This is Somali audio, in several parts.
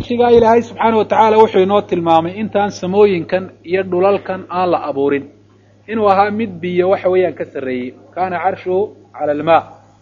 shigaa ilaahay subxaana wa tacaala wuxuu inoo tilmaamay intaan samooyinkan iyo dhulalkan aan la abuurin inuu ahaa mid biyo waxa weeyaan ka sarreeyey kaana carshuhu cala almaa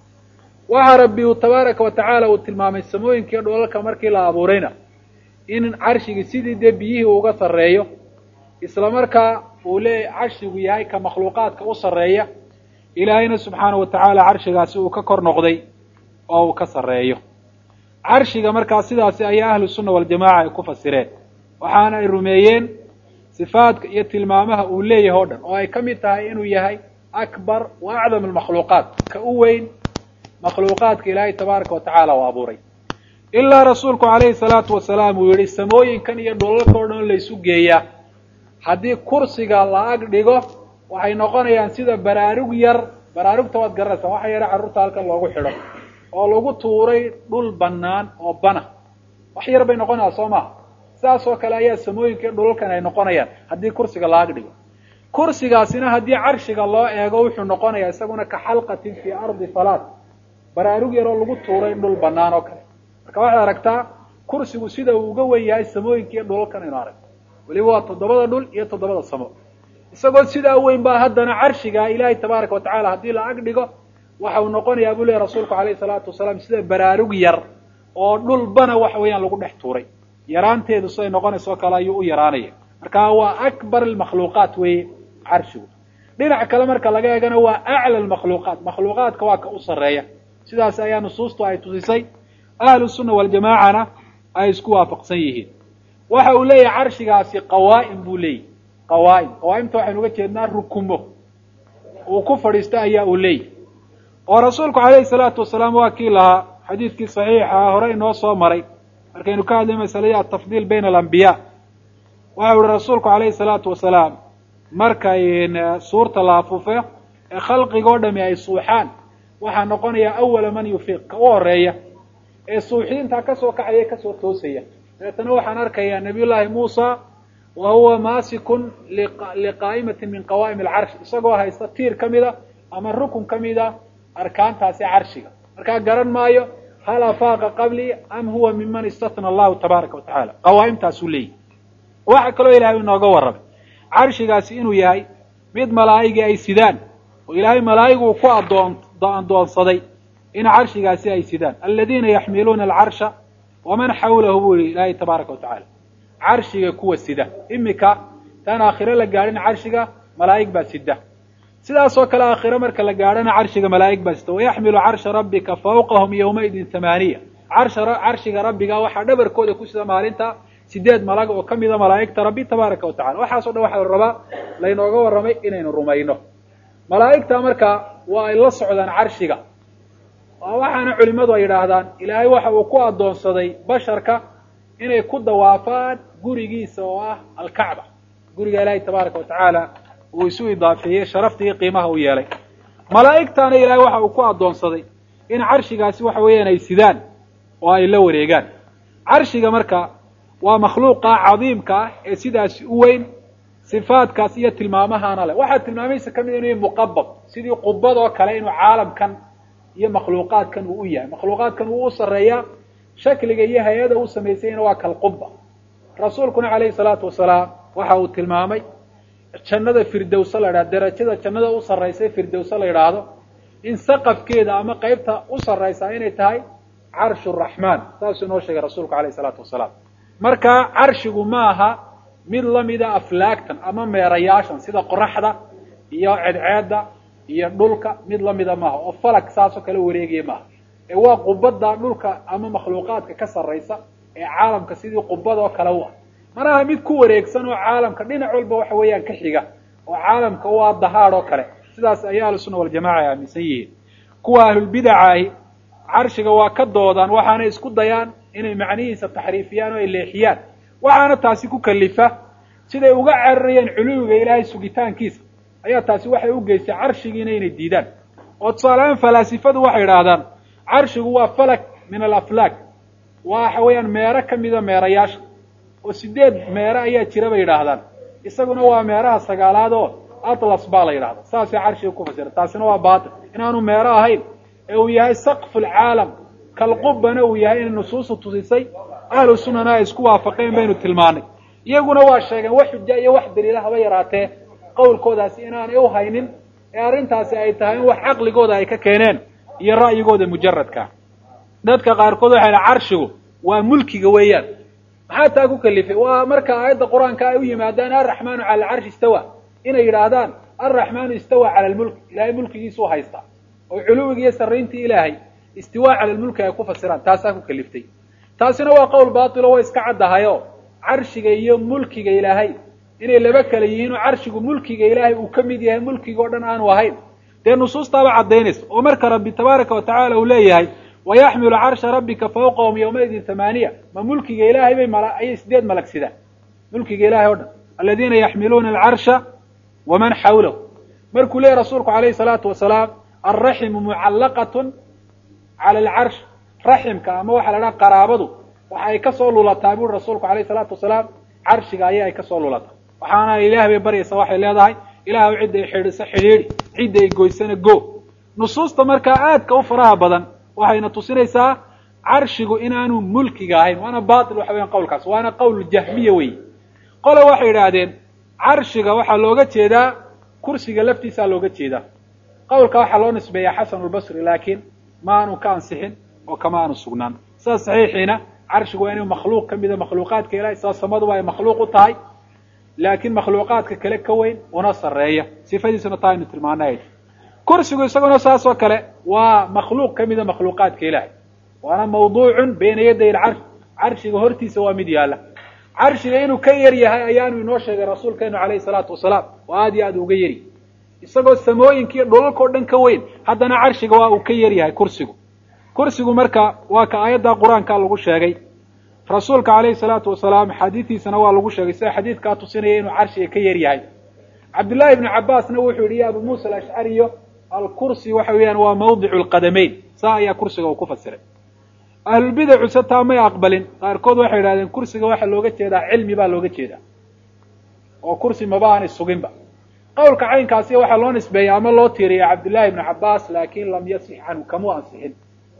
waxa rabbi uu tabaaraka wa tacaala uu tilmaamay samooyinka iyo dhulalka markii la abuurayna in carshigii sidii dee biyihii uga sarreeyo isla markaa uu leeyahy carshigu yahay ka makhluuqaadka u sarreeya ilaahayna subxaana wa tacaala carshigaasi uu ka kor noqday oo uu ka sarreeyo carshiga markaa sidaasi ayaa ahlu sunna waljamaca ay ku fasireen waxaana ay rumeeyeen sifaadka iyo tilmaamaha uu leeyahay o dhan oo ay ka mid tahay inuu yahay akbar wa acdam almakhluuqaat ka u weyn makhluuqaadka ilaahay tabaaraka wa tacaala uu abuuray ilaa rasuulku calayhi salaatu wasalaam uu yihi samooyinkan iyo dhulalka o dhan laysu geeyaa haddii kursiga la ag dhigo waxay noqonayaan sida baraarug yar baraarugta waad garanaysaa waxa yara carruurta halkan loogu xidho oo lagu tuuray dhul bannaan oo bana wax yar bay noqonaysaa soo maha sidaas oo kale ayaa samooyinka iyo dhulalkan ay noqonayaan haddii kursiga la ag dhigo kursigaasina haddii carshiga loo eego wuxuu noqonayaa isaguna ka xalqatin fii ardi falaad baraarug yaroo lagu tuuray dhul bannaan oo kale marka waxaad aragtaa kursigu sida uu uga wen yahay samooyinka iyo dhulalkan aynu aragto weliba waa toddobada dhul iyo toddobada samo isagoo sidaa weyn baa haddana carshiga ilaahay tabaaraka wa tacala haddii la ag dhigo waxa uu noqonayaa buu lehy rasuulku alayhi salaatu wasalaam sida baraarug yar oo dhulbana waxa weeyaan lagu dhex tuuray yaraanteedu siday noqonaysa oo kale ayuu u yaraanaya marka waa akbar almakhluuqaat weeye carshigu dhinac kale marka laga eegana waa acla almakhluuqaat makhluuqaadka waa ka u sarreeya sidaas ayaa nusuustu ay tusisay ahlu sunna waljamaacana ay isku waafaqsan yihiin waxa uu leeyahay carshigaasi qawaa'im buu leeyahy qawaa'im qawaa'imta waxaynu uga jeednaa rukumo uu ku fadhiista ayaa uu leeyahy oo rasuulku calayhi salaatu wasalaam waa kii lahaa xadiidkii saxiixa hore inoo soo maray markaynu ka hadlay masaladii atafdiil bayna alambiyaa waxa uhi rasuulku calayhi salaatu wasalaam markay suurta la afuufo ee khalqigoo dhami ay suuxaan waxaa noqonaya awala man yufiiq ka u horeeya ee suuxiintaa kasoo kacaya kasoo toosaya dabeetana waxaan arkayaa nabiy llaahi muusa wa huwa maasikun liqaa'imatin min qawaa'im alcarsh isagoo haysta tiir ka mida ama rukun ka mida arkaantaasi carshiga markaa garan maayo hal afaaqa qablii am huwa miman istatna allahu tabaaraka wa tacaala qawaa'imtaasuu leeyahy waxa kaloo ilahay inooga warramay carshigaasi inuu yahay mid malaa'igii ay sidaan oo ilaahay malaa'iguu ku adoon addoonsaday in carshigaasi ay sidaan aladiina yaxmiluuna alcarsha waman xawlahu buu yihi ilaahay tabaaraka wa tacaala carshiga kuwa sida imika taan aakhiro la gaadhin carshiga malaa'ig baa sida sidaas oo kale aakhiro marka la gaadhana carshiga malaa'ig baa sida wayaxmilu carsha rabbika fawqahum yawmaidin tamaaniya carsha carshiga rabbiga waxaa dhabarkooda ku sida maalinta sideed malag oo ka mida malaa'igta rabbi tabaaraka wa tacala waxaaso dhan waxaa la rabaa laynooga warramay inaynu rumayno malaa'igta marka waa ay la socdaan carshiga waxaana culimadu ay yidhaahdaan ilaahay waxa uu ku addoonsaday basharka inay ku dawaafaan gurigiisa oo ah alkacba guriga ilaahay tabaaraka wa tacaala uu isu idaafeeyey sharafta iyo qiimaha u yeelay malaa'igtaana ilaahay waxa uu ku addoonsaday in carshigaasi waxa weeyaan ay sidaan oo ay la wareegaan carshiga marka waa makhluuqa cadiimka ah ee sidaasi u weyn sifaadkaas iyo tilmaamahaana leh waxaa tilmaamaysa ka mid inuu yahay muqabad sidii qubad oo kale inuu caalamkan iyo makhluuqaadkan uu u yahay makhluuqaadkan wuu u sarreeyaa shakliga iyo hay-ada u samaysayna waa kalquba rasuulkuna calayhi salaatu wasalaam waxa uu tilmaamay jannada firdowsa la yidhahdo derajada jannada u sarraysa firdowsa la yidhaahdo in saqafkeeda ama qeybta u sarraysaa inay tahay carshu raxmaan saasuu inoo sheegay rasuulku alayhi salaatu wasalaam marka carshigu ma aha mid lamida aflaagtan ama meerayaashan sida qoraxda iyo cedceedda iyo dhulka mid lamida maaha oo falag saasoo kale wareegaya maaha ee waa qubada dhulka ama makhluuqaadka ka sarraysa ee caalamka sidii qubadoo kale u ah manaha mid ku wareegsan oo caalamka dhinac walba waxa weeyaan ka xiga oo caalamka u ah dahaad oo kale sidaas ayaa ahlusunna waljamaca ay aaminsan yihiin kuwa ahlulbidacaahi carshiga waa ka doodaan waxaanay isku dayaan inay macnihiisa taxriifiyaan oo ay leexiyaan waxaana taasi ku kalifa siday uga cararayeen culuwiga ilaahay sugitaankiisa ayaa taasi waxay u geystay carshigiina inay diidaan oo tusaalehaan falaasifadu waxay idhaahdaan carshigu waa falak min alaflaak waxa weeyaan meero ka mida meerayaasha oo sideed meero ayaa jira bay yidhaahdaan isaguna waa meeraha sagaalaad oo atlas baa la yidhahda saasay carshiga ku fasira taasina waa baatil inaanu meero ahayn ee uu yahay saqfu lcaalam kalqubana uu yahay inay nusuustu tusisay ahlu sunnana ay isku waafaqeen baynu tilmaanay iyaguna waa sheegeen wax xuja iyo wax daliila haba yaraatee qowlkoodaasi inaanay u haynin ee arrintaasi ay tahay in wax caqligooda ay ka keeneen iyo ra'yigooda mujaradka dadka qaarkood waxay dhaha carshigu waa mulkiga weeyaan maxaa taa ku kalifay waa marka aayadda qur-aanka ay u yimaadaan alraxmaanu cala alcarshi istawa inay yidhaahdaan alraxmaanu istawa cala almulk ilaahay mulkigiisuu haystaa oo culuwiga iyo sarrayntii ilaahay istiwaa cala almulki ay ku fasiraan taasaa ku kaliftay taasina waa qowl baatilo way iska caddahayo carshiga iyo mulkiga ilaahay inay laba kala yihiin oo carshigu mulkiga ilaahay uu ka mid yahay mulkiga o dhan aanu ahayn dee nusuustaaba caddaynaysa oo marka rabbi tabaaraka wa tacala uu leeyahay wayaxmilu carsha rabbika fawqahum yawmaidin tamaaniya ma mulkiga ilaahay bay mal ayay sideed malag sidaan mulkiga ilahay o dhan aladiina yaxmiluuna alcarsha waman xawlahu markuu leeyahy rasuulku alayhi salaatu wasalaam alraximu mucallaqatun cala alcarsh raximka ama waxaa la dhaha qaraabadu waxa ay kasoo lulataa buri rasuulku alayhi salaatu wasalaam carshiga aya ay kasoo lulataa waxaana ilaah bay baryaysa waxay leedahay ilaahw cidda ay xidhiso xidhiidhi cidda ay goysana go nusuusta markaa aadka u faraha badan waxayna tusinaysaa carshigu inaanu mulkiga ahayn waana batil waxa weyan qawlkaas waana qowl jahmiya weyi qole waxay idhaahdeen carshiga waxaa looga jeedaa kursiga laftiisaa looga jeedaa qawlka waxaa loo nisbeeyaa xasan lbasri laakiin ma aanu ka ansixin oo kama aanu sugnaan sidaas saxiixiina carshigu waa inuu makhluuq ka mida makhluuqaadka ilahay sidaa samaduba ay makhluuq u tahay laakiin makhluuqaadka kale ka weyn una sarreeya sifadiisuna taa aynu tilmaanay kursigu isaguna saas oo kale waa makhluuq ka mida makhluuqaadka ilaahay waana mawduucun bayna yaday alcarsh carshiga hortiisa waa mid yaalla carshiga inuu ka yar yahay ayaanu inoo sheegay rasuulkeenu calayhi salaatu wasalaam oo aad iyo aad uga yari isagoo samooyinkiiyo dhulalka o dhan ka weyn haddana carshiga waa uu ka yar yahay kursigu kursigu marka waa ka aayadda qur-aanka lagu sheegay rasuulka calayhi salaatu wasalaam xadiidiisana waa lagu sheegay sida xadiidkaa tusinaya inuu carshiga ka yar yahay cabdullaahi ibnu cabbaasna wuxuu yidhi ya abu muusa alashcariyo alkursi waxa weeyaan waa mawdicu lqadamayn saa ayaa kursiga uu ku fasiray ahlulbidacu se taa may aqbalin qaarkood waxay yidhahdeen kursiga waxaa looga jeedaa cilmi baa looga jeedaa oo kursi maba aanay suginba qawlka caynkaasi waxaa loo nisbeeya ama loo tiiriya cabdullaahi ibnu cabbaas laakin lam yasix canhu kamuu ansixin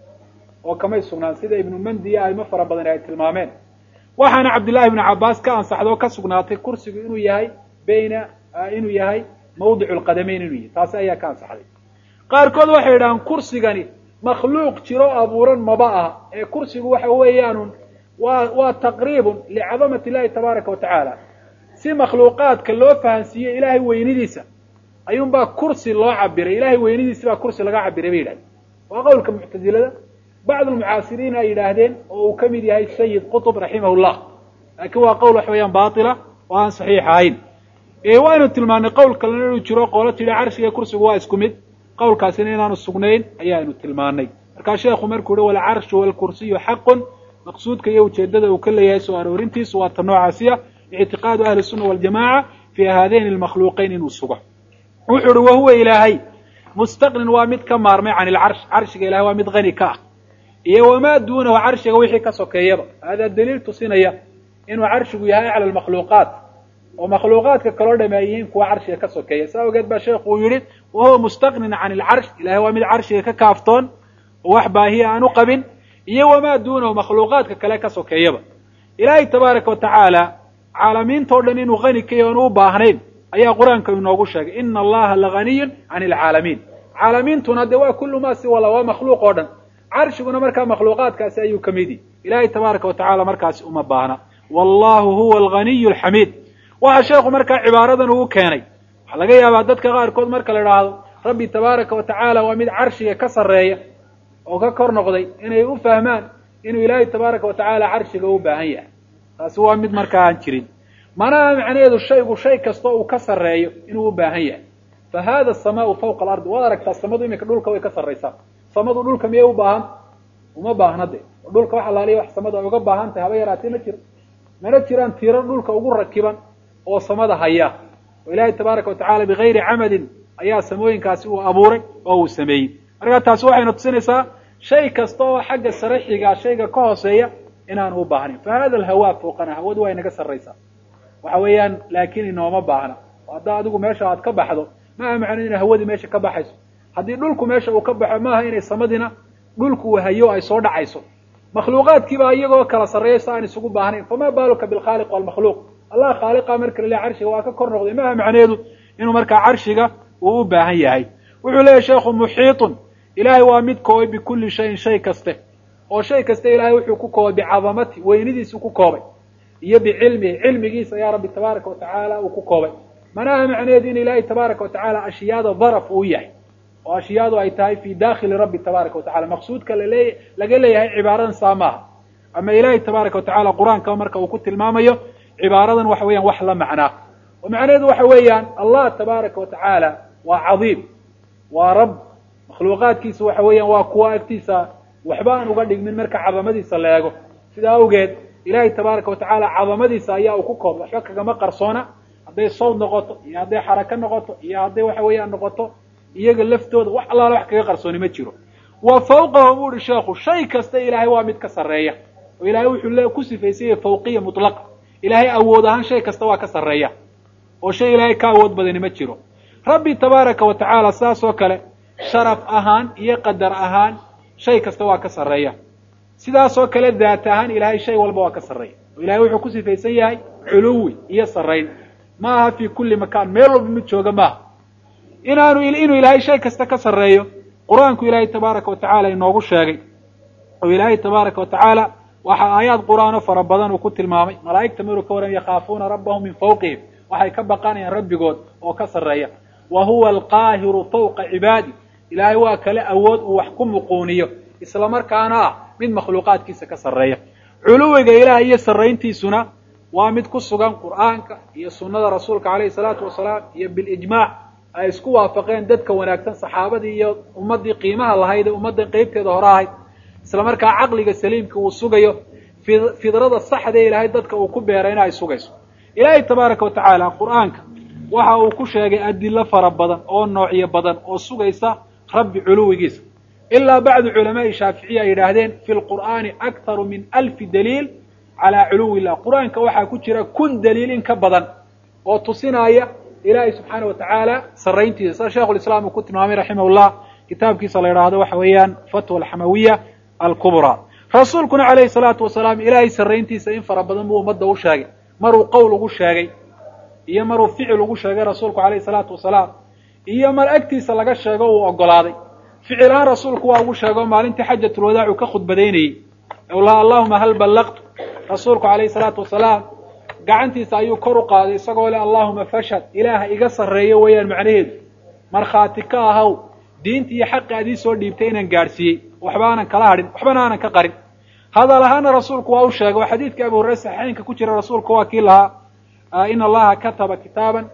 oo kamay sugnaan sida ibnu mandi iyo aimo fara badan ay tilmaameen waxaana cabdullaahi ibnu cabbaas ka ansaxda oo ka sugnaatay kursigu inuu yahay bayna inuu yahay mawdicu lqadamayn inuu yahay taasi ayaa ka ansaxday qaarkood waxay yidhahaan kursigani makhluuq jiro abuuran maba aha ee kursigu waxa weeyaanun waa waa taqriibun licadamati illahi tabaaraka wa tacaala si makhluuqaadka loo fahansiiyo ilaahay weynidiisa ayuunbaa kursi loo cabiray ilahay weynidiisi baa kursi laga cabiray bay yidhahdeen waa qowlka muctazilada bacd almucaasiriin ay yidhaahdeen oo uu ka mid yahay sayid qutb raximah llah laakiin waa qowl wax weeyaan baatila oo aan saxiix ahayn waaynu tilmaanay qowl kalena inuu jiro qoolo tidhi carshiga kursigu waa isku mid qowlkaasina inaanu sugnayn ayaanu tilmaanay markaa sheekhu markuu yihi walcarshu walkursiyu xaqun maqsuudka iyo ujeedada uu ka leeyahay soo aroorintiisu waa ta noocaasiya ictiqaadu ahli sunna waljamaca fi haadayn almakhluuqayn inuu sugo wuxuu uhi wahuwa ilaahay mustaqnin waa mid ka maarmay can ilcarsh carshiga ilahay waa mid hani ka ah iyo wamaa duunahu carshiga wixii ka sokeeyaba haadaa daliil tusinaya inuu carshigu yahay acla almakhluuqaat oo makhluuqaadka kaloo dhame ay yihiin kuwa carshiga ka sokeeya saa ogeed baa sheekhu uu yihi wahuwa mustaqnin can ilcarsh ilahay waa mid carshiga ka kaaftoon oo wax baahiya aan u qabin iyo wamaa duunahu makhluuqaadka kale ka sokeeyaba ilaahay tabaaraka wa tacaala caalamiinta o dhan inuu hani ka yahy oon u baahnayn ayaa qur-aanka inoogu sheegay ina allaha laganiyun can ilcaalamiin caalamiintuna de waa kullu ma siwala waa makhluuq oo dhan carshiguna markaa makhluuqaadkaasi ayuu ka mid yihi ilaahay tabaaraka wa tacala markaasi uma baahna wallahu huwa alganiy alxamiid waxa sheekhu markaa cibaaradan ugu keenay waxaa laga yaabaa dadka qaarkood marka la idhaahdo rabbi tabaaraka wa tacaala waa mid carshiga ka sarreeya oo ka kor noqday inay u fahmaan inuu ilaahay tabaaraka wa tacaala carshiga u baahan yahay taasi waa mid markaa aan jirin manaha macnaheedu shaygu shay kastoo uu ka sarreeyo inuu u baahan yahay fa hada asamaau fawqa alardi waad aragtaa samadu iminka dhulka way ka sarraysaa samadu dhulka miyay u baahan uma baahna de dhulka wax alaaliya wax samadu ay uga baahan tahay haba yaraatee ma jiro mana jiraan tiiro dhulka ugu rakiban oo samada haya oo ilaahay tabaaraka wa tacala bigayri camadin ayaa samooyinkaasi uu abuuray oo uu sameeyey markaa taasi waxayna tusinaysaa shay kasta oo xagga sare xigaa shayga ka hooseeya inaanu u baahnayn fa hada alhawaa fawqana hawadu waa inaga sarraysaa waxa weeyaan laakiin inooma baahna oo haddaa adigu meesha aad ka baxdo maaha macno inay hawadii meesha ka baxayso haddii dhulku meesha uu ka baxo maaha inay samadina dhulku uu hayo ay soo dhacayso makhluuqaadkiibaa iyagoo kala sarreeya si aan isugu baahnayn famaa baaluka bilkhaaliq walmakhluuq allah khaaliqa marka laleeyahy carshiga waa ka kor noqday maaha macneedu inuu markaa carshiga uu u baahan yahay wuxuu leeyahy sheekhu muxiitun ilaahay waa mid koobay bikulli shayin shay kaste oo shay kaste ilaahay wuxuu ku koobay bicadamati weynidiisu ku koobay iyo bicilmihi cilmigiisa ayaa rabbi tabaaraka watacaala uu ku koobay manaha macneedu in ilaahay tabaaraka watacaala ashyaada daraf uu yahay oo ashyaadu ay tahay fi dakhili rabbi tabaaraka watacala maqsuudka lale laga leeyahay cibaaradan saa maaha ama ilaahay tabaaraka watacala qur-aanka marka uu ku tilmaamayo cibaaradan waxa weeyaan wax la macnaa oo macnaheedu waxa weeyaan allah tabaaraka watacaala waa cadiim waa rab makhluuqaadkiisa waxa weeyaan waa kuwa agtiisa waxba aan uga dhigmin marka cadamadiisa la eego sidaa awgeed ilaahay tabaaraka watacaala cadamadiisa ayaa uu ku koobay waxba kagama qarsoona hadday sawd noqoto iyo hadday xarako noqoto iyo hadday waxa weeyaan noqoto iyaga laftooda wax allaala wax kaga qarsooni ma jiro wa fawqahu bu uhi sheekhu shay kasta ilaahay waa mid ka sarreeya oo ilaahay wuxuu le ku sifaysanya fawqiya mutlaqa ilaahay awood ahaan shay kasta waa ka sarreeya oo shay ilaahay ka awood badani ma jiro rabbi tabaaraka wa tacaala saas oo kale sharaf ahaan iyo qadar ahaan shay kasta waa ka sarreeya sidaas oo kale daat ahaan ilaahay shay walba waa ka sarreeya oo ilahay wuxuu ku sifaysan yahay culuwi iyo sarrayn ma aha fi kulli makaan meel walba mid jooga maaha inaanu inuu ilaahay shay kasta ka sarreeyo qur-aanku ilaahay tabaaraka wa tacaala inoogu sheegay oo ilaahay tabaaraka wa tacaala waxaa aayaad qur-aano fara badan uu ku tilmaamay malaa'igta maruu ka waran yakhaafuuna rabbahum min fawqihim waxay ka baqanayaan rabbigood oo ka sarreeya wa huwa alqaahiru fawqa cibaadi ilaahay waa kale awood uu wax ku muquuniyo isla markaana ah mid makhluuqaadkiisa ka sarreeya culuwiga ilaah iyo sarrayntiisuna waa mid ku sugan qur'aanka iyo sunnada rasuulka calayhi salaatu wasalaam iyo bilijmaac ay isku waafaqeen dadka wanaagsan saxaabadii iyo ummaddii qiimaha lahayd ee ummaddan qeybteeda hore ahayd isla markaa caqliga saliimka uu sugayo fidrada saxda ee ilaahay dadka uu ku beerayna ay sugayso ilaahay tabaaraka wa tacaala qur'aanka waxa uu ku sheegay adilo fara badan oo noocyo badan oo sugaysa rabbi culuwigiisa ilaa bacdu culamaai shaaficiya ay yidhaahdeen fi lqur'aani akharu min alfi daliil calaa culuwi illah qur-aanka waxaa ku jira kun daliil in ka badan oo tusinaya ilaahay subxaana wa tacaala sarrayntiisa sida sheikhu lislaam uu ku tilmaamay raximahullah kitaabkiisa la yidhaahdo waxa weeyaan fatwa alxamawiya alkubraa rasuulkuna calayhi salaatu wasalaam ilaahay sarrayntiisa in fara badan buu ummadda u sheegay maruu qowl ugu sheegay iyo maruu ficil ugu sheegay rasuulku calayhi salaatu wasalaam iyo mar agtiisa laga sheego uu ogolaaday ficil ahaan rasuulku waa ugu sheego maalintii xajatulwadaac uu ka khudbadaynayey laha allahuma hal ballaqtu rasuulku calayhi salaatu wasalaam gacantiisa ayuu kor u qaaday isagoo le allahuma fashhad ilaaha iga sarreeyo weeyaan macnaheedu markhaati ka ahaw diintii iyo xaqi adii soo dhiibtay inaan gaadhsiiyey waxba aanan kala hadhin waxbana aanan ka qarin hadal ahaana rasuulku waa u sheegay oo xadiidka abu hurayre saxiixeynka ku jira rasuulku waa kii lahaa ina allaha kataba kitaaban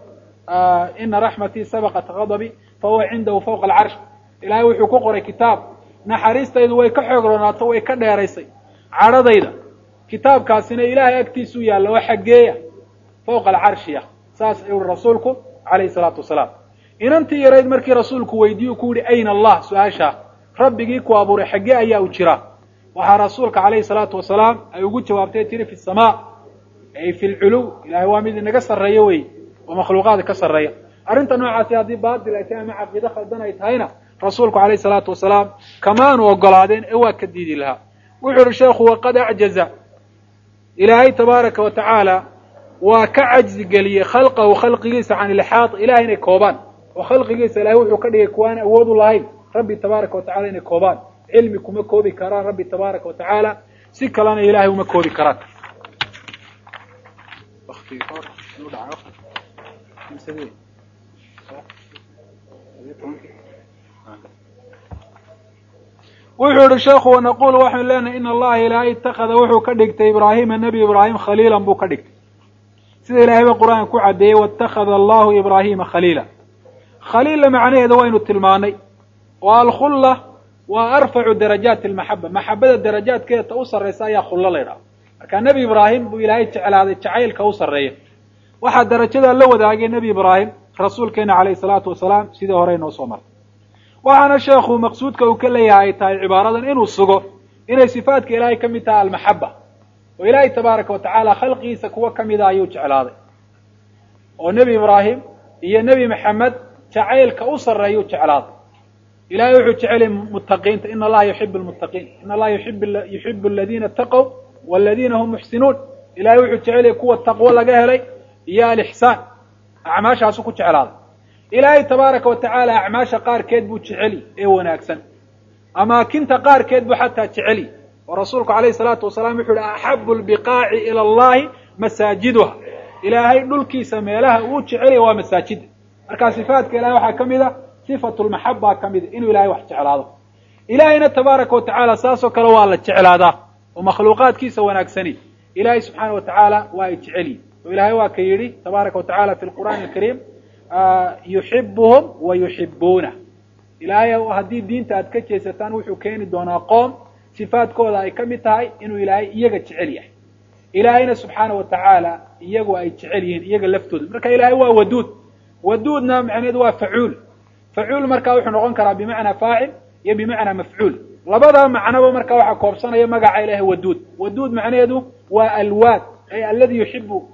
ina raxmatii sabaqat gadabi fahuwa cindahu fawqa alcarsh ilaahay wuxuu ku qoray kitaab naxariistaydu way ka xoog roonaato way ka dheeraysay cadhadayda kitaabkaasina ilaahay agtiisuu yaalla oo xaggeeya fawqa alcarshiya saas ayuu rasuulku calayhi salaatu wasalaam inantii yarayd markii rasuulku weydiiyu ku yihi ayna allah su-aashaa rabbigii ku abuuray xaggee ayaa u jira waxaa rasuulka calayhi salaatu wasalaam ay ugu jawaabtay tiri fi samaa ay fi lculuw ilahay waa mid inaga sarreeyo wey oo makhluuqaada ka sarreeya arrinta noocaasi haddii baatil ay tahay ama caqiide khaldan ay tahayna rasuulku calayhi salaatu wasalaam kamaanu ogolaadeen ee waa ka diidi lahaa wuxuu ihi sheekhu waqad acjaza ilaahay tabaaraka wa tacaala waa ka cajzi geliyey khalqahu khalqigiisa can ilxaad ilahay inay koobaan oo khalqigiisa ilahay wuxuu ka dhigay kuwaan awood u lahayn rabbi tabaaraka wa tacala inay koobaan cilmi kuma koobi karaan rabbi tabaaraka wa tacaala si kalena ilahay uma koobi karaan wuxuu yihi sheekhu wanaqul waxaynu leenahay in allaha ilaahay itakada wuxuu ka dhigtay ibraahima nebi ibraahim khaliilan buu ka dhigtay sida ilahay ba qur-aanka ku caddeeyey waاtakada allahu ibraahima khaliila khaliilla macnaheeda waynu tilmaanay oo alkhulla waa arfacu darajaati almaxaba maxabada darajaadkeeda ta u sarraysa ayaa khullo la ydhaha marka nebi ibraahim buu ilaahay jeclaaday jacaylka u sarreeya waxaa darajadaa la wadaagay nebi ibraahim rasuulkeena calayhi salaatu wasalaam sidii hore inoo soo martay waxaana sheekhu maqsuudka uu ka leeyahay ay tahay cibaaradan inuu sugo inay sifaadka ilaahay ka mid tahay almaxaba oo ilaahay tabaaraka wa tacaala khalqigiisa kuwa ka mida ayuu jeclaaday oo nebi ibraahim iyo nebi maxamed jacaylka u sarreeyuu jeclaaday ilahay wuxuu jecelyahy muttaqiinta ina allaha yuxibu lmuttaqiin ina allaha yuxibu aladiina ataqow waladiina hum muxsinuun ilahay wuxuu jecelyahy kuwa taqwo laga helay iyo alixsaan acmaashaasu ku jeclaaday ilaahay tabaaraka wa tacaala acmaasha qaarkeed buu jeceli ee wanaagsan amaakinta qaarkeed buu xataa jeceli oo rasuulku alayhi salaatu wasalaam wuxu uhi axabu lbiqaaci ila allahi masaajiduha ilaahay dhulkiisa meelaha uu jecelya waa masaajida marka sifaadka ilahay waxaa ka mid a sifatu lmaxaba ka mid a inuu ilahay wax jeclaado ilaahayna tabaaraka wa tacaala saasoo kale waa la jeclaadaa oo makhluuqaadkiisa wanaagsani ilahay subxaana wa tacaala waa ay jeceliyi oo ilahay waa ka yidhi tabaaraka wa tacala fi lqur'aani alkariim yuxibuhum wa yuxibuuna ilaahay haddii diinta aad ka jeesataan wuxuu keeni doonaa qoom sifaadkooda ay ka mid tahay inuu ilaahay iyaga jecel yahay ilaahayna subxaana wa tacaala iyagu ay jecel yihiin iyaga laftooda marka ilaahay waa waduud waduudna macneedu waa facuul facuul marka wuxuu noqon karaa bimacnaa faacil iyo bimacnaa mafcuul labada macnoba marka waxaa koobsanaya magaca ilahay waduud waduud macnaheedu waa alwaad ay aladi yuxibu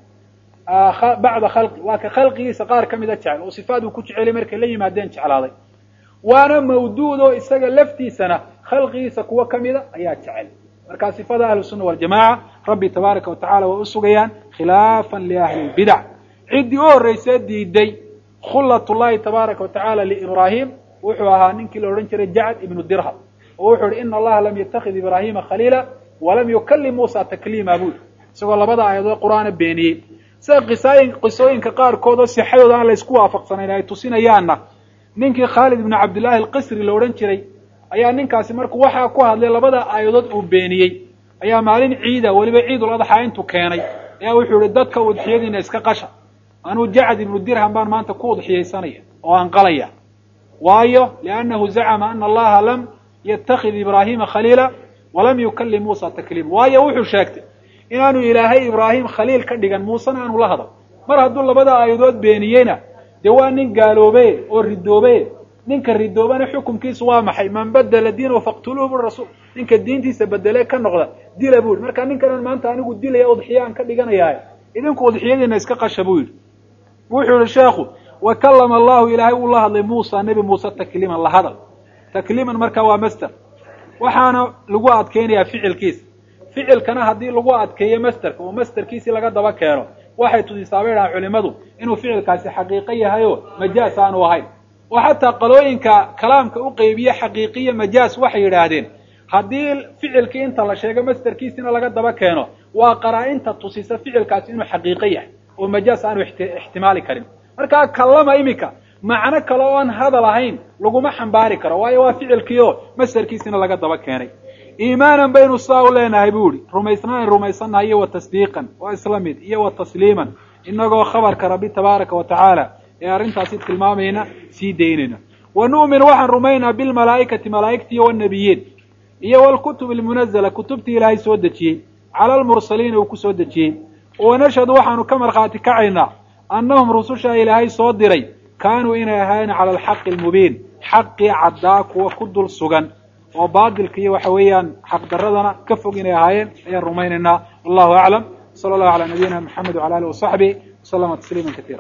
bacda khalqi waa ka khalqigiisa qaar ka mida jecel oo sifaad uu ku jecelay markay la yimaadeen jeclaaday waana mawduud oo isaga laftiisana khalqigiisa kuwo kamida ayaa jecel marka sifada ahlu sunna waljamaca rabbi tabaaraka wa tacala way usugayaan khilaafan liahli lbidac ciddii u horreysee diiday khullat llahi tabaaraka wa tacala liibrahim wuxuu ahaa ninkii la odhan jiray jacd ibnu dirham oo wuxuu ihi ina allaha lam yatakid ibrahima khaliila walam yukalim muusa takliima bui isagoo labada aayadood qur'aana beeniyey sida qisaayin qisooyinka qaarkood oo sixadooda aan la isku waafaqsanayn ay tusinayaanna ninkii khaalid ibnu cabdillahi alqisri la odhan jiray ayaa ninkaasi markuu waxaa ku hadlay labada aayadood uu beeniyey ayaa maalin ciida weliba ciidul adxaa intuu keenay ayaa wuxuu ihi dadka udxiyadiina iska qasha anuu jacad ibnu dirham baan maanta ku udxiyaysanaya oo aan qalaya waayo liannahu zacama ana allaha lam yatakid ibrahima khaliila walam yukalim muusa takliima waayo wuxuu sheegtay inaanu ilaahay ibraahim khaliil ka dhigan muusena aanu la hadal mar hadduu labada aayadood beeniyeyna dee waa nin gaaloobe oo ridoobe ninka ridoobana xukumkiisu waa maxay man badela diinahu faqtuluuhu bui rasuul ninka diintiisa bedele ka noqda dila buu yihi marka ninkanan maanta anigu dilaya udxiya aan ka dhiganayahay idinku udxiyadiina iska qasha buu yidhi wuxuu yihi sheekhu wa kalama allahu ilaahay uu la hadlay muusa nebi muuse takliiman la hadal takliiman marka waa master waxaana lagu adkeynayaa ficilkiisa ficilkana haddii lagu adkeeyo masterka oo masterkiisii laga daba keeno waxay tusisaa bay dhahaan culimadu inuu ficilkaasi xaqiiqo yahay oo majaas aanu ahayn oo xataa qalooyinka kalaamka u qeybiye xaqiiqiya majaas waxay yidhaahdeen haddii ficilkii inta la sheego masterkiisina laga daba keeno waa qaraa-inta tusisa ficilkaasi inuu xaqiiqo yahay oo majaas aanu ixtimaali karin markaa kallama iminka macno kale oo aan hadal ahayn laguma xambaari karo waayo waa ficilkii oo masterkiisina laga daba keenay iimaanan baynu sidaa u leenahay bu ihi rumaysnaan rumaysannahay iyo wa tasdiiqan waa isla mid iyo wa tasliiman inagoo khabarka rabbi tabaaraka wa tacaala ee arrintaasi tilmaamayna sii daynayna wa nu'min waxaan rumaynaa bilmalaa'ikati malaa'igti iyo wanabiyiin iyo walkutub almunazala kutubtii ilaahay soo dejiyey cala almursaliina uu ku soo dejiyey wanashhadu waxaanu ka markhaati kacaynaa annahum rususha ilaahay soo diray kaanuu inay ahaayeen cala alxaqi almubiin xaqii caddaa kuwa ku dul sugan oo baadilka iyo waxa weeyaan xaqdaradana ka fog inay ahaayeen ayaan rumaynaynaa wallahu aclam sala allahu calaa nabiyina maxamed wala alih wasaxbi waslama tasliima katiira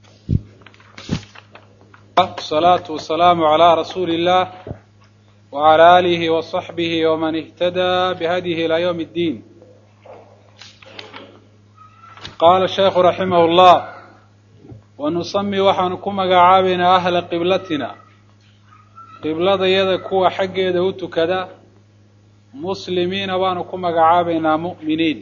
salaatu wasalaamu calaa rasuuli illah wacala aalihi wasaxbihi waman ihtadaa bihadihi ilaa yawmi ddiin qaala sheekhu raximah llah wanusami waxaanu ku magacaabaynaa ahla qiblatina qibladayada kuwa xaggeeda u tukada muslimiina baanu ku magacaabaynaa mu'miniin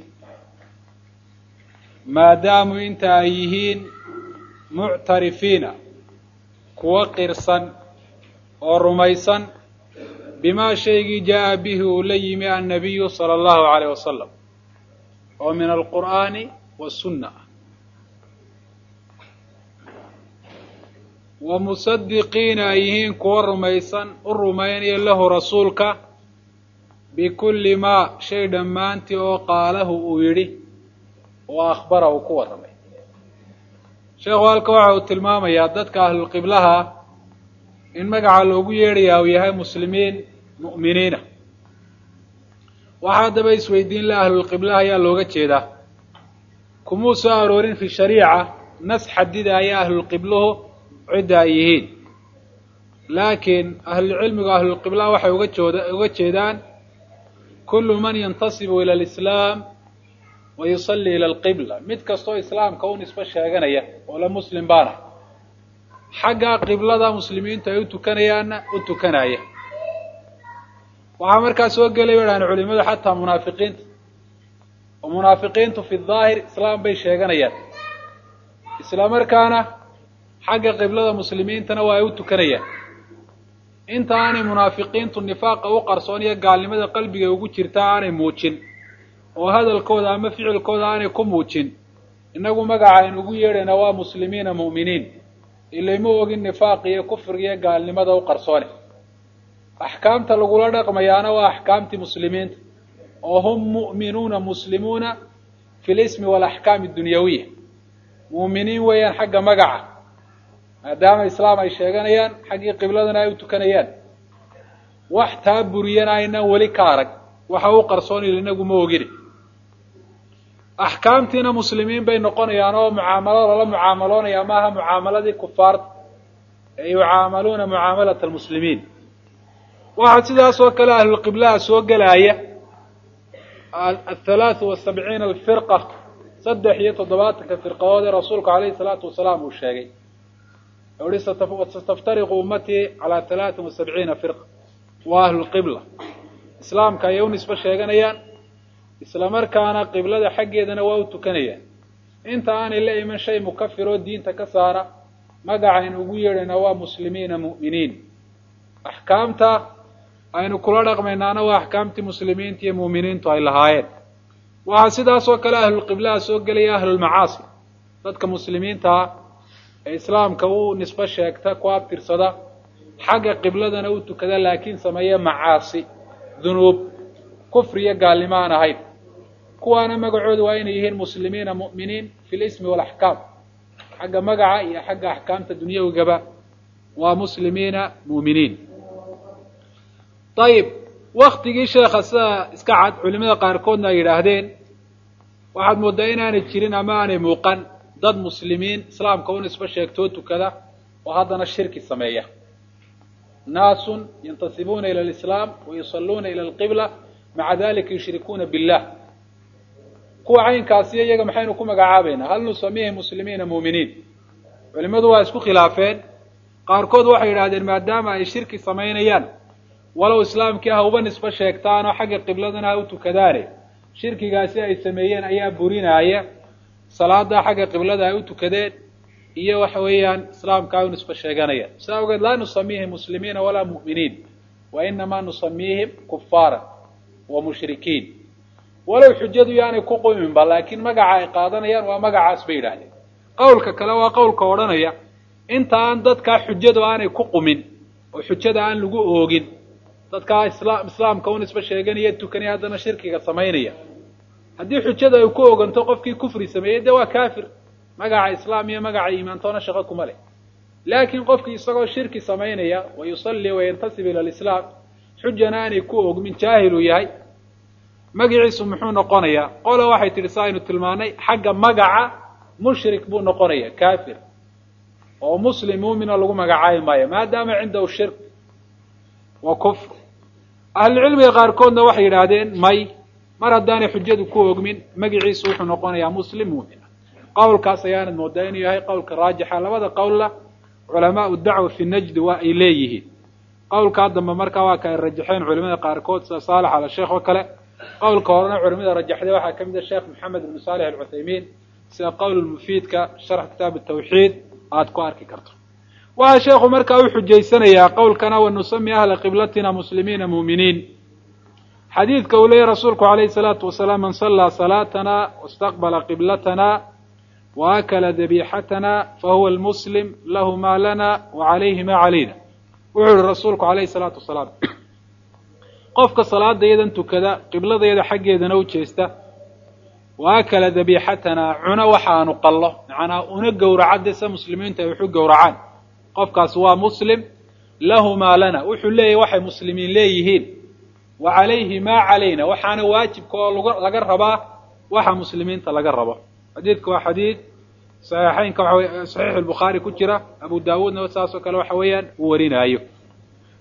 maadaamuu inta ay yihiin muctarifiina kuwo qirsan oo rumaysan bimaa shaygii jaa'a bihi uu la yimi annabiyu sala allahu calayh wasalam oo min alqur'aani wasunna wa musadiqiina ay yihiin kuwo rumaysan u rumaynaya lahu rasuulka bikulli maa shay dhammaantii oo qaalahu uu yidhi oo akhbara uu ku warramay sheekhu halka waxa uu tilmaamayaa dadka ahlulqiblaha in magaca loogu yeedhayaa uu yahay muslimiin mu'miniina waxaa haddaba isweydiin la ahlulqiblaha ayaa looga jeedaa kumuu soo aroorin fi shariica nas xadida ayaa ahlulqibluhu cidda ay yihiin laakiin ahlulcilmigu ahlulqibla waxay uga jooda uga jeedaan kullu man yantasibu ila alislaam wa yusalli ila alqibla mid kastoo islaamka u nisbo sheeganaya oo la muslim baana xagga qiblada muslimiintu ay u tukanayaanna u tukanaya waxaa markaa soo gelay badhaan culimadu xataa munaafiqiinta oo munaafiqiintu fi daahir islaam bay sheeganayaan isla markaana xagga qiblada muslimiintana waa ay u tukanayaan inta aanay munaafiqiintu nifaaqa u qarsoon iyo gaalnimada qalbiga ugu jirta aanay muujin oo hadalkooda ama ficilkooda aanay ku muujin innagu magaca aynu ugu yeedhayna waa muslimiina mu'miniin ilayma ogin nifaaq iyo kufriga iyo gaalnimada u qarsoone axkaamta lagula dhaqmayaana waa axkaamtii muslimiinta oo hum mu'minuuna muslimuuna fi lismi waalaxkaami adunyawiya mu'miniin weeyaan xagga magaca maadaama islaam ay sheeganayaan xaggii qibladana ay u tukanayaan wax taa buriyana aynan weli ka arag waxa u qarsoonil inagu ma ogine axkaamtiina muslimiin bay noqonayaan oo mucaamalo lala mucaamaloonaya maaha mucaamaladii kufaarta ee yucaamaluuna mucaamalata almuslimiin waxaa sidaas oo kale ahlulqiblaha soo gelaya athalaathu wasabciina alfirqa saddex iyo toddobaatanka firqadood ee rasuulku alayhi salaatu wasalaam uu sheegay uhi sataftariqu ummatii calaa halaatin wa sabciina firqa waa ahlulqibla islaamka ayay u nisbo sheeganayaan isla markaana qiblada xaggeedana waa u tukanayaan inta aanay la iman shay mukafir oo diinta ka saara magacaynu ugu yeedhayna waa muslimiina mu'miniin axkaamta aynu kula dhaqmaynaana waa axkaamtii muslimiinta iyo mu'miniintu ay lahaayeen waxaa sidaas oo kale ahlulqiblaha soo gelaya ahlulmacaasi dadka muslimiintaa ee islaamka u nisbo sheegta ku abtirsada xagga qibladana u tukada laakiin sameeya macaasi dunuub kufri iyo gaalnimo aan ahayn kuwaana magacoodu waa inay yihiin muslimiina mu'miniin fi lismi waalaxkaam xagga magaca iyo xagga axkaamta dunyawigaba waa muslimiina mu'miniin ayib waktigii sheekha sida iska cad culimada qaarkoodna ay yidhaahdeen waxaad mooddaa inaanay jirin ama aanay muuqan dad muslimiin islaamka u nisbo sheegtoo tukada oo haddana shirki sameeya naasun yantasibuuna ila alislaam wa yusalluuna ila alqibla maca dalika yushrikuuna billah kuwa caynkaasiyo iyaga maxaynu ku magacaabaynaa hal nusamiihi muslimiina mu'miniin culimadu waa isku khilaafeen qaarkood waxay yidhahdeen maadaama ay shirki samaynayaan walow islaamkii ha uba nisbo sheegtaanoo xagga qibladana ha u tukadaane shirkigaasi ay sameeyeen ayaa burinaaya salaada xagga qiblada ay u tukadeen iyo waxa weeyaan islaamka ay u nisbo sheeganayaan sidaa awgeed laa nusamiihim muslimiina walaa mu'miniin wa inamaa nusamiihim kufaaran wa mushrikiin walow xujadu yaanay ku quminba laakiin magaca ay qaadanayaan waa magacaas bay yidhaahdeen qowlka kale waa qowlka odhanaya inta aan dadkaa xujadu aanay ku qumin oo xujada aan lagu oogin dadkaa isla islaamka u nisbo sheeganaya tukanaya haddana shirkiga samaynaya haddii xujada ay ku oganto qofkii kufri sameeyey dee waa kafir magaca islaam iyo magaca iimaantoona shaqo kuma leh laakiin qofkii isagoo shirki samaynaya wa yusalli wayantasib ila alislaam xujana aanay ku ogmin jaahiluu yahay magaciisu muxuu noqonayaa qola waxay tidhi sa aynu tilmaanay xagga magaca mushrik buu noqonaya kafir oo muslim muumina lagu magacaabi maayo maadaama cindahu shirk wa kufr ahlucilmiga qaarkoodna waxay yidhaahdeen may mar haddaanay xujadu ku ogmin magiciisu wuxuu noqonayaa muslim muumina qowlkaas ayaanad moodaa inuu yahay qowlka raajixa labada qowlla culamaau dacwa fi najdi waa ay leeyihiin qowlkaa dambe markaa waa ka ay rajaxeen culimada qaarkood sida saalex ala sheekh oo kale qowlka horena culimada rajaxday waxaa ka mid a sheekh maxamed ibnu saalix alcuthaymiin sida qowl mufiidka sharx kitaab tawxiid aada ku arki karto waxaa sheekhu markaa u xujaysanayaa qowlkana wa nusami ahla qiblatina muslimiina muuminiin xadiidka uu leeyahy rasuulku alayhi salaatu wasalaam man sallaa salaatana wastaqbala qiblatana wa akala dabiixatana fahuwa almuslim lahu ma lana wa calayhi ma calayna wuxuu yihi rasuulku alayhi salaatu wasalaam qofka salaadayadan tukada qibladayada xaggeedana u jeesta wa akala dabiixatana cuno waxaanu qallo macnaa una gowraca dee se muslimiintu ay waxu gowracaan qofkaas waa muslim lahu maa lana wuxuu leeyahy waxay muslimiin leeyihiin wa calayhi maa calayna waxaana waajibka oo lag laga rabaa waxa muslimiinta laga rabo xadiidka waa xadiid saxiixeynka waxa wey saxiix albukhaari ku jira abu daawuudna saasoo kale waxa weeyaan uu warinaayo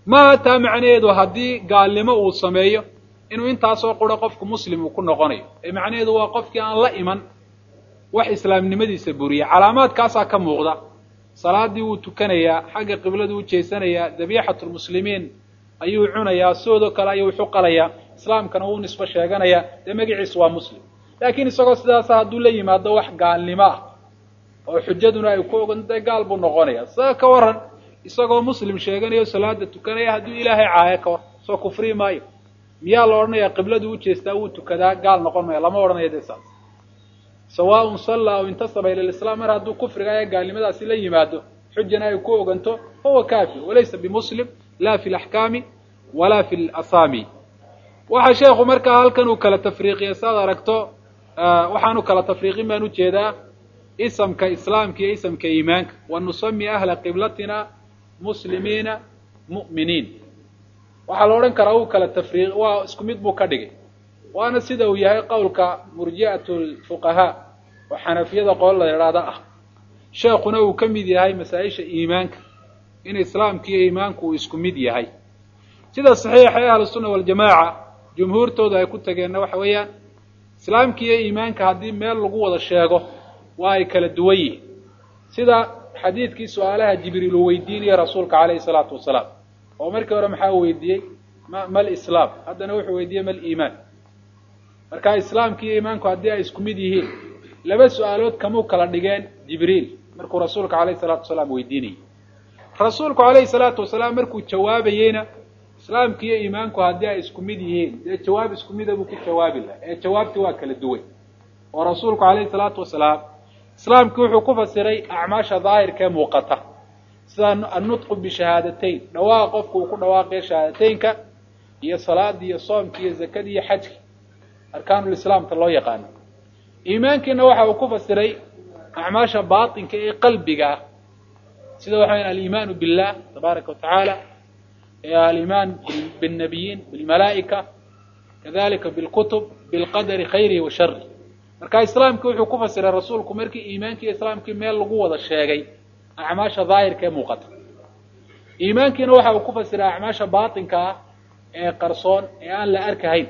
maaha taa macnaheedu haddii gaalnimo uu sameeyo inuu intaasoo quro qofku muslim uu ku noqonayo ee macnaheedu waa qofkii aan la iman wax islaamnimadiisa buriya calaamaadkaasaa ka muuqda salaadii wuu tukanayaa xagga qibladu u jeesanayaa dabiixatulmuslimiin ayuu cunayaa sidoodoo kale ayuu wuxu qalayaa islaamkana wuu nisbo sheeganayaa dee magaciisu waa muslim laakiin isagoo sidaasa hadduu la yimaado wax gaalnimo ah oo xujaduna ay ku ogan dee gaal buu noqonaya saa ka waran isagoo muslim sheeganayo salaada tukanaya hadduu ilaahay caayo ka war soo kufrii maayo miyaa la odhanayaa qibladu u jeestaa wuu tukadaa gaal noqon maya lama odhanayo dee saas sawaaun sallaa aw intasaba ila lislaam mar hadduu kufriga ee gaalnimadaasi la yimaado xujana ay ku oganto fahuwa kafir walaysa bimuslim la fi laxkaami walaa fi lasaami waxa sheekhu markaa halkan uu kala tafriiqiya saad aragto waxaanu kala tafriiqin baan ujeedaa isamka islaamka iyo isamka iimaanka wa nusami ahla qiblatina muslimiina mu'miniin waxaa la odhan karaa uu kala tafriiq waa isku mid buu ka dhigay waana sida uu yahay qowlka murji'at lfuqahaa oo xanafiyada qool la idhaahda ah sheekuna uu ka mid yahay masaa-isha iimaanka in islaamka iyo iimaanku uu isku mid yahay sida saxiixa ee ahlusunna waljamaaca jumhuurtooda ay ku tageenna waxa weeyaan islaamka iyo iimaanka haddii meel lagu wada sheego waa ay kala duwan yihiin sida xadiidkii su-aalaha jibriil uu weydiinaya rasuulka calayhi salaatu wasalaam oo markii hore maxaa weydiiyey ma mal islaam haddana wuxuu weydiiyey mal iimaan marka islaamka iyo iimaanku haddii ay isku mid yihiin laba su-aalood kamuu kala dhigeen jibriil markuu rasuulka calayhi salaatu wasalaam weydiinayay rasuulku calayhi salaatu wasalaam markuu jawaabayeyna islaamka iyo iimaanku haddii ay isku mid yihiin dee jawaab isku mida buu ku jawaabi laha ee jawaabtii waa kala duwan oo rasuulku calayhi salaatu wasalaam islaamkii wuxuu ku fasiray acmaasha daahirka ee muuqata sida annutqu bishahaadateyn dhawaaqa qofku uu ku dhawaaqayo shahaadateynka iyo salaadii iyo soomkii iyo zakadii iyo xajki arkaanulislaamka loo yaqaano iimaankiina waxa uu ku fasiray acmaasha baatinka ee qalbiga ah sida waxa weya aliimaanu billah tabaaraka watacaala aliimaan bilnabiyiin bilmalaa'ika kadalika bilkutub bilqadari khayrihi wa shari marka islaamkii wuxuu ku fasiray rasuulku markii iimaankii islaamkii meel lagu wada sheegay acmaasha daahirka ee muuqata iimaankiina waxa uu ku fasiray acmaasha baatinka ah ee qarsoon ee aan la arkahayn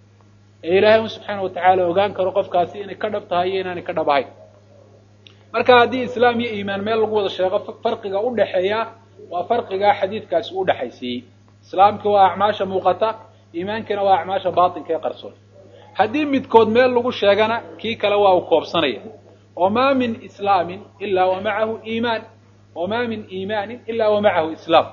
ee ilaahay un subxaana watacaala ogaan karo qofkaasi inay ka dhab tahay iyo inaanay ka dhab ahayn marka haddii islaam iyo iimaan meel lagu wada sheego farqiga udhaxeeya waa farqigaa xadiidkaasi u dhexaysiiyey islaamkii waa acmaasha muuqata iimaankiina waa acmaasha baatinka ee qarsoon haddii midkood meel lagu sheegana kii kale waa uu koobsanaya oo maa min islaamin ilaa wa macahu iimaan wamaa min iimaanin ilaa wa macahu islaam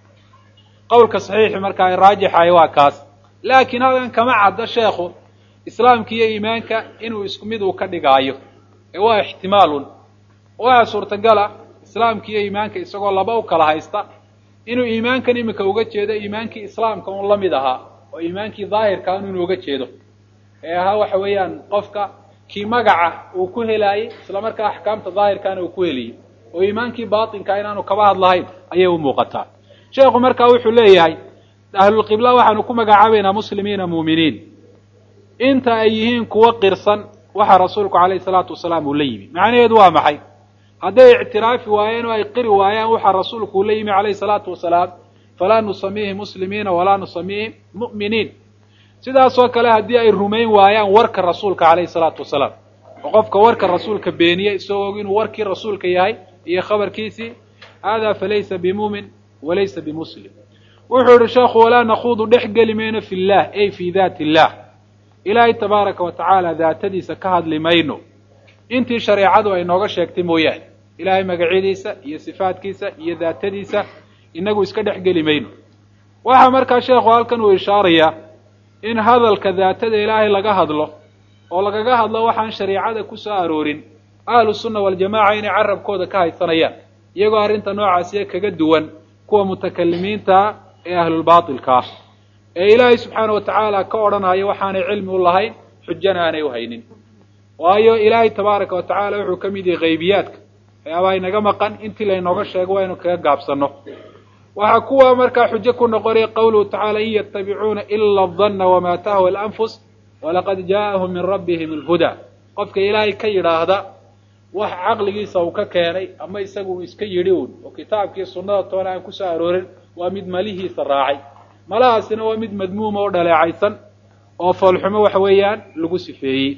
qowlka saxiixi marka ay raajixahay waa kaas laakiin halkan kama caddo sheekhu islaamka iyo iimaanka inuu isku mid uu ka dhigaayo ee waa ixtimaalun waxaa suurtagala islaamka iyo iimaanka isagoo laba u kala haysta inuu iimaankan iminka uga jeedo iimaankii islaamka un la mid ahaa oo iimaankii daahirka un inuu uga jeedo ee ahaa waxa weeyaan qofka kii magaca uu ku helaayey isla markaa axkaamta daahirkaana uu ku heliyey oo iimaankii baatinka inaanu kaba hadlahayn ayay u muuqataa sheekhu markaa wuxuu leeyahay ahlulqibla waxaanu ku magacaabaynaa muslimiina muuminiin inta ay yihiin kuwo qirsan waxa rasuulku calayhi salaatu wasalaam uu la yimi macnaheedu waa maxay hadday ictiraafi waayeen oo ay qiri waayaan waxa rasuulku uu la yimi calayhi salaatu wasalaam falaa nusamiihim muslimiina walaa nusamiihim mu'miniin sidaasoo kale haddii ay rumayn waayaan warka rasuulka calayhi salaatu wasalaam oo qofka warka rasuulka beeniya isagoo og inuu warkii rasuulka yahay iyo khabarkiisii haadaa falaysa bimuumin walaysa bimuslim wuxuu yihi sheekhu walaa nakuudu dhex geli mayno fi llah ay fi daati illah ilaahay tabaaraka wa tacaala daatadiisa ka hadli mayno intii shareecadu ay nooga sheegtay mooyaane ilaahay magacyadiisa iyo sifaadkiisa iyo daatadiisa inagu iska dhex geli mayno waxaa markaa sheekhu halkan uu ishaarayaa in hadalka daatada ilaahay laga hadlo oo lagaga hadlo waxaan shareicada ku soo aroorin ahlu sunna waljamaca inay carabkooda ka haysanayaan iyagoo arrinta noocaasiya kaga duwan kuwa mutakalimiinta ee ahlulbaatilka ah ee ilaahay subxaana wa tacaala ka odhanaya waxaanay cilmi u lahayn xujana aanay u haynin waayo ilaahay tabaaraka wa tacaala wuxuu ka mid yahay haybiyaadka waxyaabaa inaga maqan intii laynooga sheego waa inu kaga gaabsanno waxaa kuwa markaa xujo ku noqonaya qawluhu tacaala in yatabicuuna ila adanna wamaa tahwa alanfus walaqad jaaahum min rabbihim alhudaa qofka ilaahay ka yidhaahda wax caqligiisa uu ka keenay ama isaga uu iska yidhi uun oo kitaabkii sunnada toona aan kusoo aroorin waa mid malihiisa raacay malahaasina waa mid madmuuma oo dhaleecaysan oo foolxumo waxa weeyaan lagu sifeeyey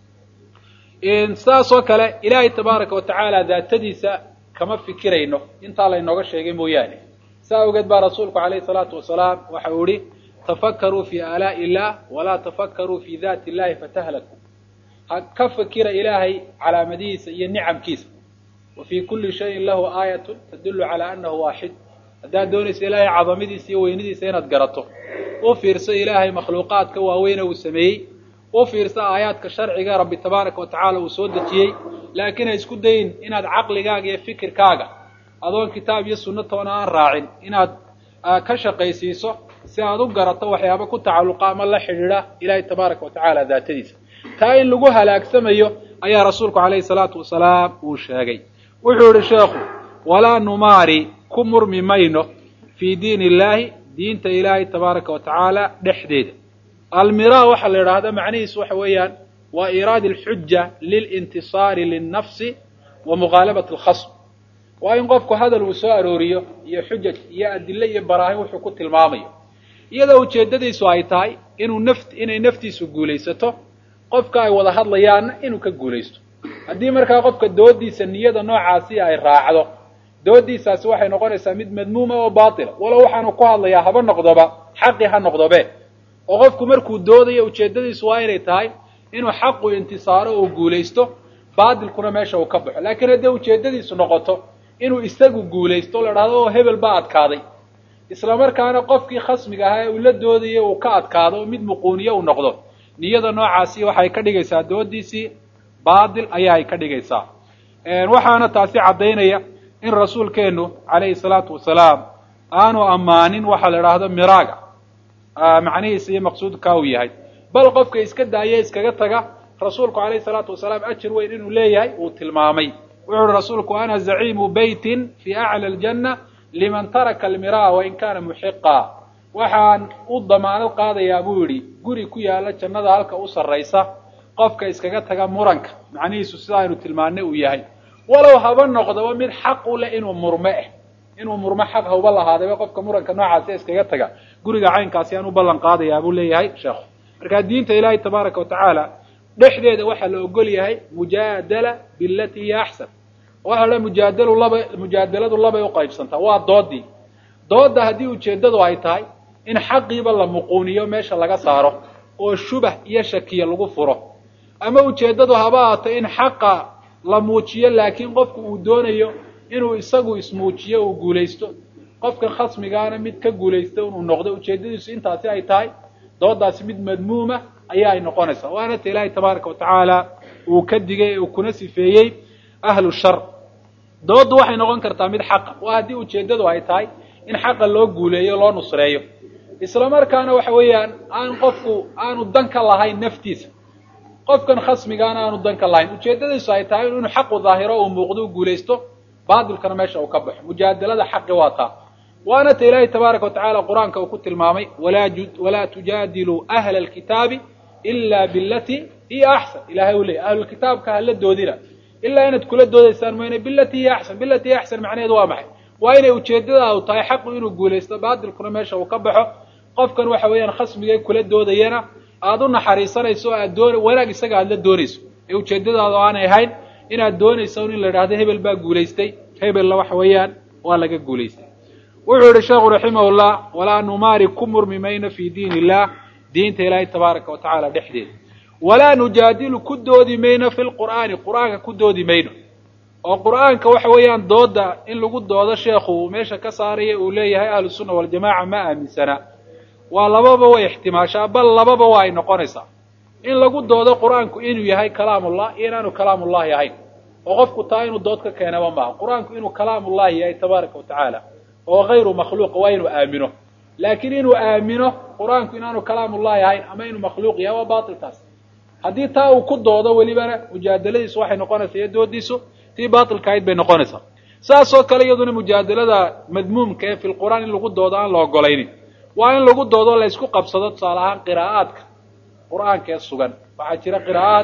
sidaas oo kale ilaahay tabaaraka watacaala daatadiisa kama fikirayno intaa laynooga sheegay mooyaane saa awgeed baa rasuulku calayhi salaatu wasalaam waxa uu ihi tafakaruu fi aalaa'i illah walaa tafakaruu fi daati illahi fatahlaku ha ka fikira ilaahay calaamadihiisa iyo nicamkiisa wa fii kulli shayin lahu aayatun tadullu calaa annahu waaxid haddaad doonaysa ilaahay cadamadiisa iyo weynidiisa inaad garato u fiirso ilaahay makhluuqaadka waaweyne uu sameeyey u fiirso aayaadka sharciga rabbi tabaaraka wa tacaala uu soo dejiyey laakiin ha isku dayin inaad caqligaaga iyo fikirkaaga adoon kitaab iyo sunno toona aan raacin inaad ka shaqaysiiso si aad u garato waxyaaba ku tacalluqa ama la xidhiidha ilaahay tabaaraka wa tacaala daatadiisa taa in lagu halaagsamayo ayaa rasuulku calayhi salaatu wasalaam uu sheegay wuxuu yihi sheekhu walaa numaari ku murmi mayno fii diin illaahi diinta ilaahay tabaaraka wa tacaala dhexdeeda almira waxaa la yidhaahda macnihiisu waxa weeyaan waa iraadi alxuja lilintisaari linnafsi wa mughaalabati alkhasm waa in qofku hadal uu soo arooriyo iyo xujaj iyo adille iyo baraahin wuxuu ku tilmaamayo iyadoo ujeeddadiisu ay tahay inuu naft inay naftiisu guulaysato qofka ay wada hadlayaanna inuu ka guulaysto haddii markaa qofka doodiisa niyada noocaasi ay raacdo doodiisaasi waxay noqonaysaa mid madmuuma oo baatila walow waxaanu ku hadlayaa haba noqdoba xaqi ha noqdobe oo qofku markuu doodayo ujeeddadiisu waa inay tahay inuu xaqu intisaaro oo guulaysto baatilkuna meesha uu ka baxo laakiin haddii ujeeddadiisu noqoto inuu isagu guulaysto o la dhahdo oo hebel baa adkaaday isla markaana qofkii khasmiga ahaa ee uu la doodayay uu ka adkaado oo mid muquuniye uu noqdo niyada noocaasi waxay ka dhigaysaa doodiisii baatil ayaa ay ka dhigaysaa waxaana taasi caddaynaya in rasuulkeennu calayhi salaatu wasalaam aanu ammaanin waxaa la idhaahdo miraaga macnihiisa iyo maqsuudka uu yahay bal qofka iska daaya iskaga taga rasuulku calayhi salaatu wasalaam ajir weyn inuu leeyahay uu tilmaamay wuxu uhi rasuulku ana zaciimu beytin fi acla aljanna liman taraka almiraa wain kana muxiqa waxaan u damaanad qaadayaa buu yidhi guri ku yaala jannada halka u sarraysa qofka iskaga taga muranka macnihiisu sida aynu tilmaanay uu yahay walow haba noqdaba mid xaq u leh inuu murme eh inuu murmo xaq hauba lahaadaba qofka muranka noocaasi iskaga taga guriga caynkaasi aan u ballan qaadayaa buu leeyahay sheekhu markaa diinta ilaahay tabaaraka wa tacaala dhexdeeda waxaa la ogol yahay mujaadala bilati hiya axsan waxaa la mujaadalu laba mujaadaladu labay uqaybsantaa waa doodii doodda haddii ujeeddadu ay tahay in xaqiiba la muquuniyo meesha laga saaro oo shubah iyo shakiya lagu furo ama ujeeddadu haba ahaato in xaqa la muujiyo laakiin qofku uu doonayo inuu isagu ismuujiyo uu guulaysto qofkan khasmigaana mid ka guulaysta inuu noqdo ujeeddadiisu intaasi ay tahay doodaasi mid madmuuma ayaa ay noqonaysaa waana ta ilaahay tabaaraka wa tacaala uu ka digay uu kuna sifeeyey ahlu shar dooddu waxay noqon kartaa mid xaqa waa haddii ujeeddadu ay tahay in xaqa loo guuleeyo loo nusreeyo isla markaana waxa weeyaan aan qofku aanu dan ka lahayn naftiisa qofkan khasmigaana aanu dan ka lahayn ujeeddadiisu ay tahay inuu xaqu daahiro uu muuqdo u guulaysto baatilkana meesha uu ka baxo mujaadalada xaqi waa taa waana ta ilaahay tabaaraka wa tacaala qur-aanka uu ku tilmaamay walaa tujaadiluu ahla alkitaabi ila bilati hiya axsan ilahay uu leeyay ahlulkitaabka hala doodina ilaa inaad kula doodaysaan mayne bilati hiya axsan bilati hiya axsan macnaheedu waa maxay waa inay ujeeddadaadu tahay xaqu inuu guulaysto baatilkuna meesha uu ka baxo qofkan waxa weeyaan khasmigay kula doodayana aada u naxariisanayso o aad doon wanaag isaga aada la doonayso ee ujeeddadaadu aanay ahayn inaad doonayso in la idhahdo hebel baa guulaystay hebella waxa weeyaan waa laga guulaystay wuxuu yihi sheekhu raximahullah walaa numaari ku murmi mayno fi diin illah diinta ilaahay tabaaraka wa tacaala dhexdeeda walaa nujaadilu ku doodi mayno fi lqur'aani qur'aanka ku doodi mayno oo qur'aanka waxa weeyaan dooda in lagu doodo sheekhu uu meesha ka saaraya uu leeyahay ahlu sunna waljamaca ma aaminsana waa lababa way ixtimaashaa bal lababa waa ay noqonaysaa in lagu doodo qur-aanku inuu yahay kalaamullah iyo inaanu kalaamullahi ahayn oo qofku taa inuu dood ka keenaba maaha qur-aanku inuu kalaamullahi yahay tabaaraka wa tacaala oo hayru makhluuqa waa inuu aamino laakiin inuu aamino qur-aanku inaanu kalaamullahi ahayn ama inuu makhluuq yahay waa baatilkaas haddii taa uu ku doodo welibana mujaadaladiisu waxay noqonaysaa iyo doodiisu tii baatilka ahayd bay noqonaysaa saas oo kale iyaduna mujaadalada madmuumka ee fi lqur'aan in lagu doodo aan la ogolaynin waa in lagu doodo la isku qabsado tusaale ahaan qiraa'aadka qur'aanka ee sugan waxaa jira qiraa'aad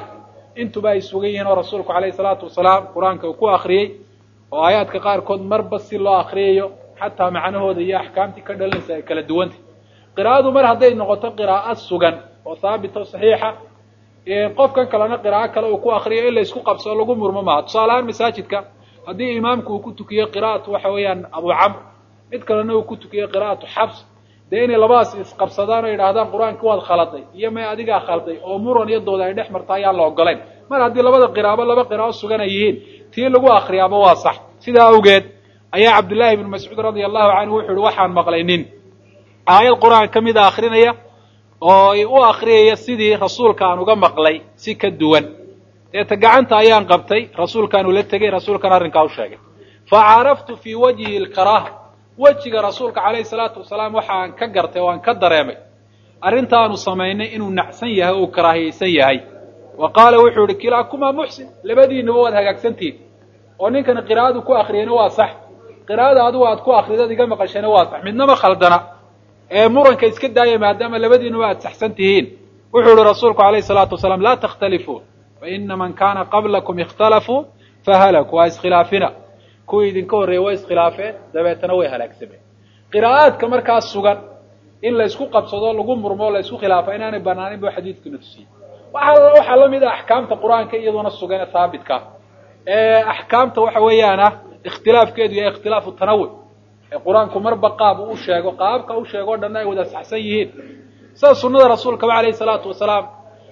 intuba ay sugan yihiin oo rasuulku calayhi salaatu wasalaam qur-aanka uu ku akriyey oo aayaadka qaarkood marba si loo akriyayo xataa macnahooda iyo axkaamtii ka dhalanaysa ay kala duwantay qiraa'adu mar hadday noqoto qiraa'o sugan oo haabita o saxiixa qofkan kalena qiraa'o kale uu ku akriyo in la isku qabsoo lagu murmo maaha tusaale ahaan masaajidka haddii imaamku uu ku tukiyo qira'atu waxa weeyaan abu camr mid kalena uu ku tukiyo qira'atu xabs dee inay labadaas isqabsadaan oo yidhaahdaan qur-aanka waad khaladay iyo may adigaa khalday oo muran iyo dooda ay dhex marta ayaan la ogolayn mar haddii labada qiraabo laba qiraa'o sugan ay yihiin tii lagu akriyaaba waa sax sidaa awgeed ayaa cabdullaahi ibnu mascuud radia allahu canhu wuxu uhi waxaan maqlay nin aayad qur-aan ka mida akrinaya oo u akriyaya sidii rasuulka aan uga maqlay si ka duwan deeta gacanta ayaan qabtay rasuulkaan ula tegey rasuulkan arrinkaa u sheegay fa caraftu fii wajhi alkaraaha wejiga rasuulka calayhi salaatu wasalaam waxaan ka gartay oo aan ka dareemay arrintaanu samaynay inuu nacsan yahay o uu karaahiyaysan yahay wa qaala wuxuu yihi kilaakumaa muxsin labadiinaba waad hagaagsantihin oo ninkana qiraa'adu ku akriyayna waa sax qiraa'ada adigu aad ku akridad iga maqashayna waa sax midnama khaldana ee muranka iska daaya maadaama labadiinuba aad saxsan tihiin wuxuu yihi rasuulku calayhi salaatu wasalaam laa takhtalifuu faina man kaana qablakum ikhtalafuu fahalakuu waa iskhilaafina kuwii idinka horreeyey way iskhilaafeen dabeetana way halaagsameen qiraa'aadka markaas sugan in la isku qabsado lagu murmo la isku khilaafa inaanay banaanin buu xadiidkuna tusiyey waxa waxaa la mid ah axkaamta qur-aanka iyaduna sugan ee haabitka ee axkaamta waxa weeyaan ah ikhtilaafkeedu yahay ikhtilaafu tanawuc ee qur-aanku marba qaab uu sheego qaabka u sheego o dhanna ay wada saxsan yihiin sida sunnada rasuulkaba calayhi salaatu wasalaam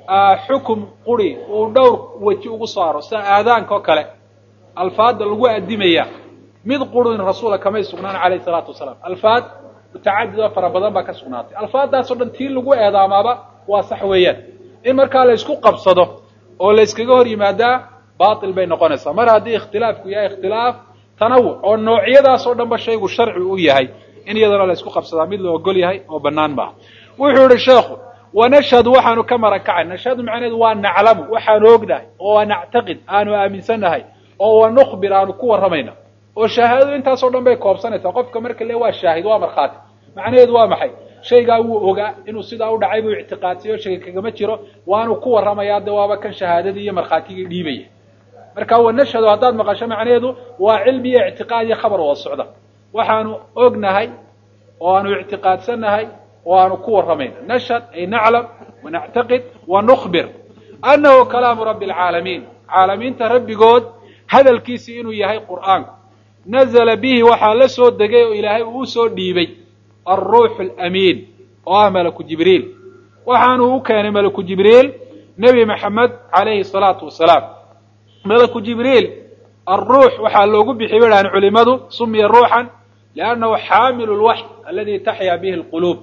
xukum quri uu dhowr weji ugu saaro sida aadaanka oo kale alfaadda lagu addimaya mid qurin rasuula kamay sugnaan calayhi salaatu wasalaam alfaad mutacadid oo fara badan baa ka sugnaatay alfaaddaasoo dhan tii lagu eedaamaaba waa sax weeyaan in markaa la isku qabsado oo la yskaga hor yimaadaa baatil bay noqonaysaa mar haddii ikhtilaafku yahay ikhtilaaf tanawuc oo noocyadaasoo dhanba shaygu sharci u yahay in iyadana la isku qabsadaa mid la ogol yahay oo bannaan maaha wuxuu yihi sheekhu wanashhadu waxaanu ka maran kacay nashhadu macnaheedu waa naclamu waxaanu ognahay oo waa nactaqid aanu aaminsannahay oo wa nukhbir aanu ku warramayna oo shahaadadu intaasoo dhan bay koobsanaysaa qofka marka le waa shaahid waa markhaati macnaheedu waa maxay shaygaa wuu ogaa inuu sidaa u dhacay buu ictiqaadsiyo shayga kagama jiro waanu ku warramayaa de waaba kan shahaadadii iyo markhaatigii dhiibaya marka wanashhadu haddaad maqasho macnaheedu waa cilmi iyo ictiqaad iyo khabar wada socda waxaanu ognahay oo aanu ictiqaadsannahay oo aanu ku warramayna nashhad ay naclam wanactaqid wanukhbir annahu kalaamu rabbi alcaalamiin caalamiinta rabbigood hadalkiisii inuu yahay qur'aanku nazla bihi waxaa la soo degay oo ilaahay uu soo dhiibay alruuxu alamiin oo ah malaku jibriil waxaanuu u keenay malaku jibriil nebi maxamed calayhi salaatu wasalaam malaku jibriil alruux waxaa loogu bixi bay dhahan culimadu sumiya ruuxan liannahu xaamilu lwaxy aladi taxyaa bihi alquluub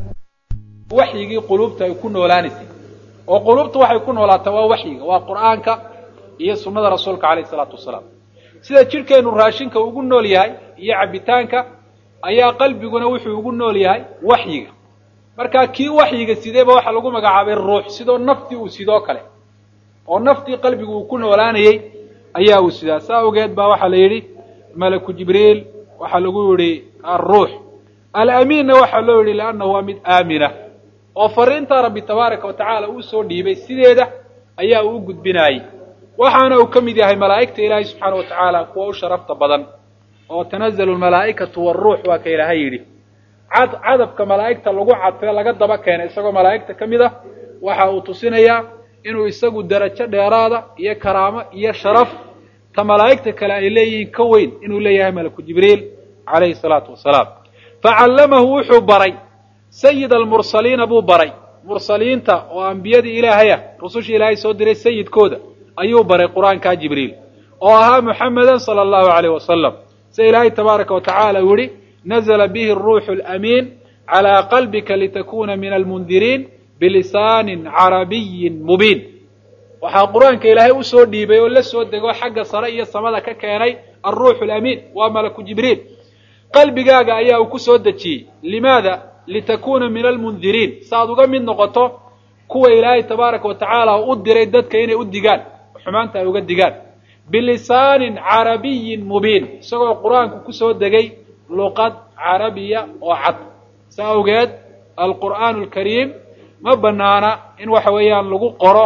waxyigii quluubta ay ku noolaanaysay oo quluubta waxay ku noolaataa waa waxyiga waa qur'aanka iyo sunnada rasuulka calayhi salaatu wasalaam sida jidhkeennu raashinka ugu nool yahay iyo cabbitaanka ayaa qalbiguna wuxuu ugu nool yahay waxyiga markaa kii waxyiga sideeba waxaa lagu magacaabay ruux sidoo naftii uu sidoo kale oo naftii qalbigu uu ku noolaanayey ayaa uu sidaa saa awgeed baa waxaa la yidhi malaku jibriil waxaa lagu yidhi alruux alamiinna waxaa loo yidhi liannahu waa mid aamina oo fariinta rabbi tabaaraka wa tacaala uu soo dhiibay sideeda ayaa uu u gudbinaayey waxaana uu ka mid yahay malaa'igta ilaahay subxaana wa tacaala kuwa u sharafta badan oo tanazalu lmalaa'ikatu waaruux waa ka ilaahay yidhi cad cadabka malaa'igta lagu cadfee laga daba keenay isagoo malaa'igta ka mid ah waxa uu tusinayaa inuu isagu darajo dheeraada iyo karaamo iyo sharaf ta malaa'igta kale ay leeyihiin ka weyn inuu leeyahay malaku jibriil calayhi salaatu wasalaam facallamahu wuxuu baray sayid almursaliina buu baray mursaliinta oo ambiyadii ilaahay ah rusushii ilaahay soo diray sayidkooda ayuu baray qur-aankaa jibriil oo ahaa muxamedan sala allahu alayh wasalam sida ilaahay tabaaraka wa tacaala uu yihi nazla bihi aruuxu alamiin calaa qalbika litakuna min almundiriin bilisaanin carabiyin mubiin waxaa qur-aanka ilaahay usoo dhiibay oo la soo dego xagga sare iyo samada ka keenay alruuxu alamiin waa malaku jibriil qalbigaaga ayaa uu ku soo dejiyey limaada litakuna min almundiriin si aad uga mid noqoto kuwa ilaahay tabaaraka wa tacaala u diray dadka inay u digaan xumaanta ay uga digaan bilisaanin carabiyin mubiin isagoo qur-aanku kusoo degay luqad carabiya oo cad sa awgeed alqur'aanu alkariim ma banaana in waxa weeyaan lagu qoro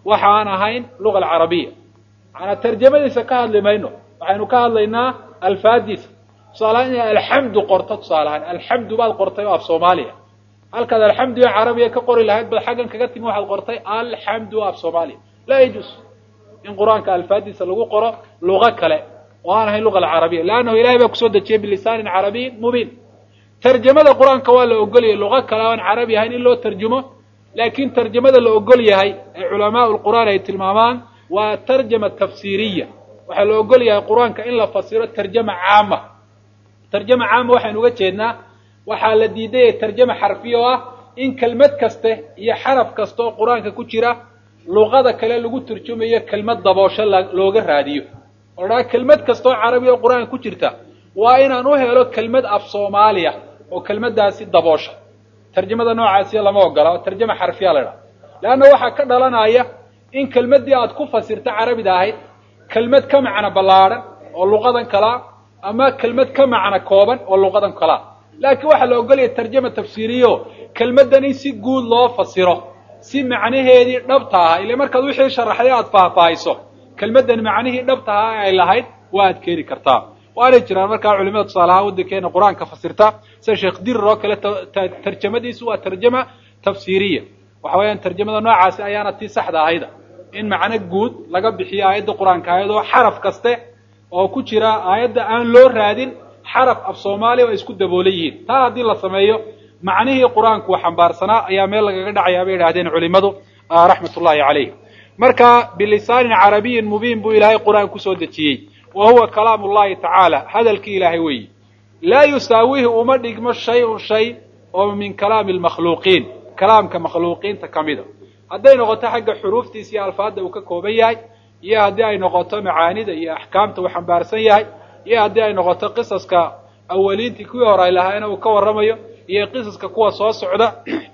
waxa aan ahayn luga alcarabiya macanaa tarjamadiisa ka hadli mayno waxaynu ka hadlaynaa alfaadiisa tusaalahaan inay alxamdu qorto tusaalahaan alxamdu baad qortay oo af soomaaliya halkaad alxamdu ee carabiya ka qori lahayd bad xaggan kaga timi waxaad qortay alxamdu af soomaaliya laa yajuus in qur-aanka alfaadiisa lagu qoro luga kale oo aan ahayn luga alcarabiya leannahu ilahay baa kusoo dejiyey bilisaanin carabiyin mubiin tarjamada qur-aanka waa la ogolyay luga kale o aan carabi ahayn in loo tarjumo laakiin tarjamada la ogol yahay ee culamaau lqur'aan ay tilmaamaan waa tarjama tafsiiriya waxaa la ogol yahay qur-aanka in la fasiro tarjama caama tarjama caama waxaynu uga jeednaa waxaa la diidaya tarjama xarfiya oo ah in kelmad kaste iyo xaraf kasta oo qur-aanka ku jira luqada kale lagu turjumayo kelmad daboosho looga raadiyo oo dhaa kelmad kasta oo carabiya oo qur-aanka ku jirta waa inaan u helo kelmad af soomaaliya oo kelmaddaasi daboosha tarjamada noocaasiya lama ogola oo tarjama xarfiya la idhaha leanna waxaa ka dhalanaya in kelmaddii aad ku fasirta carabida ahayd kelmad ka macno ballaadhan oo luqadan kalaa ama kelmad ka macno kooban oo luqadan kalaa laakiin waxaa la ogolaya tarjama tafsiiriyo kelmaddan in si guud loo fasiro si macnaheedii dhabta aha ile markaad wixii sharaxday aad faahfaahiso kelmaddan macnihii dhabta aha ay lahayd waa ad keeni kartaa waanay jiraan markaa culimada tusaalahaan waddankeena qur-aanka fasirta sida sheekh dirir oo kale tarjamadiisu waa tarjama tafsiiriya waxa weeyaan tarjamada noocaasi ayaana tii saxda ahayda in macno guud laga bixiyo aayadda qur-aanka ayadoo xaraf kaste oo ku jira aayadda aan loo raadin xaraf af soomaaliya oo ay isku daboolan yihiin taa haddii la sameeyo macnihii qur-aanku wa xambaarsanaa ayaa meel lagaga dhacayaa bay idhahdeen culimadu raxmat ullahi calayh marka bilisaanin carabiyin mubiin buu ilaahay qur-aan kusoo dejiyey wa huwa kalaam ullahi tacaala hadalkii ilaahay weeyi laa yusaawihi uma dhigmo shay-un shay oo min kalaami lmakhluuqiin kalaamka makhluuqiinta ka mida hadday noqoto xagga xuruuftiisa iyo alfaadda uu ka kooban yahay iyo haddii ay noqoto macaanida iyo axkaamta uu xambaarsan yahay iyo haddii ay noqoto qisaska awaliintii kuwii hore ay lahaayna uu ka warramayo iyo qisaska kuwa soo socda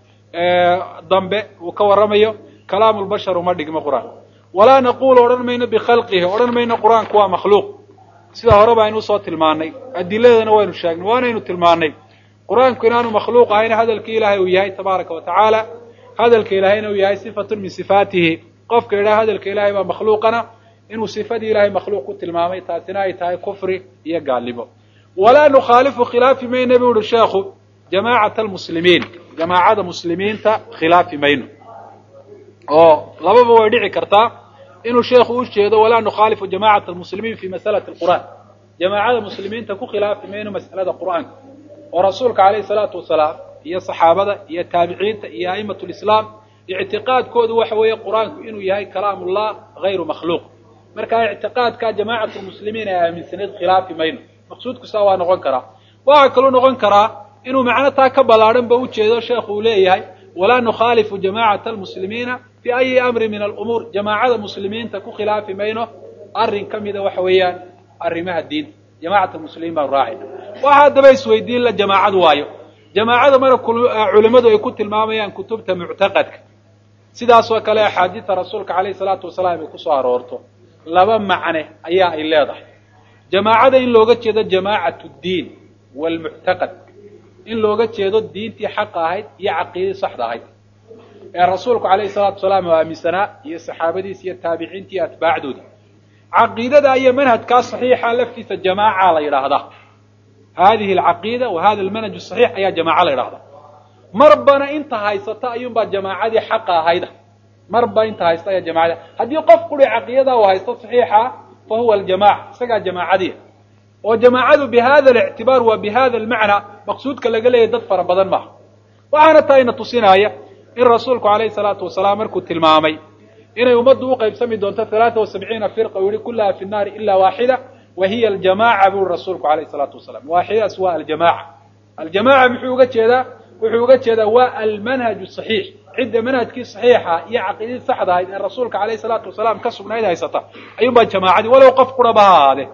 dambe uu ka warramayo kalaamu lbashar uma dhigmo qur-aan walaa naqulu odhan mayno bikhalqihi odhan mayno qur-aanku waa makhluuq sida hore ba aynu usoo tilmaanay adiladana waynu sheegnay waanaynu tilmaanay qur-aanku inaanu makhluuq ahayn hadalkii ilaahay uu yahay tabaaraka wa tacaala hadalka ilaahayna uu yahay sifatun min sifaatihi qofka idhaha hadalka ilahay baa makhluuqana inuu sifadii ilahay makhluuq ku tilmaamay taasina ay tahay kufri iyo gaalnimo walaa nukhaalifu khilaafi mayna bu uhi sheekhu jamaacata almuslimiin jamaacada muslimiinta khilaafi mayno oo lababa way dhici kartaa inuu sheekhu u jeedo walaa nukhaalifu jamacata almuslimiin fi masalati alqur'aan jamaacada muslimiinta ku khilaafi mayno mas'alada qur'aanka oo rasuulka calayhi salaatu wasalaam iyo saxaabada iyo taabiciinta iyo a'imatu lislaam ictiqaadkoodu waxa weeye qur-aanku inuu yahay kalaamullah hayru makhluuq markaa ictiqaadka jamaacatu lmuslimiin ay aaminsanayd khilaafi mayno maqsuudku saa waa noqon karaa waxaa kaluu noqon karaa inuu macno taa ka ballaadhan ba ujeedo sheekhu uu leeyahay walaa nukhaalifu jamacata almuslimiina fi ayi amri min alumuur jamaacada muslimiinta ku khilaafi mayno arrin ka mida waxa weeyaan arrimaha diinta jamacat muslimiin baan raacayna waxa haddaba isweydiin la jamaacad waayo jamaacada mara culimmadu ay ku tilmaamayaan kutubta muctaqadka sidaasoo kale axaadiida rasuulka calayhi salaatu wasalaam ay kusoo aroorto laba macne ayaa ay leedahay jamaacada in looga jeedo jamaacat ddiin waalmuctaqad in looga jeedo diintii xaqa ahayd iyo caqiidadii saxda ahayd ee rasuulku calayhi salaatu wasalaam oo aaminsanaa iyo saxaabadiisa iyo taabiciinta iyo atbaacdooda caqiidada iyo manhajkaa saxiixa laftiisa jamaaca la yidhaahdaa hadihi alcaqiida wa hada almanhaj saxiix ayaa jamaaca la yidhahdaa marbana inta haysata ayuunbaa jamaacadii xaqa ahayda marba inta haysta ayaa jamaacada haddii qof quri caqiidada uu haysto saxiixa fa huwa aljamaca isagaa jamaacadiya oo jamaacadu bi hada alictibaar wa bi hada almacna maqsuudka laga leeyahy dad fara badan maaha waxaana taa ina tusinaya in rasuulku calayhi salaatu wasalaam markuu tilmaamay inay ummaddu u qaybsami doonto halaata wa sabciina firqa u yihi kullaha fi nnaari ila waaxida wa hiya aljamaca buri rasuulku calayhi salaatu wasalaam waaxidadaas waa aljamaca aljamaca muxuu uga jeedaa wuxuu uga jeedaa waa almanhaju saxiix cidda manhajkii saxiixa iyo caqiidadii saxda ahayd ee rasuulka calayhi salaatu wasalaam ka sugnayd haysata ayuunbaa jamaacadii walow qof quraba ha ahaadee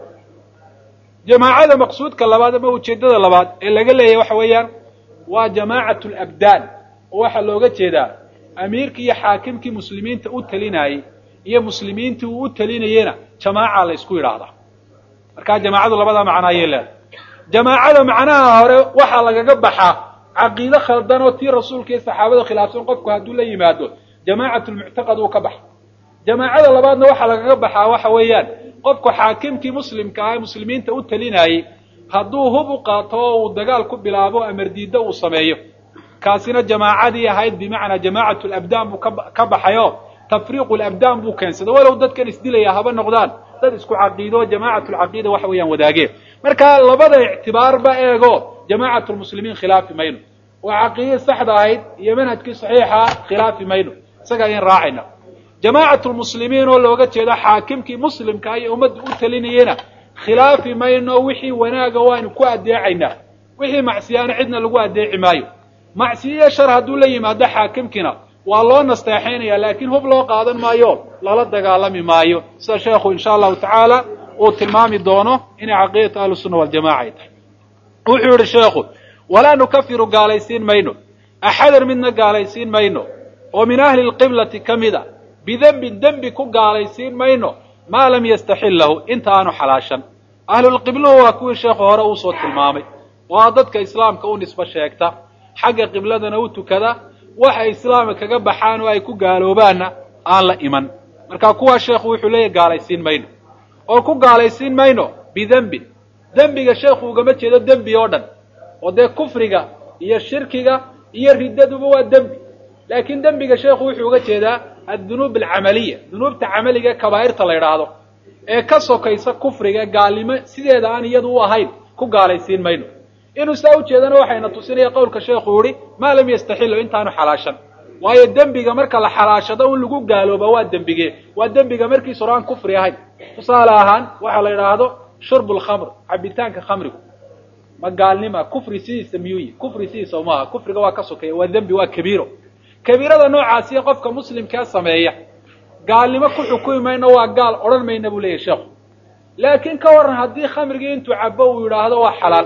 jamaacada maqsuudka labaad ama ujeeddada labaad ee laga leeyahay waxa weeyaan waa jamaacat alabdaan oo waxaa looga jeedaa amiirkii iyo xaakimkii muslimiinta u talinayey iyo muslimiintii uu u talinayena jamaaca la ysku yidhaahdaa markaa jamaacadu labadaa macno ayay leedahay jamaacada macnaha hore waxaa lagaga baxaa caqiide khaldan oo tii rasuulka iyo saxaabada khilaafsan qofku hadduu la yimaado jamaacat lmuctaqad uu ka baxa jamaacada labaadna waxaa lagaga baxaa waxa weeyaan qofku xaakimkii muslimka ah ee muslimiinta u talinayey hadduu hub u qaato oo uu dagaal ku bilaabo amardiiddo uu sameeyo kaasina jamaacadii ahayd bimacnaa jamaacatu labdaan buu ka baxayo tafriiqu labdaan buu keensada walow dadkan isdilaya haba noqdaan dad isku caqiido jamaacatu lcaqiida waxa weeyaan wadaageen marka labada ictibaarba eego jamaacatu lmuslimiin khilaafi mayno oo caqiidadii saxda ahayd iyo manhajkii saxiixa khilaafi mayno isaga ayaan raacayna jamaacatu lmuslimiin oo looga jeedo xaakimkii muslimka iyo ummadda u talinayena khilaafi mayno wixii wanaaga waanu ku adeecaynaa wixii macsiyaana cidna lagu adeeci maayo macsiyo shar hadduu la yimaado xaakimkiina waa loo nasteexaynaya laakiin hub loo qaadan maayo lala dagaalami maayo sida sheekhu insha allahu tacaala uu tilmaami doono inay caqiidatu ahlusunna waljamaca ay tahay wuxuu yihi sheekhu walaa nukafiru gaalaysiin mayno axadan midna gaalaysiin mayno oo min ahli lqiblati ka mid a bidembin dembi ku gaalaysiin mayno maa lam yastaxillahu inta aanu xalaashan ahlulqibluhu waa kuwii sheekhu hore uusoo tilmaamay oo a dadka islaamka u nisbo sheegta xagga qibladana u tukada waxay islaamka kaga baxaan oo ay ku gaaloobaanna aan la iman marka kuwaa sheekhu wuxuu leeyahy gaalaysiin mayno oo ku gaalaysiin mayno bidembin dembiga sheekhu ugama jeedo dembi oo dhan oo dee kufriga iyo shirkiga iyo riddaduba waa dembi laakiin dembiga sheekhu wuxuu uga jeedaa addunuub alcamaliya dunuubta camaliga ee kabaa'irta la yidhaahdo ee ka sokaysa kufriga gaalnimo sideeda aan iyadu u ahayn ku gaalaysiin mayno inuu saa ujeedana waxayna tusinaya qowlka sheekhu yihi maa lam yastaxilu intaanu xalaashan waayo dembiga marka la xalaashado in lagu gaalooba waa dembige waa dembiga markiis hore aan kufri ahayn tusaale ahaan waxaa la yidhaahdo shurbu lkhamr cabitaanka khamrigu ma gaalnima kufri sidiisa miyuu yihi kufri sidiisa maaha kufriga waa ka sokeeya waa dembi waa kabiiro kabiirada noocaasiya qofka muslimkaa sameeya gaalnimo ku xukumi mayno waa gaal odhan mayna buu leeyahy sheekhu laakiin ka waran haddii khamrigii intuu cabo uu yidhaahdo waa xalaal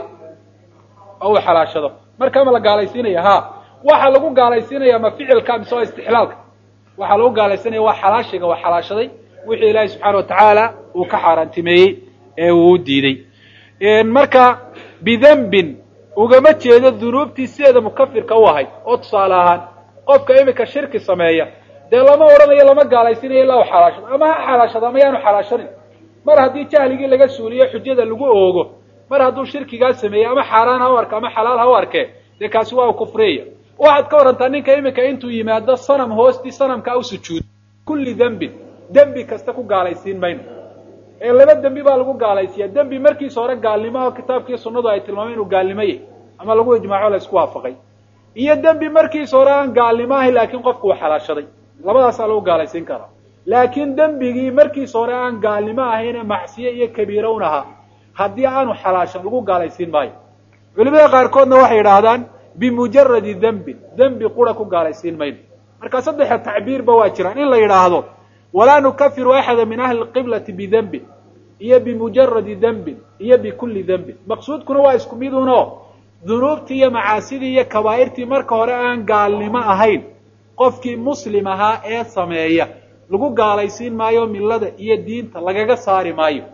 oo uu xalaashado markaa ma la gaalaysiinaya ha waxaa lagu gaalaysiinaya ma ficilka mise waa istixlaalka waxaa lagu gaalaysiinaya waa xalaashiga waa xalaashaday wixii ilaahay subxaana watacaala uu ka xaaraantimeeyey ee uu u diiday marka bidembin ugama jeedo dunuubtii sideeda mukafirka u ahayd oo tusaale ahaan qofka iminka shirki sameeya dee lama odhanayo lama gaalaysiinayo ilaa u xalaashado ama ha xalaashado ama yaanu xalaashanin mar haddii jahligii laga suuliyo xujada lagu oogo mar hadduu shirkigaa sameeyey ama xaaraan ha u arka ama xalaal ha u arkee dee kaasi waa u kufriyaya waxaad ka warantaa ninka iminka intuu yimaado sanam hoostii sanamka u sujuudo kulli dembin dembi kasta ku gaalaysiin mayno ee laba dembi baa lagu gaalaysiiya dembi markiisa hore gaalnimo oo kitaabkii sunnadu ay tilmaameen inuu gaalnimo yahy ama lagu ijmaaco la isku waafaqay iyo dembi markiisa hore aan gaalnimo ahayn laakiin qofku uu xalaashaday labadaasaa lagu gaalaysiin karaa laakiin dembigii markiisa hore aan gaalnimo ahayn macsiye iyo kabiira un ahaa haddii aanu xalaashan lagu gaalaysiin maayo culimada qaarkoodna waxay yidhaahdaan bimujaradi dembin dembi qura ku gaalaysiin mayno marka saddexa tacbiirba waa jiraan in la yidhaahdo walaa nukafiru axada min ahli lqiblati bidembin iyo bimujaradi dembin iyo bikulli dembin maqsuudkuna waa isku mid unoo dunuubtii iyo macaasidii iyo kabaa'irtii marka hore aan gaalnimo ahayn qofkii muslim ahaa ee sameeya lagu gaalaysiin maayo millada iyo diinta lagaga saari maayo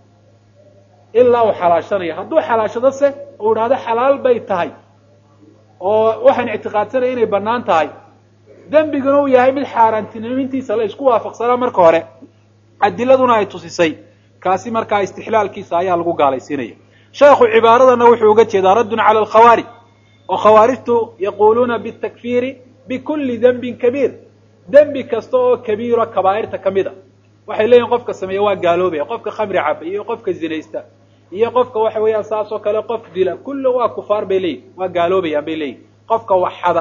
ilaa uu xalaashanayo hadduu xalaashado se uu idhaahdo xalaal bay tahay oo waxaan ictiqaadsanaya inay bannaan tahay dembiguna uu yahay mid xaaraantinimintiisa la isku waafaqsanaa marka hore adiladuna ay tusisay kaasi markaa istixlaalkiisa ayaa lagu gaalaysiinaya sheekhu cibaaradana wuxuu uga jeedaa raddun cala alkhawaarij oo khawaarijtu yaquuluuna bitakfiiri bikulli dembin kabiir dembi kasta oo kabiiro kabaa'irta ka mid a waxay leeyihin qofka sameeya waa gaaloobaya qofka khamri caba iyo qofka zinaysta iyo qofka waxa weeyaan saas oo kale qof dila kulli waa kufaar bay leeyihin waa gaaloobayaan bay leeyihin qofka waxxada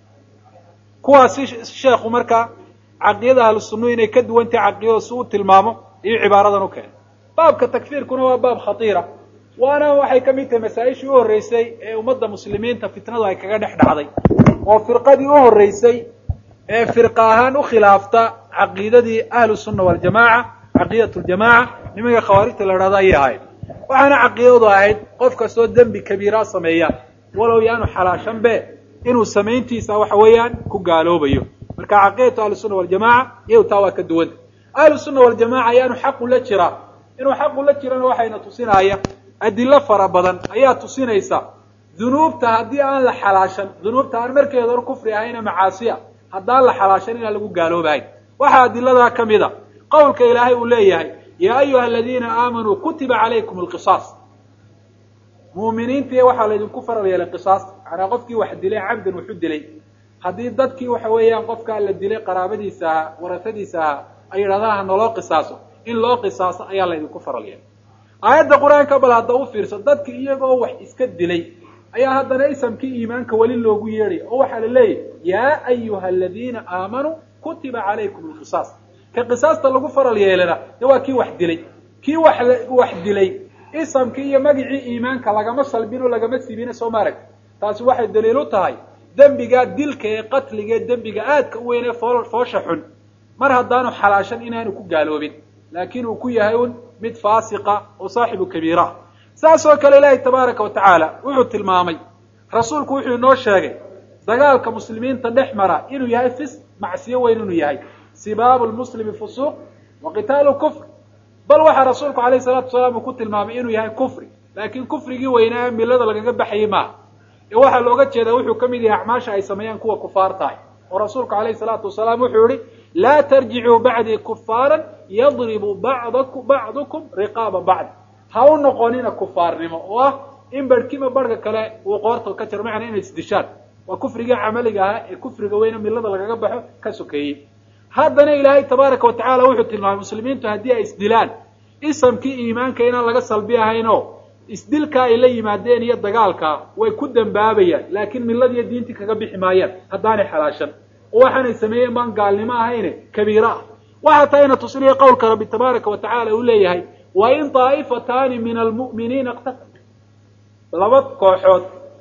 kuwaasi sheekhu marka caqidada ahlu sunnuhu inay ka duwan tahay caqidada si uu tilmaamo iyo cibaaradan u keenay baabka takfiirkuna waa baab khatiira waana waxay ka mid tahay masaa-ishii u horreysay ee ummadda muslimiinta fitnadu ay kaga dhex dhacday oo firqadii u horreysay ee firqa ahaan u khilaafta caqiidadii ahlu sunna waljamaaca caqiidat ljamaaca nimanka khawaarijta la idhahdo ayay ahayd waxaana caqiidadu ahayd qof kastoo dembi kabiiraa sameeya walow yaanu xalaashanbe inuu samayntiisa waxa weeyaan ku gaaloobayo marka caqiidatu ahlusunna waljamaca iyadu taa waa ka duwanta ahlusunna waljamaca ayaanu xaqu la jiraa inuu xaqu la jirana waxayna tusinaya adilo fara badan ayaa tusinaysa dunuubta haddii aan la xalaashan dunuubta aan markeeda hor kufri ahayna macaasiya haddaan la xalaashan inaan lagu gaaloobahayn waxaa adiladaa ka mid a qowlka ilaahay uu leeyahay yaa ayuha aladiina aamanuu kutiba calaykum alqisaas muuminiintii waxaa laydinku faral yeelay qisaasta macnaa qofkii wax dilay cabdan wuxu dilay haddii dadkii waxa weeyaan qofkaa la dilay qaraabadiisa ahaa warasadiisa ahaa ay yidhahdaan ha naloo qisaaso in loo qisaaso ayaa laydinku faral yeelay aayadda qur-aanka bal hadda u fiirso dadki iyagoo wax iska dilay ayaa haddana isamkii iimaanka weli loogu yeedhaya oo waxaa la leeyahy yaa ayuha aladiina aamanuu kutiba calaykum alqisaas ka qisaasta lagu faral yeelana de waa kii wax dilay kii wax wax dilay isamkii iyo magicii iimaanka lagama salbin oo lagama sibina soo ma aragti taasi waxay daliil u tahay dembigaa dilka ee qatliga ee dembiga aadka u weyn ee foo foosha xun mar haddaanu xalaashan inaanu ku gaaloobin laakiin uu ku yahay un mid faasiqa oo saaxibu kabiira saas oo kale ilaahay tabaaraka wa tacaala wuxuu tilmaamay rasuulku wuxuu inoo sheegay dagaalka muslimiinta dhex mara inuu yahay fis macsiyo weyn inuu yahay sibaabu lmuslimi fusuuq wa qitaalu kufr bal waxaa rasuulku alayh salatu wasalaam uu ku tilmaamay inuu yahay kufri laakiin kufrigii weynaa milada lagaga baxayay maaha ee waxaa looga jeedaa wuxuu ka mid yahay acmaasha ay sameeyaan kuwa kufaar tahay oo rasuulku alayhi salaatu wasalaam wuxuu yihi laa tarjicuu bacdii kufaaran yadribu bacdaku bacdukum riqaaba bacd ha u noqonina kufaarnimo oo ah in barhkiiba barhka kale uu qoorta ka jiro macnaa inay isdishaan waa kufrigii camaliga ahaa ee kufriga weyne milada lagaga baxo ka sokeeyey haddana ilaahay tabaaraka wa tacala wuxuu tilmaamay muslimiintu haddii ay isdilaan isamkii iimaanka inaan laga salbi ahaynoo isdilka ay la yimaadeen iyo dagaalka way ku dambaabayaan laakiin miladiiyo diintii kaga bixi maayaan haddaanay xalaashan oo waxaanay sameeyeen baan gaalnimo ahayne kabiira ah waxaa taayna tusinaya qowlka rabbi tabaaraka wa tacala uu leeyahay wa in daa'ifataani min almu'miniina iqtatal laba kooxood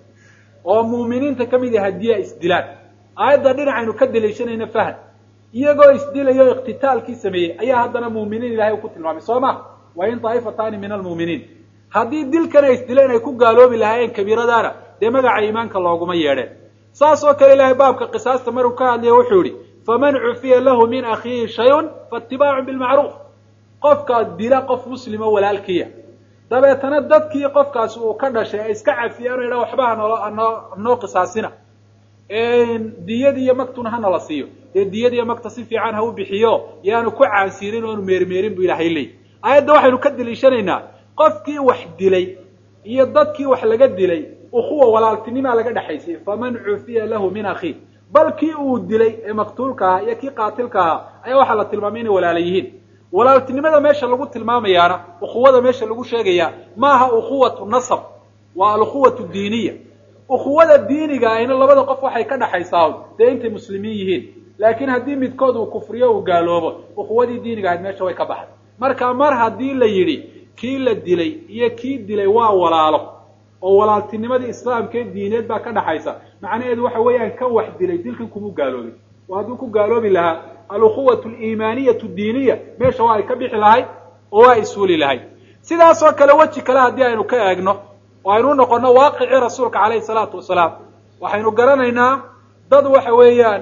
oo mu'miniinta ka mid ah haddii ay isdilaan aayadda dhinacaynu ka daliishanayna fahad iyagoo isdilayo iqtitaalkii sameeyey ayaa haddana mu'miniin ilahay uu ku tilmaamay soo ma wa in daa'ifataani min almu'miniin haddii dilkan ay isdileen ay ku gaaloobi lahaayeen kabiiradaana dee magaca iimaanka looguma yeedheen saas oo kale ilaahay baabka qisaasta maruu ka hadlaya wuxuu yihi faman cufiya lahu min akhiihi shayun faatibaacun bilmacruuf qofkaa dila qof muslimo walaalkiya dabeetana dadkii qofkaasi uu ka dhashay ay iska cafiyaan o yidha waxba hanolo hanoo hanoo qisaasina diyad iyo magtuna ha nala siiyo dee diyad iyo magta si fiican ha u bixiyo yaanu ku caansiirin oonu meermeerin bu ilahay leey aayadda waxaynu ka daliishanaynaa qofkii wax dilay iyo dadkii wax laga dilay ukuwa walaaltinimaa laga dhexaysay faman cufiya lahu min akhiih bal kii uu dilay ee maqtuulka ahaa iyo kii qaatilka ahaa ayaa waxaa la tilmaamay inay walaala yihiin walaaltinimada meesha lagu tilmaamayaana ukhuwada meesha lagu sheegayaa maaha ukhuwatu nasab waa alukhuwatu diiniya ukhuwada diiniga ahina labada qof waxay ka dhaxaysaa dee intay muslimiin yihiin laakiin haddii midkood uu kufriyo uu gaaloobo ukhuwadii diiniga ahayd meesha way ka baxday marka mar haddii la yidhi kii la dilay iyo kii dilay waa walaalo oo walaaltinimadii islaamka ee diineed baa ka dhaxaysa macnaheedu waxa weeyaan kan wax dilay dilkan kumuu gaaloobin oo hadduu ku gaaloobi lahaa alukhuwatu aliimaaniyatu diiniya meesha waa ay ka bixi lahayd oo waa iswuli lahayd sidaas oo kale weji kale haddii aynu ka eegno oo aynu noqono waaqicii rasuulka calayhi salaatu wasalaam waxaynu garanaynaa dad waxa weeyaan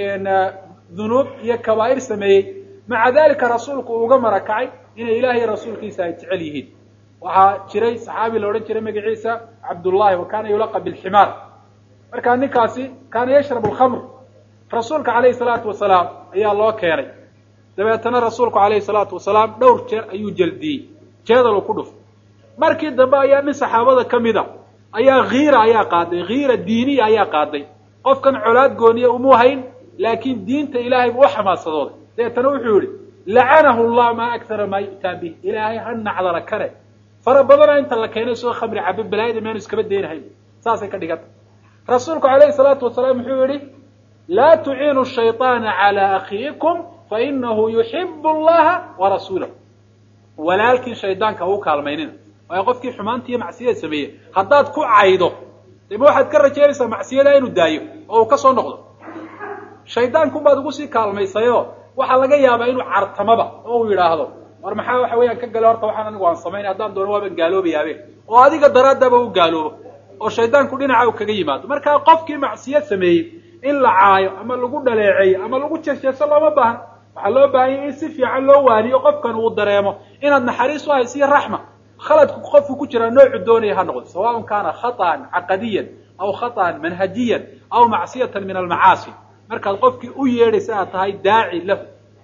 dunuub iyo kabaa'ir sameeyey maca dalika rasuulku uu uga marakacay inay ilaah iyo rasuulkiisa ay jecel yihiin waxaa jiray saxaabi la odhan jiray magaciisa cabdullahi wa kaana yulaqa bilximaar markaa ninkaasi kaana yashrabu alkhamr rasuulka calayhi salaatu wasalaam ayaa loo keenay dabeetana rasuulku calayhi salaatu wasalaam dhowr jeer ayuu jeldiyey jeedal uu ku dhufay markii dambe ayaa nin saxaabada ka mida ayaa hiira ayaa qaaday hiira diiniya ayaa qaaday qofkan colaad gooniya umuu hayn laakiin diinta ilaahay buu u xamaasadooday dabeetana wuxuu yihi lacanahu llah maa aktara maa yu'taa bih ilaahay ha nacdala kare fara badana inta la keenay soo khamri cabe balaayada meanu iskaba daynahayn saasay ka dhiganta rasuulku calayhi salaatu wasalaam wuxuu yihi laa tuciinu shayطaana calaa akhiikum fainahu yuxibu allaha warasuulahu walaalkii shaydaanka u kaalmaynina waayo qofkii xumaanta iyo macsiyada sameeyey haddaad ku caydo de ma waxaad ka rajaynaysaa macsiyadaa inuu daayo oo uu ka soo noqdo shaydaanku baad ugu sii kaalmaysayo waxaa laga yaabaa inuu cartamaba oo uu yidhaahdo war maxaa waxa weeyaan ka gale horta waxaan anigu aan samaynay haddaan doono waaban gaaloobayaabe oo adiga daraadaba u gaaloobo oo shaydaanku dhinaca u kaga yimaado markaa qofkii macsiyad sameeyey in la caayo ama lagu dhaleeceeyo ama lagu jeesjeeso looma baahan waxaa loo baahanya in si fiican loo waaniyo qofkan uu dareemo inaad naxariis u haysiyo raxma khaladku qofku ku jiraa noocu doonaya ha noqdo sawaءn kaana khaطأan caqadiyan aw khaطأan manhajiyan aw macsiyatan min almacaasi markaad qofkii u yeedhaysa aad tahay daaci lahu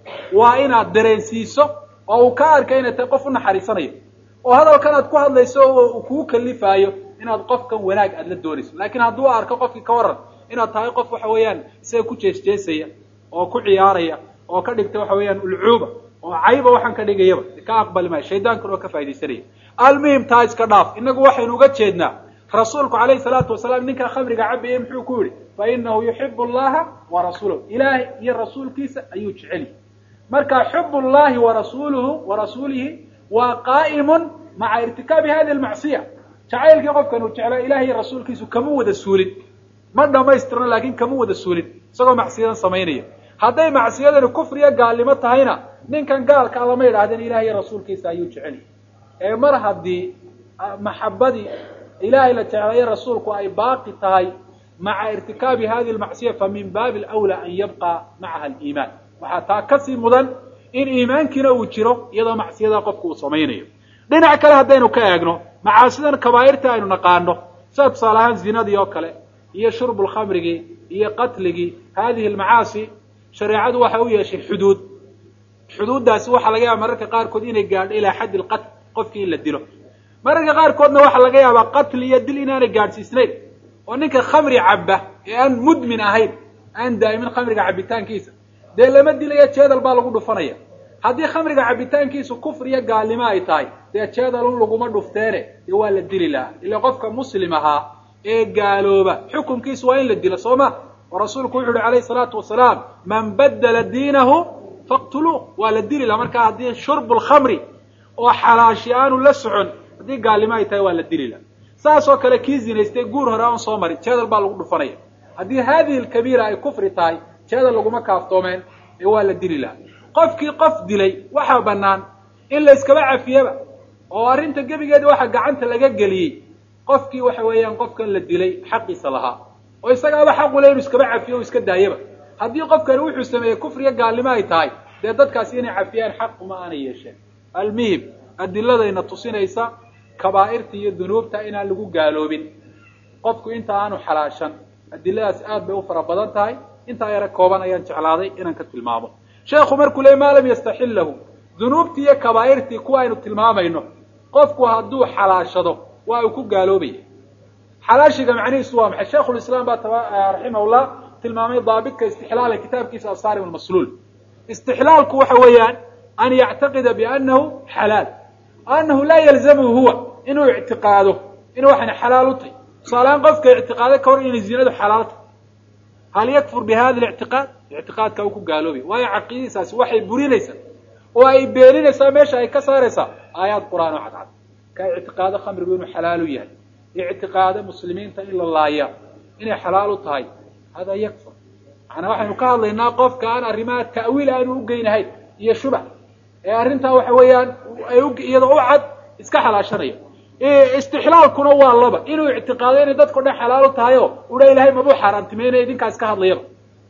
waa inaad dareensiiso oo uu ka arka inay tahay qof u naxariisanayo oo hadalkan aad ku hadlayso uu kugu kalifaayo inaad qofkan wanaag aad la doonayso laakiin hadduu arko qofkii ka waran inaad tahay qof waxa weeyaan isaga ku jeesjeesaya oo ku ciyaaraya oo ka dhigta waxa weeyaan ulcuuba oo cayba waxaan ka dhigayaba ka aqbali maayo shaydaankuna oo ka faa'idaysanaya almuhim taa iska dhaaf inagu waxaynu uga jeednaa rasuulku calayhi salaatu wasalaam ninkaa khamriga cabayay muxuu ku yidhi fa inahu yuxibu allaha wa rasuulahu ilaahay iyo rasuulkiisa ayuu jecel yahay marka xub llahi wa rasuluhu wa rasuulihi waa qaa'imun maca irtikaabi hadi lmacsiya jacaylkii qofkan uu jeclaa ilahay iyo rasuulkiisu kama wada suulin ma dhamaystirno laakiin kama wada suulin isagoo macsiyadan samaynaya hadday macsiyadani kufriya gaalnimo tahayna ninkan gaalkaa lama yidhaahdeen ilahay iyo rasuulkiisa ayuu jecel yahay ee mar haddii maxabadii ilahay la jeclayo rasuulku ay baaqi tahay maca irtikaabi hadi lmacsiya fa min baabi alwlaa an yabqa macaha aliimaan waxaa taa kasii mudan in iimaankiina uu jiro iyadoo macsiyada qofku uu samaynayo dhinac kale haddaynu ka eegno macaasidan kabaa'irta aynu naqaano sida tusaale ahaan zinadii oo kale iyo shurbu lkhamrigii iyo qatligii hadihi almacaasi shareecadu waxa u yeeshay xuduud xuduuddaasi waxaa laga yaaba mararka qaarkood inay gaadho ilaa xaddi lqatl qofkii in la dilo mararka qaarkoodna waxaa laga yaabaa qatl iyo dil inaanay gaadhsiisnayn oo ninka khamri cabba ee aan mudmin ahayn aan daa'imin khamriga cabbitaankiisa dee lama dilayo jeedal baa lagu dhufanaya haddii khamriga cabbitaankiisu kufriyo gaalnimo ay tahay dee jeedalun laguma dhufteene dee waa la dili lahaa ila qofka muslim ahaa ee gaalooba xukunkiisu waa in la dilo soo ma oo rasuulku wuxu uhi calayhi salaatu wasalaam man badala diinahu faqtuluuh waa la dili laha markaa haddii shurbu lkhamri oo xalaashi aanu la socon haddii gaalnimo ay tahay waa la dili laha saas oo kale kii zinaystay guur hore aan soo marin jeedal baa lagu dhufanaya haddii hadihi alkabiira ay kufri tahay jeedal laguma kaaftoomeen ee waa la dili laha qofkii qof dilay waxaa bannaan in la iskaba cafiyaba oo arrinta gebigeeda waxa gacanta laga geliyey qofkii waxa weeyaan qofkan la dilay xaqiisa lahaa oo isagaaba xaqule inuu iskaba cafiyo o iska daayaba haddii qofkani wuxuu sameeyey kufriya gaalnimo ay tahay dee dadkaasi inay cafiyaan xaq uma aanay yeesheen almuhim adiladayna tusinaysa kabaa'irta iyo dunuubta inaan lagu gaaloobin qofku inta aanu xalaashan adiladaas aad bay u fara badan tahay intaa yara kooban ayaan jeclaaday inaan ka tilmaamo sheekhu markuu leey maa lam yastaxillahu dunuubtii iyo kabaa'irtii kuwa aynu tilmaamayno qofku hadduu xalaashado waa uu ku gaaloobaya xalaashiga macnihiisu waa maxay sheikhulislaam baa raximahullah tilmaamay daabitka istixlaala kitaabkiisa asaarim almasluul istixlaalku waxa weeyaan an yactaqida biannahu xalaal annahu laa yalzamhu huwa inuu ictiqaado in waxana xalaal u tahy tusaalehaan qofka ictiqaado ka hor inay zinadu xalaal tahy hal yakfur bi hada lictiqaad ictiqaadka uu ku gaaloobay waayo caqiidadiisaasi waxay burinaysaa oo ay beeninaysaa meesha ay ka saaraysaa aayaad qur'aan oo cadcad ka ictiqaado khamrigu inuu xalaal u yahay ictiqaado muslimiinta in la laaya inay xalaal u tahay hada yakfur macnaa waxaynu ka hadlaynaa qofka aan arrimaha ta'wiil aanu u geynahayn iyo shubax ee arrintaa waxa weeyaan ay iyadoo u cad iska xalaashanaya istixlaalkuna waa laba inuu ictiqaado inay dadkao dhan xalaal u tahay oo udha ilahay mabuu xaaraantimeynaya idinkaas ka hadlayaba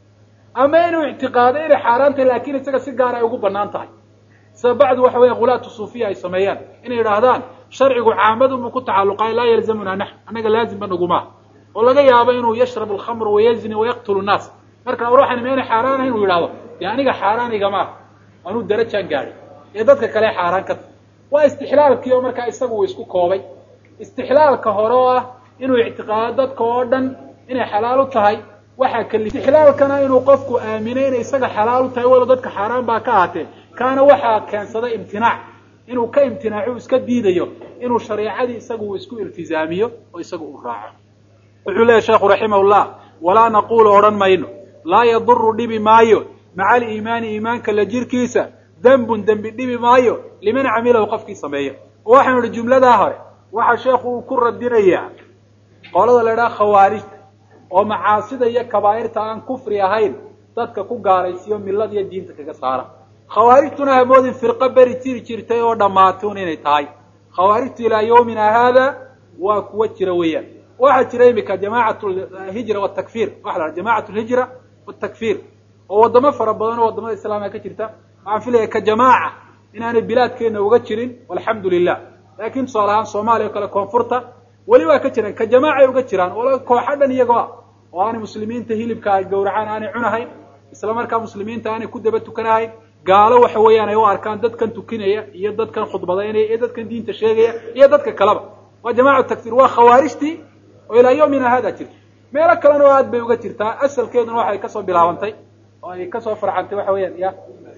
ama inuu ictiqaado inay xaaraan tahay laakiin isaga si gaar ay ugu banaan tahay sida bacdu waxa weya khulaatu suufiya ay sameeyaan inay yidhaahdaan sharcigu caamadunbuu ku tacalluqaay laa yalzamuna nax annaga laazimba nagumaa oo laga yaabo inuu yashrab alkhamr wayazni wayaqtulu nnaas marka ruuxani meena xaaraanahay inuu yidhahdo dee aniga xaaraan igama anuu darajaan gaadhay ee dadka kale xaaraan ka tahy waa istixlaalkii oo markaa isagu uu isku koobay istixlaalka hore oo ah inuu ictiqaado dadka oo dhan inay xalaal u tahay waxaa kali istixlaalkana inuu qofku aaminay inay isaga xalaal u tahay walo dadka xaaraan baa ka ahaatee kaana waxaa keensaday imtinaac inuu ka imtinaaco iska diidayo inuu shareecadii isagu uu isku iltizaamiyo oo isaga uu raaco wuxuu leeyahy sheekhu raximahullah walaa naqulu odhan mayno laa yaduru dhibi maayo maca aliimaani iimaanka la jirkiisa dembun dembi dhibi maayo liman camilahu qofkii sameeyo oo waxaanu idhi jumladaa hore waxaa sheekhu uu ku radinayaa qolada la idhaha khawaarijta oo macaasida iyo kabaa'irta aan kufri ahayn dadka ku gaaraysiyo millada iyo diinta kaga saara khawaarijtuna hamoodin firqo beri jiri jirtay oo dhammaatun inay tahay khawaarijtu ilaa yawmina haada waa kuwa jira weeyaan waxaa jira imika jamacat hijra watakfir waxa la jamacat lhijra watakfir oo wadamo fara badan oo wadamada islaamka ka jirta waxaan filaya ka jamaaca inaanay bilaadkeena uga jirin walxamdu lilah laakin tusaale ahaan soomaaliya o kale koonfurta weli waa ka jiraan ka jamaacay uga jiraan oo kooxo dhan iyagoo ah oo aanay muslimiinta hilibka ay gawracaan aanay cunahayn isla markaa muslimiinta aanay ku daba tukanahayn gaalo waxa weeyaan ay u arkaan dadkan tukinaya iyo dadkan khudbadaynaya iyo dadkan diinta sheegaya iyo dadka kaleba waa jamaacat takfir waa khawaarijtii oo ilaa yawmina hada jirta meelo kalena oo aad bay uga jirtaa asalkeeduna waxay kasoo bilaabantay oo ay kasoo farcantay waxa weeyaan ya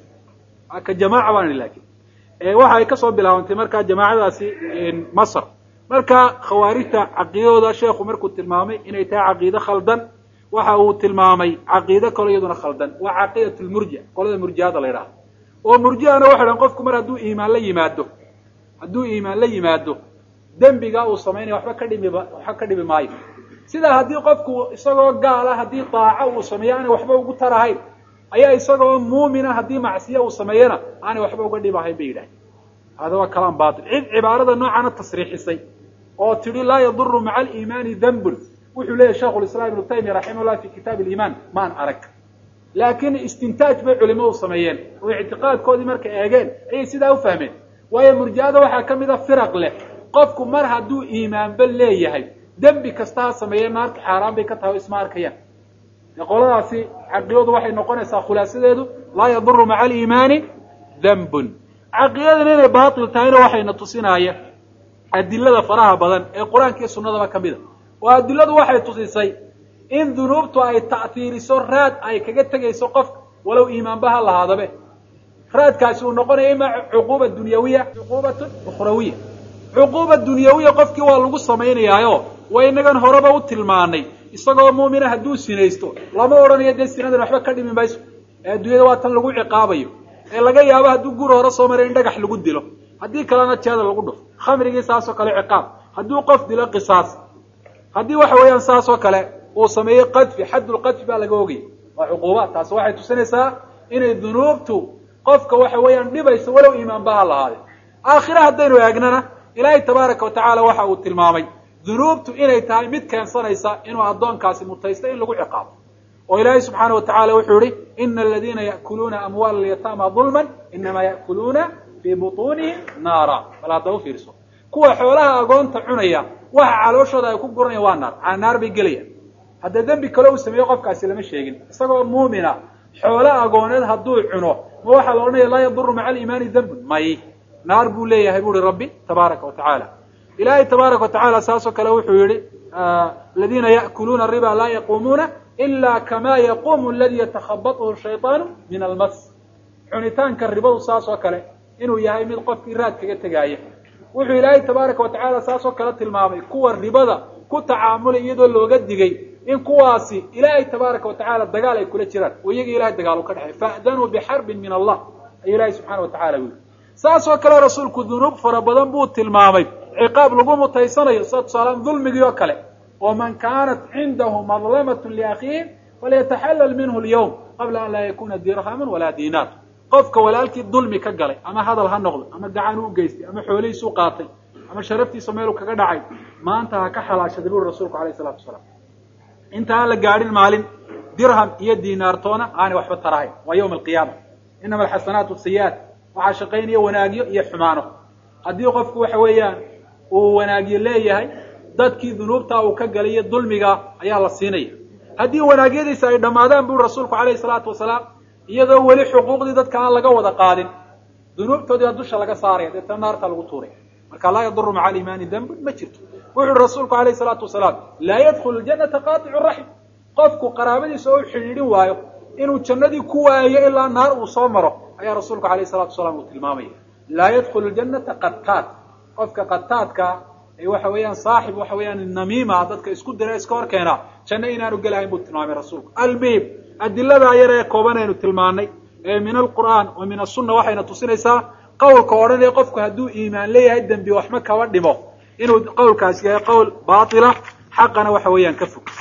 ka jamaaca baan lakin waxa ay kasoo bilaabantay markaa jamaacadaasi masr marka khawaarijta caqiidadooda sheekhu markuu tilmaamay inay tahay caqiide khaldan waxa uu tilmaamay caqiide kalo iyaduna khaldan waa caqiidat lmurji qolada murjiada la yidhaahdo oo murjiana waxay dhahan qofku mar hadduu iimaan la yimaado hadduu iimaan la yimaado dembiga uu samaynaya waxba ka dhimiba waxba ka dhimi maayo sidaa haddii qofku isagoo gaala haddii daaco uu sameeyo aanay waxba ugu tarahayn ayaa isagoo muumina haddii macsiye uu sameeyana aanay waxba uga dhimahayn bay yidhahdeen hada waa kalaan batil cid cibaarada noocana tasriixisay oo tidhi laa yaduru maca aliimaani dambun wuxuu leeyahy sheikhu lislaam ibnu taymiya raximah llah fi kitaab aliimaan maan arag laakiin istintaaj bay culimadu sameeyeen oo ictiqaadkoodii markay eegeen ayay sidaa u fahmeen waayo murji'ada waxaa ka mid a firaq leh qofku mar hadduu iimaanba leeyahay dembi kasta ha sameeye naarta xaaraan bay ka tahay o isma arkayaan qoladaasi caqiidadu waxay noqonaysaa khulaasadeedu laa yaduru maca aliimaani dambun caqiidadan inay baatil tahayna waxayna tusinaaya adilada faraha badan ee qur-aanka iyo sunnadaba ka mid a oo adiladu waxay tusisay in dunuubtu ay ta'tiiriso raad ay kaga tegayso qofka walow iimaanba ha lahaadabe raadkaasi uu noqonaya ima cuquuba dunyawiya cuquubatun ukhrawiya cuquuba dunyawiya qofkii waa lagu samaynayaayo waa inagan horeba u tilmaanay isagoo muumina hadduu sinaysto lama odhanayo dee sinadan waxba ka dhimi mayso ee adduunyada waa tan lagu ciqaabayo ee laga yaabo hadduu guri hore soo maray in dhagax lagu dilo haddii kalena jeeda lagu dhufo khamrigii saasoo kale ciqaab hadduu qof dilo qisaas haddii waxa weeyaan saasoo kale uu sameeyo qadfi xaddulqadfi baa laga ogaya waa cuquubaad taasi waxay tusinaysaa inay dunuubtu qofka waxa weeyaan dhibayso walow iimaanba ha lahaade aakhire haddaynu eegnana ilaahay tabaaraka watacaala waxa uu tilmaamay dunuubtu inay tahay mid keensanaysa inuu addoonkaasi mutaysto in lagu ciqaabo oo ilaahay subxaana watacala wuxuu yihi ina aladiina ya'kuluuna amwaala alyataama dulman inamaa ya'kuluuna fii butuunihim naara bal hadda u fiirso kuwa xoolaha agoonta cunaya waxa calooshooda ay ku guranayaan waa naar aa naar bay gelayaan hadda dembi kale uu sameeyo qofkaasi lama sheegin isagoo muumina xoolo agooneed hadduu cuno ma waxaa la odhanaya laa yaduru maca aliimaani dambun may naar buu leeyahay bu uhi rabbi tabaaraka watacaala ilahay tabaaraka watacaala saasoo kale wuxuu yihi aladiina ya'kuluuna riba laa yaquumuuna ila kama yaquumu aladi yatakhabathu shayطaanu min almas cunitaanka ribadu saas oo kale inuu yahay mid qofkii raad kaga tegaaya wuxuu ilaahay tabaaraka watacaala saas oo kale tilmaamay kuwa ribada ku tacaamulay iyadoo looga digay in kuwaasi ilaahay tabaaraka watacaala dagaal ay kula jiraan oo iyaga ilahay dagaal u ka dhexay fa'danuu bixarbin min allah ayuu ilahay subxana watacala u yihi saas oo kale rasuulku dunuub fara badan buu tilmaamay ciqaab lagu mutaysanayo sida tusaalaan dulmigii oo kale oo man kaanat cindahu madlamat liakhiih falyataxallal minhu lyawm qabla an laa yakuna dirhaman walaa diinaar qofka walaalkii dulmi ka galay ama hadal ha noqdo ama gacan u geystay ama xoolihiisu qaatay ama sharaftiisa meelu kaga dhacay maanta ha ka xalaashaday buri rasuulku alayh salatu wasalaam inta aan la gaadhin maalin dirham iyo diinaartoona aanay waxba tarahayn waa yawma alqiyaama inama alxasanaatu sayi'aat waxaa shaqaynaya wanaagyo iyo xumaano haddii qofku waxa weeyaan uu wanaagyo leeyahay dadkii dunuubtaa uu ka galay iyo dulmiga ayaa la siinaya haddii wanaagyadiisa ay dhammaadaan buri rasuulku alayhi salaatu wasalaam iyadoo weli xuquuqdii dadka aan laga wada qaadin dunuubtoodii dusha laga saaraya deetana naarta lagu tuuraya marka laa yaduru maca aliimaani dambun ma jirto wuxuuhi rasuulku alayhi salaatu wasalaam laa yadkhulu ljanata qaaticu raxim qofku qaraabadiisa oo xidhiidhin waayo inuu jannadii ku waayo ilaa naar uu soo maro ayaa rasuulku alayhi salatu wasalaam uu tilmaamaya laa yadkhulu ljanata qataad qofka qataadka ee waxa weeyaan saaxib waxa weeyaan namiima dadka isku dira iska hor keenaa janno inaanu gelahayn buu tilmaamay rasuulku almuhim adiladaa yar ee kooban aynu tilmaanay ee min alqur'aan wa min asunna waxayna tusinaysaa qowlka odhanaya qofku hadduu iimaan leeyahay dembi waxma kaba dhimo inuu qowlkaasi yahay qowl baatila xaqana waxa weeyaan ka fog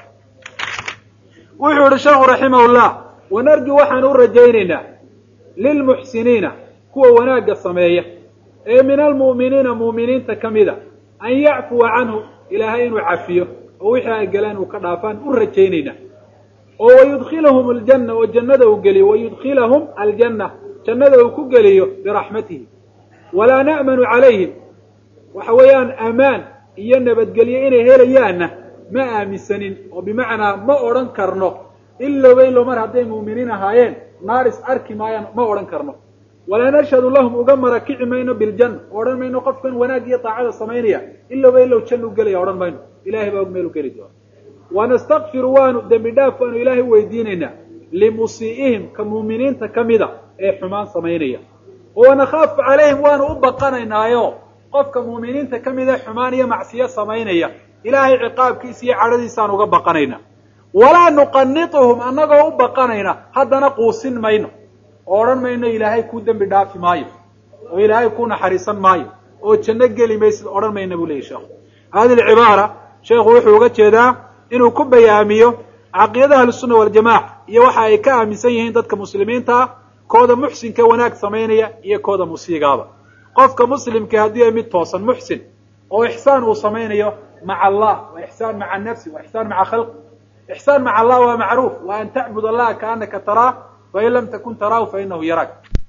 wuxuu yihi sheekhu raximahullah wanarju waxaan u rajaynaynaa lilmuxsiniina kuwa wanaagga sameeya ee min almu'miniina mu'miniinta ka mida an yacfuwa canhu ilaahay inuu cafiyo oo wixii ay galeen uu ka dhaafaan u rajaynaynaa oo wayudkilahum aljanna oo jannada uu geliyo wayudkilahum aljanna jannada uu ku geliyo biraxmatihi walaa na'manu calayhim waxa weeyaan amaan iyo nabadgelyo inay helayaanna ma aaminsanin oo bimacnaa ma odhan karno ilowba ilo mar hadday mu'miniin ahaayeen naar is arki maayaan ma odhan karno walaa nashhadu lahum uga marakici mayno biljanna odhan mayno qofkan wanaag iyo daacada samaynaya ilowba ilow jannu gelaya odhan mayno ilahay baa og meelu geli doona wanastakfiru waanu dembi dhaaf waanu ilaahay weydiinaynaa limusii'ihim ka muuminiinta ka mida ee xumaan samaynaya wanakaafu calayhim waanu u baqanaynaayo qofka muuminiinta ka mida xumaan iyo macsiyo samaynaya ilaahay ciqaabkiisa iyo cadhadiisaan uga baqanaynaa walaa nuqanituhum annagoo u baqanayna haddana quusin mayno oo odhan mayno ilaahay kuu dembi dhaafi maayo oo ilaahay kuu naxariisan maayo oo janno geli maysid odhan mayna buu leyahy sheekhu hadihi alcibaara sheekhu wuxuu uga jeedaa inuu ku bayaamiyo caqiidada ahlusunna waljamaca iyo waxa ay ka aaminsan yihiin dadka muslimiinta ah kooda muxsinka wanaag samaynaya iyo kooda musiigaaba qofka muslimka haddii ay mid toosan muxsin oo ixsaan uu samaynayo maca allah wa ixsaan maca nafsi wa ixsaan maca khalqi ixsaan maca allah waa macruuf wa an tacbud allaha kaanaka taraah fain lam takun taraahu fainahu yaraak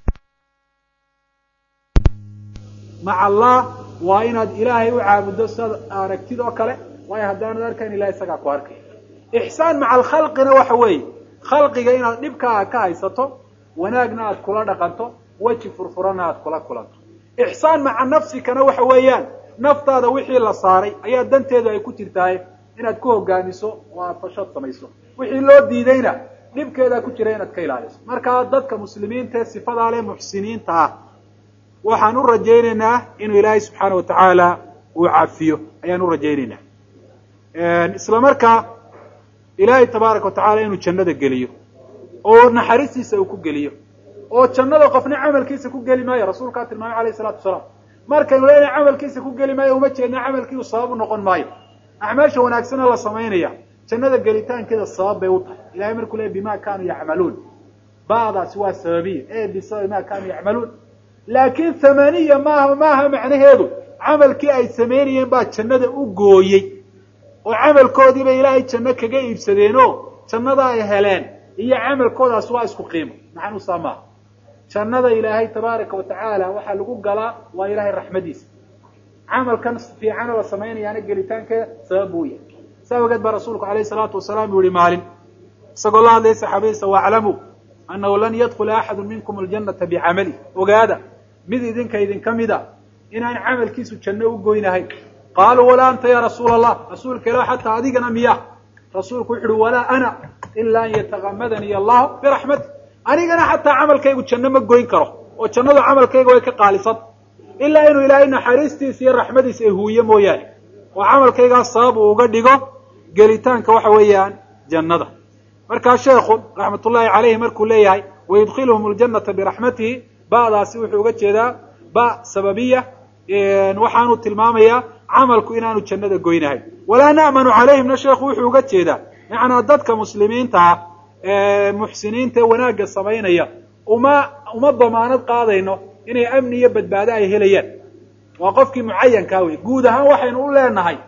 maca allah waa inaad ilaahay u caabuddo sidaad aragtid oo kale waayo haddaanad arkayn ilahay isagaa ku arkay ixsaan maca alkhalqina waxa weeye khalqiga inaad dhibkaaga ka haysato wanaagna aad kula dhaqanto weji furfurana aad kula kulanto ixsaan maca nafsikana waxa weeyaan naftaada wixii la saaray ayaa danteedu ay ku jirtahay inaad ku hogaamiso oo aad fashad samayso wixii loo diidayna dhibkeedaa ku jira inaad ka ilaaliso markaa dadka muslimiinta ee sifadaa leh muxsiniinta ah waxaan u rajaynaynaa inuu ilaahay subxaana watacaala uu cafiyo ayaan u rajaynaynaa isla markaa ilaahay tabaaraka watacala inuu jannada geliyo oo naxariistiisa uu ku geliyo oo jannada qofna camalkiisa ku geli maayo rasuulkaa tilmaamay alayh isalatu wasalaam markaynu leenahay camalkiisa ku geli maayo uma jeedna camalkii uu sabab u noqon maayo acmaasha wanaagsana la samaynaya jannada gelitaankeeda sabab bay u tahay ilahay markuu leey bima kanuu yacmaluun ba'daasi waa sababiya e bisababi ma kanuu yacmaluun laakiin thamaniya maaha maaha macnaheedu camalkii ay samaynayeen baa jannada u gooyey oo camalkoodiiba ilaahay janno kaga iibsadeenoo jannada ay heleen iyo camalkoodaas waa isku qiimo maxanuusaa maaha jannada ilaahay tabaaraka watacaala waxaa lagu galaa waa ilaahay raxmadiisa camalkan fiicana la samaynayaana gelitaankeeda sabab buu yahay saa ogeed baa rasuulku alayh salaatu wasalaam uu yihi maalin isagoo la hadlaya saxaabadiisa waaclamuu annahu lan yadkula axadu minkum aljanata bicamali ogaada mid idinka idinka mida inaan camalkiisu janno u goynahayn qaaluu walaa anta ya rasuula allah rasuulka ilah xataa adigana miya rasuulku wuxu uhi walaa ana ila an yatakamadanii allahu biraxmati anigana xataa camalkaygu janno ma goyn karo oo jannadu camalkayga way ka qaalisan ilaa inuu ilaahay naxariistiisa iyo raxmadiisa ay huuye mooyaane oo camalkaygaas sabab uu uga dhigo gelitaanka waxa weeyaan jannada markaa sheekhu raxmat ullahi calayhi markuu leeyahay wayudkhiluhum aljanata biraxmatihi ba'daasi wuxuu uga jeedaa ba sababiya waxaanu tilmaamayaa camalku inaanu jannada goynahayn walaa na'manu calayhimna sheekhu wuxuu uga jeedaa macnaa dadka muslimiinta ah ee muxsiniinta ee wanaagga samaynaya uma uma damaanad qaadayno inay amni iyo badbaado ay helayaan waa qofkii mucayankaa wey guud ahaan waxaynu u leenahay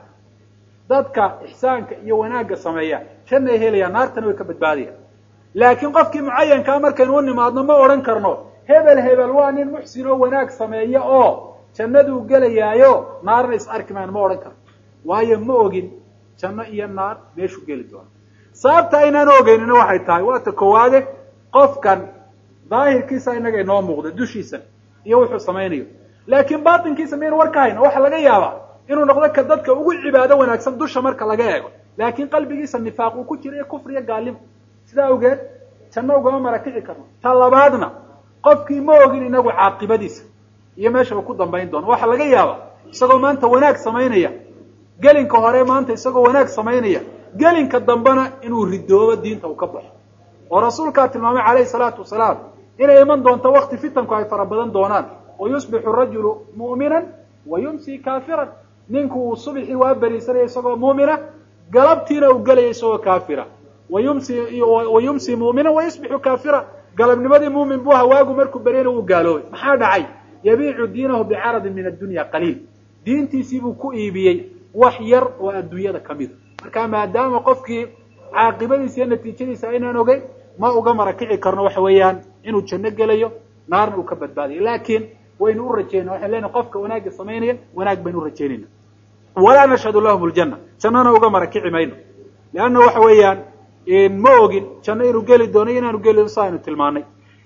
dadka ixsaanka iyo wanaagga sameeya janna ay helayaan naartana way ka badbaadayaan laakiin qofkii mucayankaa markaynu u nimaadno ma odhan karno hebel hebel waa nin muxsin oo wanaag sameeya oo jannaduu gelayaayo naarna is arki maan ma odhan karno waayo ma ogin janno iyo naar meeshuu geli doono sababta aynaan ogeynina waxay tahay waata koowaade qofkan daahirkiisa inaga inoo muuqda dushiisa iyo wuxuu samaynayo laakiin baatinkiisa miyaynu war ka hayna waxaa laga yaabaa inuu noqdo ka dadka ugu cibaado wanaagsan dusha marka laga eego laakiin qalbigiisa nifaaq uu ku jira iyo kufri iyo gaalimo sidaa awgeed janno ugama marakici karno ta labaadna qofkii ma ogin inagu caaqibadiisa iyo meesha uu ku dambayn doono waxaa laga yaabaa isagoo maanta wanaag samaynaya gelinka hore maanta isagoo wanaag samaynaya gelinka dambena inuu ridoobo diinta uu ka baxo oo rasuulkaa tilmaamay calayhi salaatu wasalaam inay iman doonto wakti fitanku ay fara badan doonaan oo yusbixu rajulu mu'minan wa yumsi kaafiran ninku uu subxii waa beriisanaya isagoo mu'mina galabtiina uu gelaya isagoo kaafira wayumsi wa yumsi mu'minan wa yusbixu kaafira galabnimadii muumin buu hawaagu markuu beryana wuu gaaloobay maxaa dhacay yabiicu diinahu bicaradin min addunya qaliil diintiisii buu ku iibiyey wax yar oo adduunyada ka mida marka maadaama qofkii caaqibadiisa iyo natiijadiisa aynaan ogeyn ma uga marakici karno waxa weeyaan inuu janno gelayo naarna uu ka badbaadayo laakiin waynu u rajaynaa waxaynu leenahay qofka wanaagga samaynaya wanaag baynu u rajaynayna walaa nashhadu lahum ljanna jannana uga marakici mayno leanna waxa weeyaan ma ogin janno inuu geli doono iyo inaanu geli doono sa aynu tilmaanay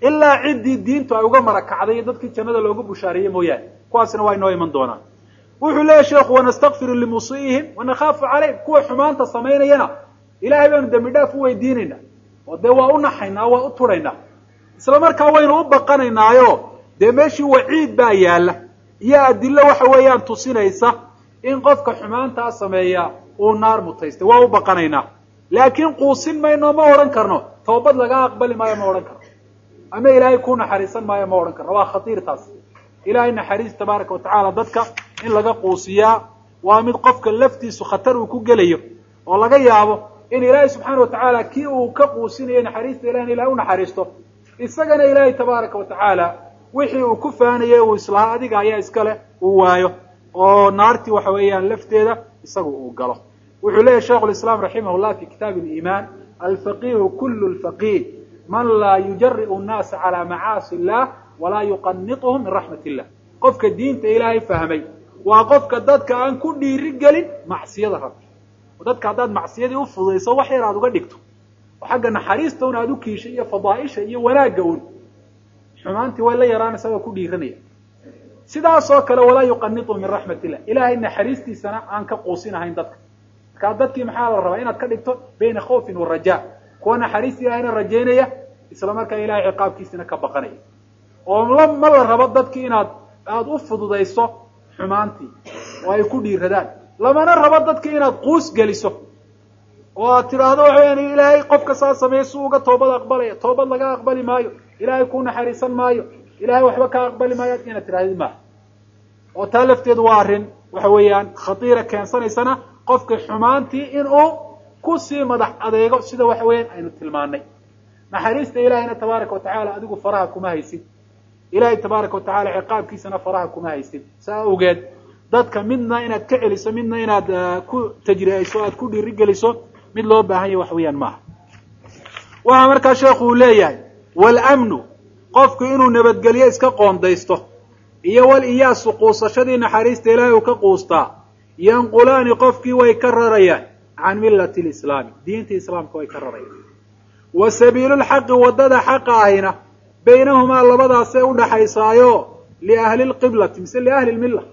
ilaa ciddii diintu ay uga marakacday iyo dadkii jannada loogu bushaariyey mooyaane kuwaasna waa inoo iman doonaan wuxuu leeyahy sheekhu wanastakfiru limusiihim wanakhaafu calayhim kuwa xumaanta samaynayana ilaahay baanu dembi dhaaf u weydiinaynaa oo dee waa u naxaynaa waa u turaynaa isla markaa waynu u baqanaynaayo dee meeshii waciid baa yaalla iyo adilo waxa weeyaan tusinaysa in qofka xumaantaa sameeya uu naar mutaystay waa u baqanaynaa laakiin quusin mayno ma odhan karno toobad laga aqbali maayo ma odhan karno ama ilaahay ku naxariisan maayo ma odhan karno waa khatiir taas ilaahay naxariis tabaaraka watacaala dadka in laga quusiyaa waa mid qofka laftiisu khatar uu ku gelayo oo laga yaabo in ilaahay subxaana watacaala kii uu ka quusinayo naxariista ilahina ilahay u naxariisto isagana ilaahay tabaaraka watacaala wixii uu ku faanayay uu islahaa adiga ayaa iskale uu waayo oo naartii waxa weeyaan lafteeda isagu uu galo wuxuu leeyahy sheikhu lislaam raximah llah fi kitaabi liimaan alfaqihu kulu lfaqih man laa yujari'u nnaasa calaa macaasi illah walaa yuqanituhum min raxmat illah qofka diinta ilaahay fahmay waa qofka dadka aan ku dhiiri gelin macsiyada rabbi oo dadka haddaad macsiyadii u fududayso wax yar aad uga dhigto oo xagga naxariista un aad u kiishay iyo fadaaisha iyo wanaagga un xumaantii way la yaraanaysaa waa ku dhiiranaya sidaas oo kale walaa yuqanitu min raxmat illah ilaahay naxariistiisana aan ka quusinahayn dadka markaa dadkii maxaa la rabaa inaad ka dhigto bayna khawfin wa raja kuwa naxariista ilahayna rajaynaya isla markaa ilahay ciqaabkiisina ka baqanaya oo la ma la rabo dadkii inaad aada u fududayso xumaantii oo ay ku dhiiradaan lamana rabo dadkii inaad quus geliso oo aad tidhaahdo waxa weyaan ilaahay qofka saa sameeya si uga toobad aqbalaya toobad laga aqbali maayo ilaahay ku naxariisan maayo ilahay waxba ka aqbali maayo inaad tidhahdid maaha oo taa lafteedu waa arrin waxa weeyaan khatiira keensanaysana qofka xumaantii inuu kusii madax adeego sida waxa weeyaan aynu tilmaanay naxariista ilahayna tabaaraka watacaala adigu faraha kuma haysid ilahay tabaaraka watacaala ciqaabkiisana faraha kuma haysid saa awgeed dadka midna inaad ka celiso midna inaad ku tajriayso aad ku dhiirigeliso mid loo baahan yahy wax weeyaan maaha waxaa markaa sheekhu uu leeyahay waalmnu qofku inuu nabadgelyo iska qoondaysto iyo wal iyaasu quusashadii naxariista ilaahay uu ka quustaa yanqulaani qofkii way ka rarayaan can millati lislaami diinta islaamka way ka rarayaan wa sabiilu lxaqi waddada xaqa ahina baynahumaa labadaasee udhaxaysaayo liahli lqiblati mise liahli lmilla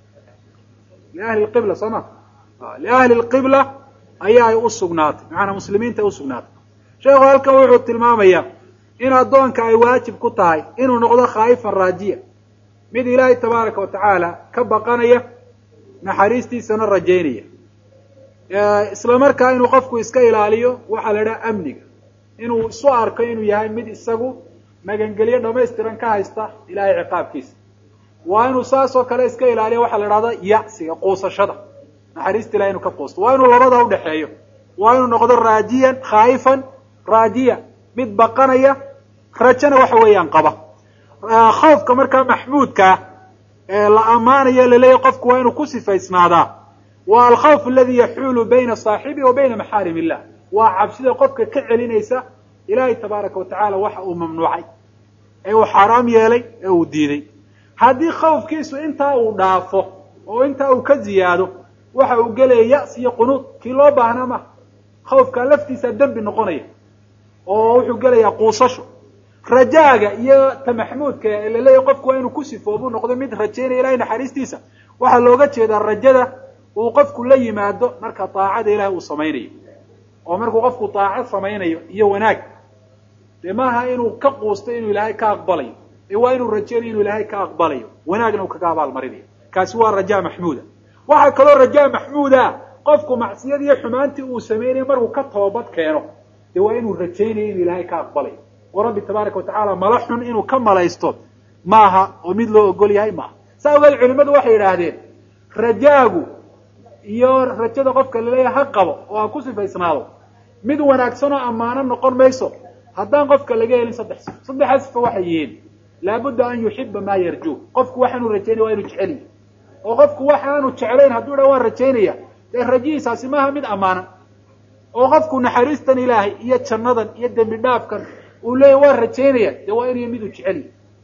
liahli lqibla soo ma liahli lqibla ayaa ay u sugnaatay macanaa muslimiinta ay usugnaatay sheekhu halkan wuxuu tilmaamayaa in addoonka ay waajib ku tahay inuu noqdo khaa'ifan raajiya mid ilaahay tabaaraka watacaala ka baqanaya naxariistiisana rajaynaya isla markaa inuu qofku iska ilaaliyo waxaa la idhaha amniga inuu isu arko inuu yahay mid isagu magangelyo dhamaystiran ka haysta ilaahay ciqaabkiisa waa inuu saas oo kale iska ilaaliyo waxaa la idhahda yacsiga quusashada naxariista ilahay inuu ka quusto waa inuu labada udhexeeyo waa inuu noqdo raajiyan khaa'ifan raajiya mid baqanaya rajana waxa weeyaan qaba khawfka markaa maxmuudkaa ee la ammaanayo laleeyahy qofku waa inuu ku sifaysnaadaa waa alkhawf aladi yaxuulu bayna saaxibi wa bayna maxaarim illah waa cabsida qofka ka celinaysa ilaahay tabaaraka watacaala waxa uu mamnuucay ee uu xaaraam yeelay ee uu diiday haddii khawfkiisu intaa uu dhaafo oo intaa uu ka ziyaado waxa uu gelaya ya'si iyo qunuud kii loo baahnaa maha khawfkaa laftiisa dembi noqonaya oo wuxuu gelayaa quusasho rajaaga iyo ta maxmuudka ee laleeyahy qofku waa inuu ku sifoobu noqdo mid rajaynaya ilahay naxariistiisa waxaa looga jeedaa rajada uu qofku la yimaado marka daacada ilahay uu samaynayo oo markuu qofku daaco samaynayo iyo wanaag dee maaha inuu ka quusto inuu ilaahay ka aqbalayo ee waa inuu rajaynayo inuu ilaahay ka aqbalayo wanaagna uu kaga abaalmarinayo kaasi waa rajaa maxmuuda waxaa kaloo rajaa maxmuuda qofku macsiyadii iyo xumaantii uu samaynayo markuu ka toobad keeno dee waa inuu rajaynayo inuu ilaahay ka aqbalayo oo rabbi tabaaraka watacaala mala xun inuu ka malaysto maaha oo mid loo ogol yahay maaha saa ogeed culimadu waxay yidhaahdeen rajaagu iyo rajada qofka laleeyahay ha qabo oo ha ku sifaysnaado mid wanaagsan oo ammaano noqon mayso haddaan qofka laga helin saddex sifo saddexdaa sifo waxay yihiin laabudda an yuxiba maa yarjuu qofku waxaanu rajaynaya waa inu jeceliy oo qofku waxaanu jeclayn hadduu dha waan rajaynaya dee rajihiisaasi maaha mid ammaanan oo qofku naxariistan ilaahay iyo jannadan iyo dembi dhaafkan uu leeyahy waan rajaynaya dee waa inuu miduu jeceliy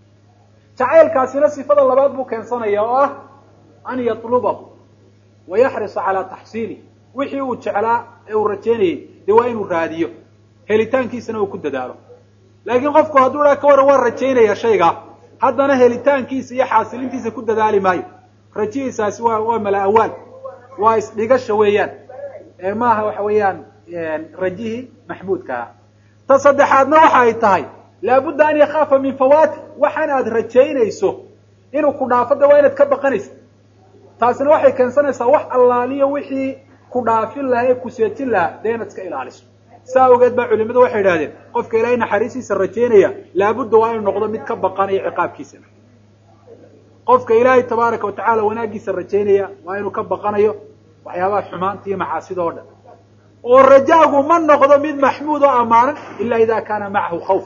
jacaylkaasina sifada labaad buu keensanaya oo ah an yatlubahu wa yaxrisa calaa taxsiilih wixii uu jeclaa ee uu rajaynayay dee waa inuu raadiyo helitaankiisana uu ku dadaalo laakiin qofku hadduu dhaa ka waran waan rajaynaya shaygaa haddana helitaankiisa iyo xaasilintiisa ku dadaali maayo rajihiisaasi waa waa mala awaal waa isdhigasha weeyaan ee maaha waxa weeyaan rajihii maxmuudkaa ta saddexaadna waxa ay tahay laabudda an yakaafa min fawaati waxaan aad rajaynayso inuu ku dhaafo de waa inaad ka baqanaysa taasina waxay keensanaysaa wax allaaliyo wixii ku dhaafin lahaa ee ku seejin lahaa dee inaad iska ilaaliso saa awgeed baa culimadu waxay idhahdeen qofka ilaahay naxariistiisa rajaynaya laabudda waa inuu noqdo mid ka baqanaya ciqaabkiisa qofka ilaahay tabaaraka watacaala wanaaggiisa rajaynaya waa inuu ka baqanayo waxyaabaha xumaanta iyo macaasida oo dhan oo rajaagu ma noqdo mid maxmuud oo ammaanan ila ida kaana macahu khawf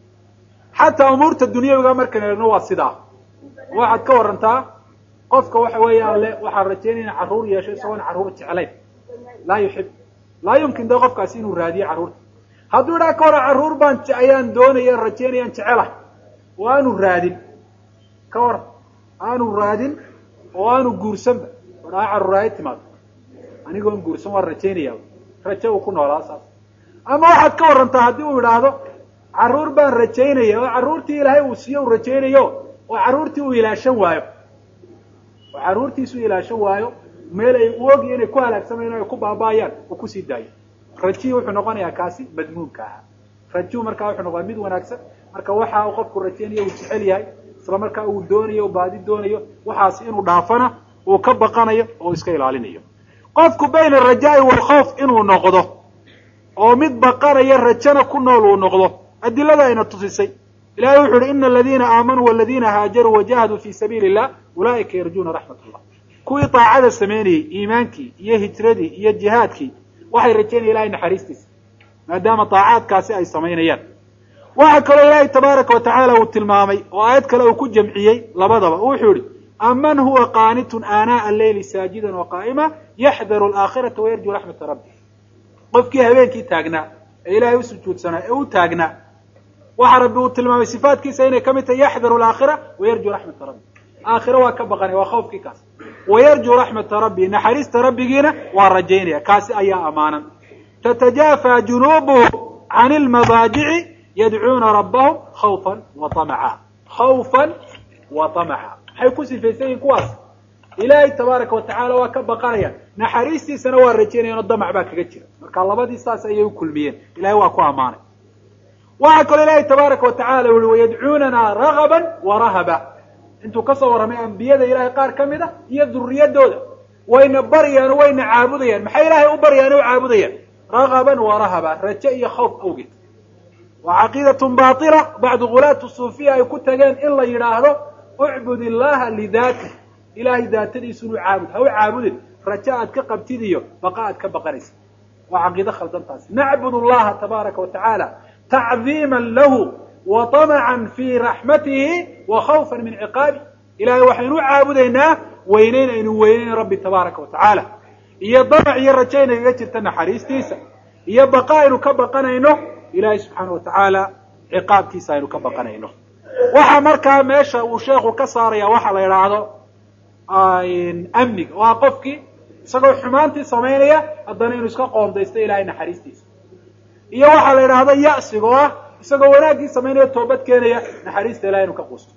xataa umuurta dunyawiga markaynu eegno waa sidaa waxaad ka warantaa qofka waxa weeyaan le waxaan rajaynaya in carruur yeesho isagoon carruur jeclayn laa yuxib laa yumkin de qofkaasi inuu raadiyo carruurta hadduu idhaa ka hora carruur baan ayaan doonaya rajaynayaan jecelahay oo aanu raadin ka waran aanu raadin oo aanu guursanba odhaa carruuraayo timaado anigoon guursan waan rajaynaya rajo uu ku noolaa saas ama waxaad ka warantaa haddii uu idhaahdo carruur baan rajaynaya oo carruurtii ilaahay uu siiyo uu rajaynayo oo carruurtii uu ilaashan waayo oo carruurtiisu ilaashan waayo meel ay u ogiyo inay ku halaagsamayaan o ay ku baaba'ayaan uu kusii daayo rajihii wuxuu noqonayaa kaasi madmuunka ahaa rajuhu markaa wuxuu noqdaa mid wanaagsan marka waxa uu qofku rajaynayo uu jecel yahay isla markaa uu doonayo baadi doonayo waxaasi inuu dhaafana uu ka baqanayo oo iska ilaalinayo qofku bayna alrajaa'i waalkhawf inuu noqdo oo mid baqanaya rajana ku nool uu noqdo adilada ayna tusisay ilahay wuxu uhi ina aladiina aamanuu waladiina haajaruu wajahaduu fi sabiili illah ulaa'ika yarjuuna raxmat allah kuwii daacada samaynayey iimaankii iyo hijradii iyo jihaadkii waxay rajaynaya ilahay naxariistiisa maadaama daacaadkaasi ay samaynayaan waxaa kaloo ilaahay tabaaraka wa tacaala uu tilmaamay oo aayad kale uu ku jamciyey labadaba wuxuu yihi aman huwa qaanitun aanaa alleyli saajidan waqaa'ima yaxdaru alaakhirata wayarjuu raxmata rabbi qofkii habeenkii taagnaa ee ilaahay u sujuudsanaa ee u taagnaa waxa rabbi uu tilmaamay sifaatkiisa inay ka mid tahay yaxdaru alaakhira wayarjuu raxmata rabbi aakhiro waa ka baqanaya waa khawfkii kaas wayarjuu raxmata rabbi naxariista rabbigiina waa rajaynaya kaasi ayaa ammaanan tatajaafa junuubuhum can ilmadaajici yadcuuna rabbahum khawfan wa amaca khawfan wa amaca maxay ku sifaysan yihin kuwaas ilaahay tabaaraka watacaala waa ka baqanayaan naxariistiisana waa rajaynayan oo damac baa kaga jira marka labadii saas ayay u kulmiyeen ilahay waa ku ammaanay waxaa kaloo ilaahay tabaaraka watacala uhi wayadcuunana ragaban wa rahaba intuu kasoo warramay ambiyada ilahay qaar ka mid a iyo duriyadooda wayna baryaan o wayna caabudayaan maxay ilaahay u baryaan o caabudayaan ragaban wa rahaba raje iyo khawf awgeed waa caqiidatun baatila bacdu gulaatu suufiya ay ku tageen in la yidhaahdo ucbud illaha lidaatih ilahay daatadiisu inuu caabud ha u caabudin raje aad ka qabtid iyo baqa aad ka baqanaysa waa caqiido khaldantaasi nacbud allaha tabaaraka wa tacaala tacdiima lahu wa طamacan fi raxmatihi wa khawfa min ciqaabi ilahay waxaynu u caabudaynaa weyneyn aynu weyneyn rabbi tabaaraka wa tacaala iyo damac iyo raje inagaga jirta naxariistiisa iyo baqa aynu ka baqanayno ilahay subxaana wa tacaala ciqaabkiisa aynu ka baqanayno waxa markaa meesha uu sheekhu ka saaraya waxa la idhaahdo amniga oo ah qofkii isagoo xumaantii samaynaya haddana inuu iska qoondaysto ilahay naxariistiisa iyo waxaa la idhaahdo ya'siga oo ah isagoo wanaaggii samaynaya toobad keenaya naxariista ilahay inuu ka quusto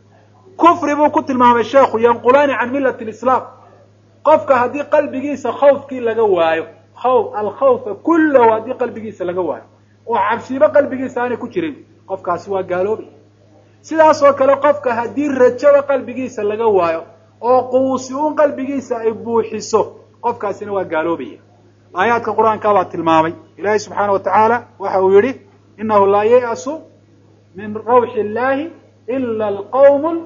kufri buu ku tilmaamay sheekhu yanqulaani can milati lislaam qofka haddii qalbigiisa khawfkii laga waayo khawf alkhawfa kullahu haddii qalbigiisa laga waayo oo cabsiibo qalbigiisa aanay ku jirin qofkaasi waa gaaloobay sidaas oo kale qofka haddii rajaba qalbigiisa laga waayo oo quusi un qalbigiisa ay buuxiso qofkaasina waa gaaloobaya aayaadka qur-aanka baa tilmaamay ilaahay subxaana wa tacaala waxa uu yihi inahu laa yay'asu min rawxi illahi ila alqawm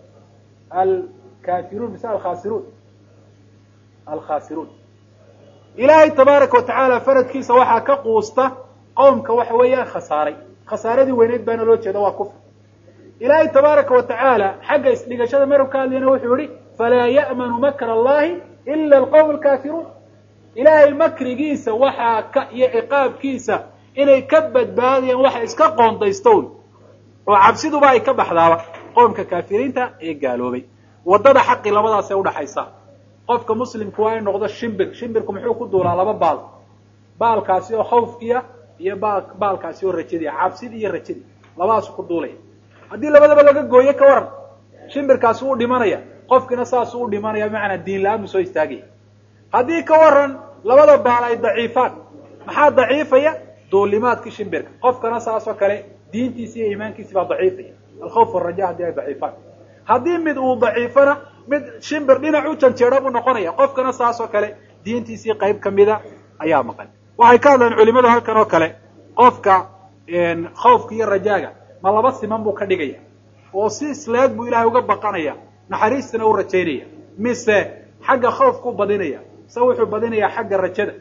alkafiruun mise alkhasiruun alkhasiruun ilaahay tabaaraka wa tacaala faradkiisa waxaa ka quusta qowmka waxa weeyaan khasaaray khasaaradii weyneyd baana loo jeeda waa kufr ilaahay tabaaraka wa tacaala xagga isdhigashada maruu ka hadlayana wuxuu yihi falaa ya'manu makra allahi ila alqawm alkafiruun ilaahay makrigiisa waxaa ka iyo ciqaabkiisa inay ka badbaadayaan waxa iska qoondaystown oo cabsiduba ay ka baxdaaba qoomka kaafiriinta ee gaaloobay waddada xaqi labadaasay udhaxaysa qofka muslimku waa in noqdo shimbir shimbirku muxuu ku duulaa laba baal baalkaasi oo khawfkiia iyo baal baalkaasi oo rajadii cabsidii iyo rajadii labadaasu ku duulaya haddii labadaba laga gooyo ka waran shimbirkaasi wuu dhimanaya qofkina saasuu u dhimanaya bimacnaa diin la-aan buu soo istaagaya haddii ka waran labada baal ay daciifaan maxaa daciifaya duulimaadkii shimbirka qofkana saasoo kale diintiisi iyo iimaankiisi baa daciifaya alkhawf waraja haddii ay daciifaan haddii mid uu daciifana mid shimbir dhinac u janjeera buu noqonaya qofkana saasoo kale diintiisii qayb kamida ayaa maqan waxay ka hadleen culimadu halkan oo kale qofka khawfka iyo rajaaga ma laba siman buu ka dhigaya oo si isleeg buu ilaahay uga baqanaya naxariistana u rajaynaya mise xagga khawfkuu badinaya mise wuxuu badinayaa xagga rajada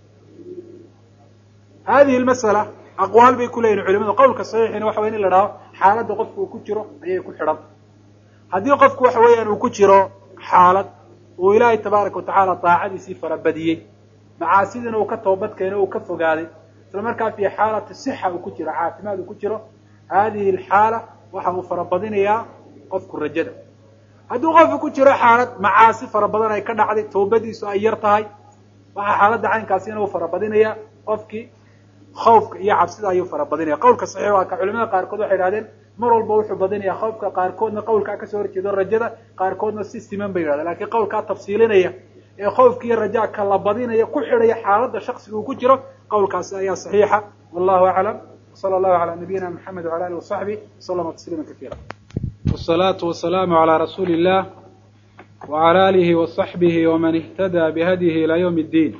hadihi lmasala aqwaal bay ku leeyihin culimadu qawlka saxiixina waxa waya in la dhaho xaaladda qofku uu ku jiro ayay ku xidhan haddii qofku waxa weeyaan uu ku jiro xaalad uu ilaahay tabaaraka watacaala daacadiisii farabadiyey macaasidiina uu ka toobadkeeno uu ka fogaaday isla markaa fi xaalati sixa uu ku jiro caafimaad uu ku jiro hadihi alxaala waxa uu farabadinayaa qofku rajada hadduu qofku ku jiro xaalad macaasi fara badan ay ka dhacday toobadiisu ay yar tahay waxaa xaaladda caynkaasina uu farabadinaya qofkii khawfka iyo cabsida ayuu farabadinaya qawlka saxiix waa ka culimada qaarkood waxay idhahdeen mar walba wuxuu badinaya khawfka qaarkoodna qawlkaa kasoo horjeedo rajada qaarkoodna si siman bay yidhahdeen lakiin qawlkaa tafsiilinaya ee khawfka iyo rajaa ka la badinaya ku xidhaya xaaladda shaksiga uu ku jiro qawlkaasi ayaa saxiixa wallahu aclam wsala allahu calaa nabiyina maxamed wala alih wasaxbih waslama tasliima kaiira wsalaatu wasalaamu calaa rasuuli illah wala alihi wasaxbihi waman ihtadaa bihadyihi ilaa ywm اddiin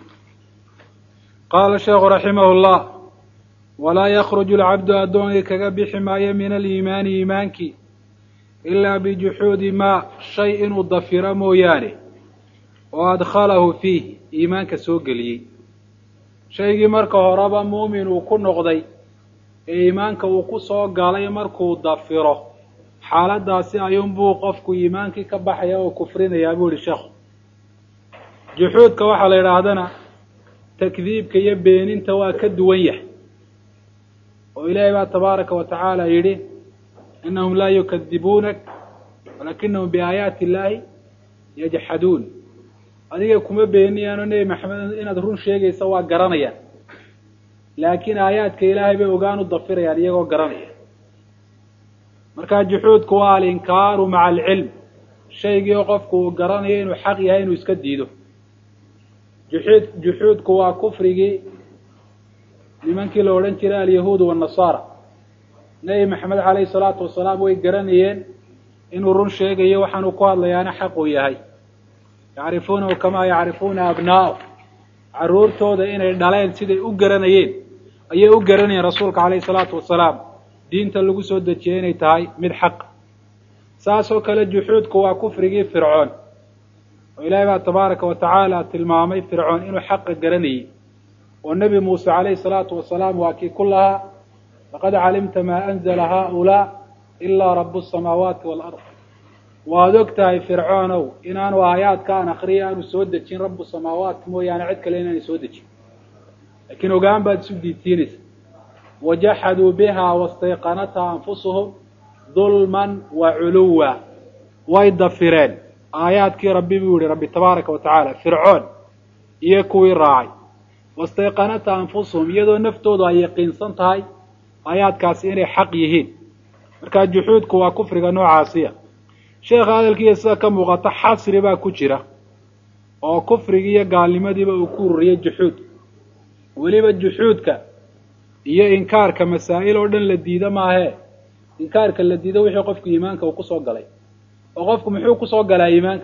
qaala sheekhu raximah llah walaa yakruju alcabdu addoonkii kaga bixi maayo min aliimaani iimaankii ilaa bijuxuudi maa shay inuu dafiro mooyaane oo adkhalahu fiih iimaanka soo geliyey shaygii marka horeba muumin uu ku noqday ee iimaanka uu ku soo galay markuu dafiro xaaladaasi ayuunbuu qofku iimaankii ka baxaya oo kufrinayaa buu yihi sheekhu juxuudka waxaa la yidhaahdana takdiibka iyo beeninta waa ka duwan yahay oo ilaahay baa tabaaraka wa tacaala yidhi inahum laa yukadibuunak walakinahum biaayaati illaahi yajxaduun adiga kuma beeniyaan oo nebi maxamed inaad run sheegaysa waa garanayaan laakiin aayaadka ilaahay bay ogaan u dafirayaan iyagoo garanaya markaa juxuudku waa alinkaaru maca alcilm shaygii oo qofku uu garanayo inuu xaq yahay inuu iska diido juxuud juxuudku waa kufrigii nimankii la odhan jiray alyahuud wanasaara nebi maxamed calayhi salaatu wasalaam way garanayeen inuu run sheegayo waxaanuu ku hadlayaana xaq uu yahay yacrifuunahu kamaa yacrifuuna abnaa'ahu carruurtooda inay dhaleen siday u garanayeen ayay u garanayeen rasuulka calayhi salaatu wasalaam diinta lagu soo dejiyey inay tahay mid xaqa saasoo kale juxuudku waa kufrigii fircoon oo ilaahay baa tabaaraka wa tacaala tilmaamay fircoon inuu xaqa garanayey oo nebi muuse calayhi salaatu wasalaam waa kii ku lahaa laqad calimta maa anzala haaulaa ilaa rabu samaawaati waalard waad og tahay fircoonow inaanu aayaadka aan akriya aanu soo dejin rabu samaawaat mooyaane cid kale inaanay soo dejin laakiin ogaan baad isu diidsiinaysa wajaxaduu biha wastayqanatha anfusuhum dulman wa culuwa way dafireen aayaadkii rabbi buu yihi rabbi tabaaraka wa tacaala fircoon iyo kuwii raacay wastayqanatha anfusuhum iyadoo naftoodu ay yaqiinsan tahay aayaadkaasi inay xaq yihiin markaa juxuudku waa kufriga noocaasiya sheekha hadalkiiya sida ka muuqata xasri baa ku jira oo kufrigii iyo gaalnimadiiba uu ku ururiyey juxuud weliba juxuudka iyo inkaarka masaa'il oo dhan la diida maahee inkaarka la diido wixii qofku iimaanka uu kusoo galay oo qofku muxuu kusoo galaa iimaanka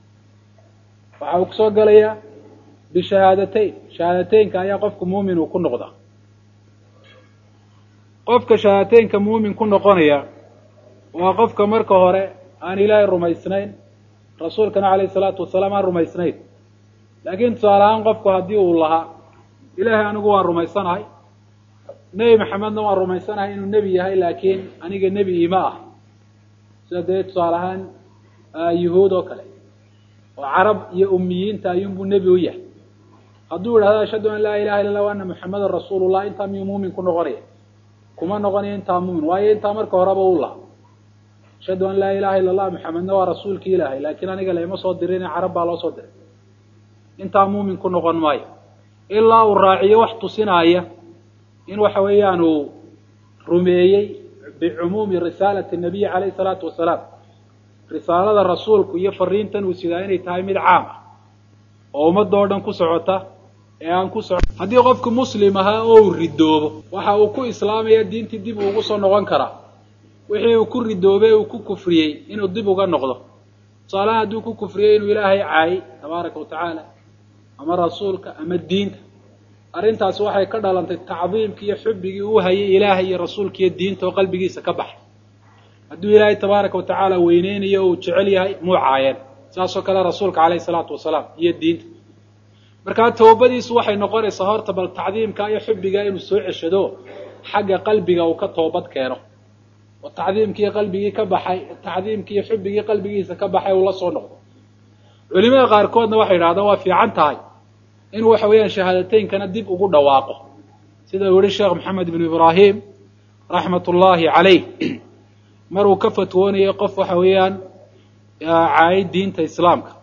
waxa uu kusoo galayaa bishahaadateyn shahaadateynka ayaa qofku muumin uu ku noqdaa qofka shahaadateynka muumin ku noqonaya waa qofka marka hore aan ilaahay rumaysnayn rasuulkana calayhi salaatu wasalaam aan rumaysnayn laakiin tusaale ahaan qofku haddii uu lahaa ilaahay anigu waan rumaysanahay nebi maxamedna waan rumaysanahay inuu nebi yahay laakiin aniga nebi ima ah sida dee tusaale ahaan yuhuud oo kale oo carab iyo umiyiinta ayuunbuu nebi u yahay hadduu yidhahdo ashhadu an laa ilaha illa lah wa ana muxamadan rasuulullah intaa miyuu muumin ku noqonaya kuma noqonayo intaa muumin waayo intaa marka horeba u laha ashhadu an laa ilaha illa allah maxamedna waa rasuulki ilaahay laakiin aniga laima soo dirin carab baa loo soo diray intaa muumin ku noqon maayo ilaa uu raaciyo wax tusinaaya in waxa weeyaan uu rumeeyey bicumuumi risaalati nabiyi calayhi salaatu wasalaam risaalada rasuulku iyo fariintan uu sidaa inay tahay mid caam ah oo ummadoo dhan ku socota ee aan ku soco haddii qofku muslim ahaa oo uu ridoobo waxa uu ku islaamaya diintii dib uugu soo noqon karaa wixii uu ku ridoobay uu ku kufriyey inuu dib uga noqdo tusaalahaan hadduu ku kufriyey inuu ilaahay caayay tabaaraka wa tacaala ama rasuulka ama diinta arrintaas waxay ka dhalantay tacdiimkii iyo xubbigii uu hayay ilaahay iyo rasuulka iyo diinta oo qalbigiisa ka baxay hadduu ilaahay tabaaraka wa tacaala weyneynayo o uu jecel yahay muu caayeen saasoo kale rasuulka calayhi salaatu wasalaam iyo diinta markaa toobadiisu waxay noqonaysaa horta bal tacdiimka iyo xubbiga inuu soo ceshado xagga qalbiga uu ka toobad keeno oo tacdiimkii qalbigii ka baxay tacdiimkii iyo xubbigii qalbigiisa ka baxay uu la soo noqdo culimada qaarkoodna waxay yidhahdaan waa fiican tahay inuu waxa weeyaan shahaadateynkana dib ugu dhawaaqo sida uu yihi sheekh maxamed ibnu ibraahim raxmat ullaahi calayh mar uu ka fatwoonayay qof waxa weeyaan caayay diinta islaamka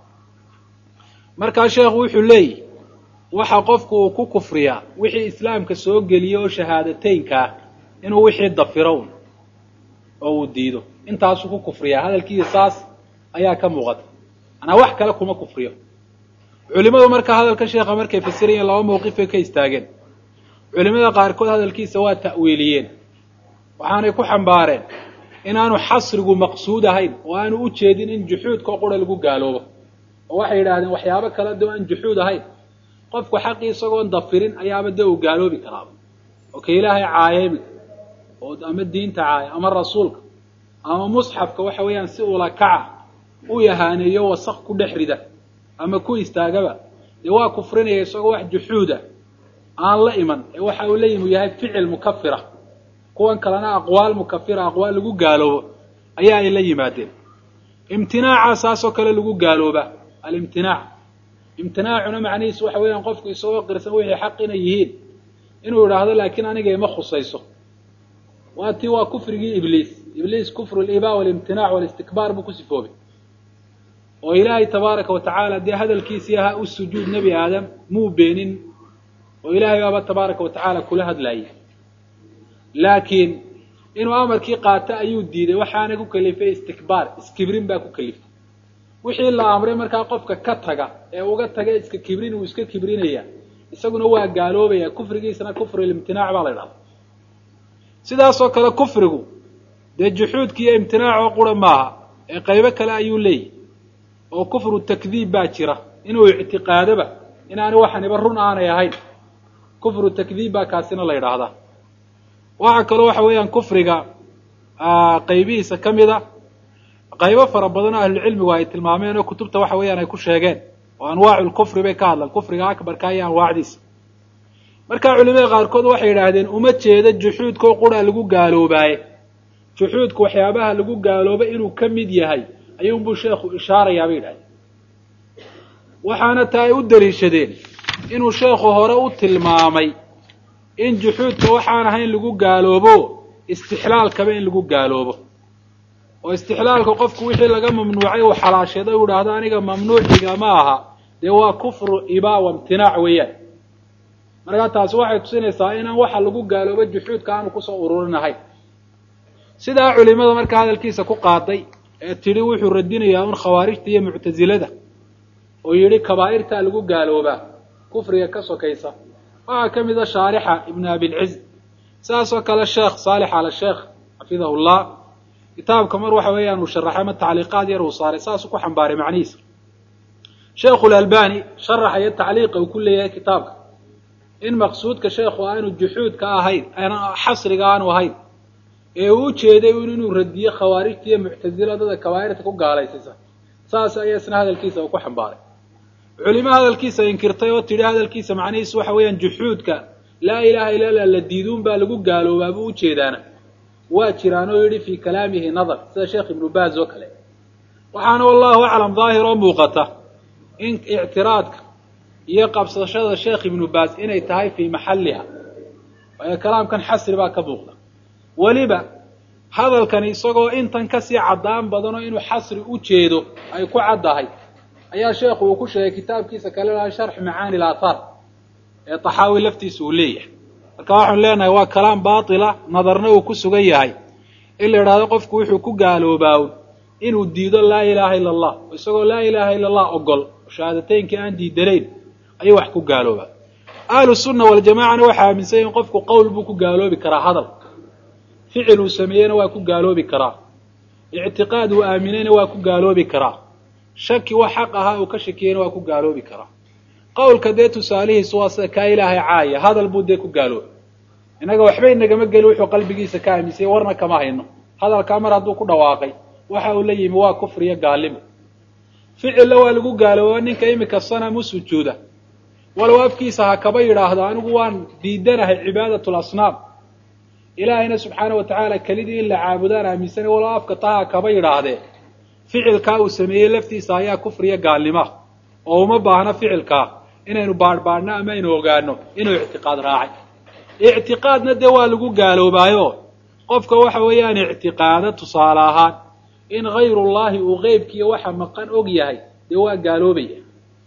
markaa sheekhu wuxuu leeyihi waxa qofku uu ku kufriyaa wixii islaamka soo geliya oo shahaadateynka ah inuu wixii dafiro un oo uu diido intaasuu ku kufriyaa hadalkiisa saas ayaa ka muuqata manaa wax kale kuma kufriyo culimadu markaa hadalka sheekha markay fasirayeen laba mawqifay ka istaageen culimada qaarkood hadalkiisa waa ta'wiiliyeen waxaanay ku xambaareen inaanu xasrigu maqsuud ahayn oo aanu u jeedin in juxuudkao qura lagu gaaloobo oo waxay yidhaahdeen waxyaabo kale doo aan juxuud ahayn qofku xaqii isagoon dafirin ayaaba dee uu gaaloobi karaaba oo ka ilaahay caayaymi oo ama diinta caaya ama rasuulka ama musxafka waxa weeyaan si ula kaca u yahaaneeyo wasaq ku dhex rida ama ku istaagaba dee waa kufrinaya isagoo wax juxuuda aan la iman ee waxa uu la yimi u yahay ficil mukafira kuwan kalena aqwaal mukafira aqwaal lagu gaaloobo ayaa ay la yimaadeen imtinaaca saasoo kale lagu gaalooba alimtinaac imtinaacuna macnihiisu waxa weeyaan qofku isagoo qirsan wixii xaq inay yihiin inuu idhaahdo laakiin aniga ima khusayso waa tii waa kufrigii ibliis ibliis kufru liba walimtinaac walistikbaar buu ku sifoobay oo ilaahay tabaaraka wa tacaala dee hadalkiisii ahaa u sujuud nebi aadam muu beenin oo ilaahay baaba tabaaraka wa tacaala kula hadlayay laakiin inuu amarkii qaato ayuu diiday waxaana ku kalifay istikbaar iskibrin baa ku kaliftay wixii la amray markaa qofka ka taga ee uga taga iska kibrin uu iska kibrinaya isaguna waa gaaloobaya kufrigiisana kufrulimtinaac baa la idhahda sidaasoo kale kufrigu dee juxuudki iyo imtinaacoo qura maaha ee qaybo kale ayuu leeyahy oo kufru takdiib baa jira inuu ictiqaadoba inaani waxaniba run aanay ahayn kufru takdiib baa kaasina la yidhaahdaa waxaa kaloo waxa weeyaan kufriga qaybihiisa ka mid a qaybo fara badan oo ahlucilmigu ay tilmaameen oo kutubta waxa weeyaan ay ku sheegeen oo anwaacu lkufri bay ka hadlaan kufriga akbarka iyo anwaacdiisa markaa culimada qaarkood waxay yidhaahdeen uma jeedo juxuudkao qura lagu gaaloobaaye juxuudku waxyaabaha lagu gaalooba inuu ka mid yahay ayuunbuu sheekhu ishaarayaa bay yidhahdeen waxaana taa ay u daliishadeen inuu sheekhu hore u tilmaamay in juxuudka waxaan ahayn lagu gaaloobo istixlaalkaba in lagu gaaloobo oo istixlaalka qofku wixii laga mamnuucay uu xalaasheeday u idhaahdo aniga mamnuuciga ma aha dee waa kufru ibaa wa imtinaac weeyaan markaa taasi waxay tusinaysaa inaan waxa lagu gaaloobo juxuudka aanu kusoo ururinahayn sidaa culimada markaa hadalkiisa ku qaaday ee tidhi wuxuu radinayaa un khawaarijta iyo muctasilada oo yidhi kabaa'irtaa lagu gaaloobaa kufriga ka sokaysa waxaa ka mid a shaarixa ibnu abilciz sidaasoo kale sheekh saalix ala sheekh xafidahu llah kitaabka mar waxa weeyaan uu sharaxay ama tacliiqaad yar uu saaray saasuu ku xambaaray macnihiisa sheekhu lalbani sharaxaya tacliiqa uu ku leeyahay kitaabka in maqsuudka sheekhu aanu juxuudka ahayn xasriga aanu ahayn ee uu ujeeday un inuu radiyo khawaarijta iyo muctaziladada kabaa'irta ku gaalaysaysa saas ayaa isna hadalkiisa uu ku xambaaray culimo hadalkiisa inkirtay oo tidhi hadalkiisa macnihiisu waxa weeyaan juxuudka laa ilaha illa la la diiduun baa lagu gaaloobaa buu ujeedaana waa jiraan oo yidhi fii kalaamihi nadar sida sheekh ibnu baaz oo kale waxaana wallahu aclam daahir oo muuqata in ictiraadka iyo qabsashada sheekh ibnu baaz inay tahay fii maxalliha waayo kalaamkan xasri baa ka muuqda weliba hadalkani isagoo intan kasii caddaan badanoo inuu xasri u jeedo ay ku caddahay ayaa sheekhu uu ku sheegay kitaabkiisa kale laha sharx macaani ilaathaar ee taxaawi laftiisa uu leeyahay marka waxaanu leenahay waa kalaam baatila nadarna uu ku sugan yahay in la idhaahdo qofku wuxuu ku gaaloobaa inuu diido laa ilaaha illa allah isagoo laa ilaaha illa allah ogol shahaadateynkai aan diidanayn ayuu wax ku gaaloobaa ahlu sunna waljamacana waxaa aaminsan in qofku qowl buu ku gaaloobi karaa hadal ficil uu sameeyena waa ku gaaloobi karaa ictiqaad uu aaminayna waa ku gaaloobi karaa shaki wax xaq ahaa uu ka shakiyeyna waa ku gaaloobi karaa qowlka dee tusaalihiisu waa sida kaa ilaahay caaya hadal buu dee ku gaaloobi innaga waxba inagama geli wuxuu qalbigiisa ka aaminsayay warna kama hayno hadalkaa mar hadduu ku dhawaaqay waxa uu la yimi waa kufriyo gaalimo ficilla waa lagu gaalooba ninka imika sanam u sujuuda walow afkiisa ha kaba yidhaahdo anigu waan diidanahay cibaadatul asnaam ilaahayna subxaana wa tacaala kelidii in la caabudaan aaminsanay walow afka taa ha kaba yidhaahdee ficilkaa uu sameeyey laftiisa ayaa kufriyo gaalnima oo uma baahna ficilkaa inaynu baadhbaadhno ama aynu ogaano inuu ictiqaad raacay ictiqaadna dee waa lagu gaaloobaayo qofka waxa weeyaan ictiqaado tusaale ahaan in hayrullahi uu qeybkiiyo waxa maqan og yahay dee waa gaaloobaya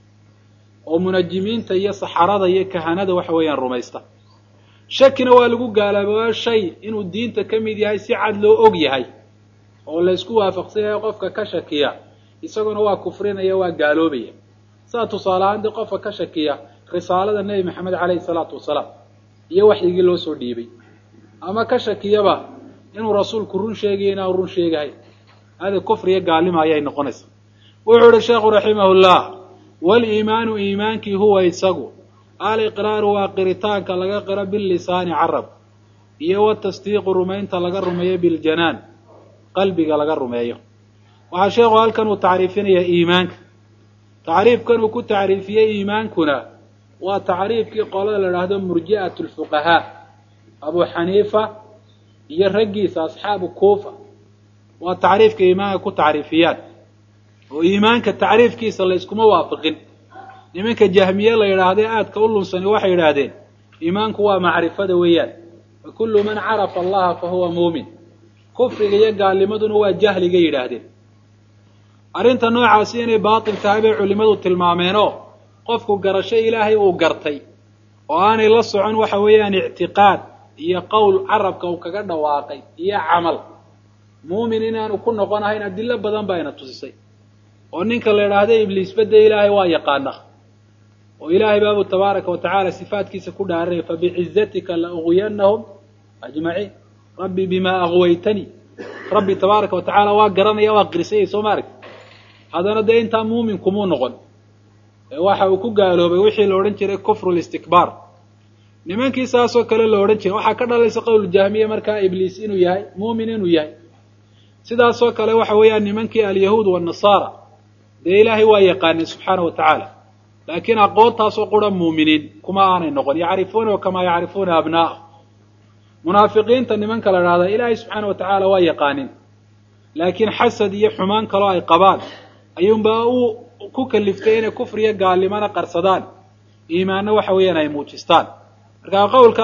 oo munajimiinta iyo saxarada iyo kahanada waxa weeyaan rumaysta shakina waa lagu gaaloobaa shay inuu diinta ka mid yahay si cad loo og yahay oo laysku waafaqsan yahay qofka ka shakiya isaguna waa kufrinaya waa gaaloobaya saa tusaale ahaan dee qofka ka shakiya risaalada nebi maxamed caleyhi salaatu wasalaam iyo waxyigii loo soo dhiibay ama ka shakiyaba inuu rasuulku run sheegayo inaanu run sheegahay hada kufriyo gaalima ayay noqonaysaa wuxuu ihi sheekhu raximahullah waliimaanu iimaankii huwa isagu aliqraaru waa qiritaanka laga qiro bilisaani carab iyo watasdiiqu rumaynta laga rumeeyo biljanaan qalbiga laga rumeeyo waxaa sheekhu halkan uu tacriifinayaa iimaanka tacriifkan uu ku tacriifiyey iimaankuna waa tacriifkii qolada la idhaahdo murji'at lfuqahaa abu xaniifa iyo raggiisa asxaabu kuufa waa tacriifka iimaanka ku tacriifiyaan oo iimaanka tacriifkiisa layskuma waafaqin nimanka jahmiye la yidhaahde aadka u lunsani waxay yidhaahdeen iimaanku waa macrifada weeyaan fa kullu man carafa allaha fa huwa muumin kufriga iyo gaalnimaduna waa jahliga yidhaahdeen arrinta noocaasi inay baatil tahay bay culimmadu tilmaameenoo qofku garasho ilaahay uu gartay oo aanay la socon waxa weeyaan ictiqaad iyo qowl carabka uu kaga dhawaaqay iyo camal muumin inaanu ku noqonahayn adilo badan ba ayna tusisay oo ninka la idhaahda ibliisba dee ilaahay waa yaqaana oo ilaahay baabu tabaaraka wa tacaala sifaatkiisa ku dhaaranaya fabicizatika la uqwiyanahum ajmaciin rabbi bima aqwaytanii rabbi tabaaraka wa tacaala waa garanaya waa qirsayay soo ma aragti haddana dee intaa muumin kumuu noqon waxa uu ku gaaloobay wixii la odhan jiray kufru listikbaar nimankii saasoo kale la odhan jiray waxaa ka dhalaysa qowl jahmiya markaa ibliis inuu yahay muumin inuu yahay sidaasoo kale waxa weeyaan nimankii alyahuud wanasaara dee ilaahay waa yaqaaneen subxaana wa tacaala laakiin aqoontaasoo qura muuminiin kuma aanay noqon yacrifuunahu kamaa yacrifuuna abnaa'ah munaafiqiinta nimanka la idhahdaa ilaahay subxaana wa tacaala waa yaqaanin laakiin xasad iyo xumaan kaloo ay qabaan ayuunbaa u ku kaliftay inay kufriyo gaalnimana qarsadaan iimaanna waxa weeyaan ay muujistaan marka qowlka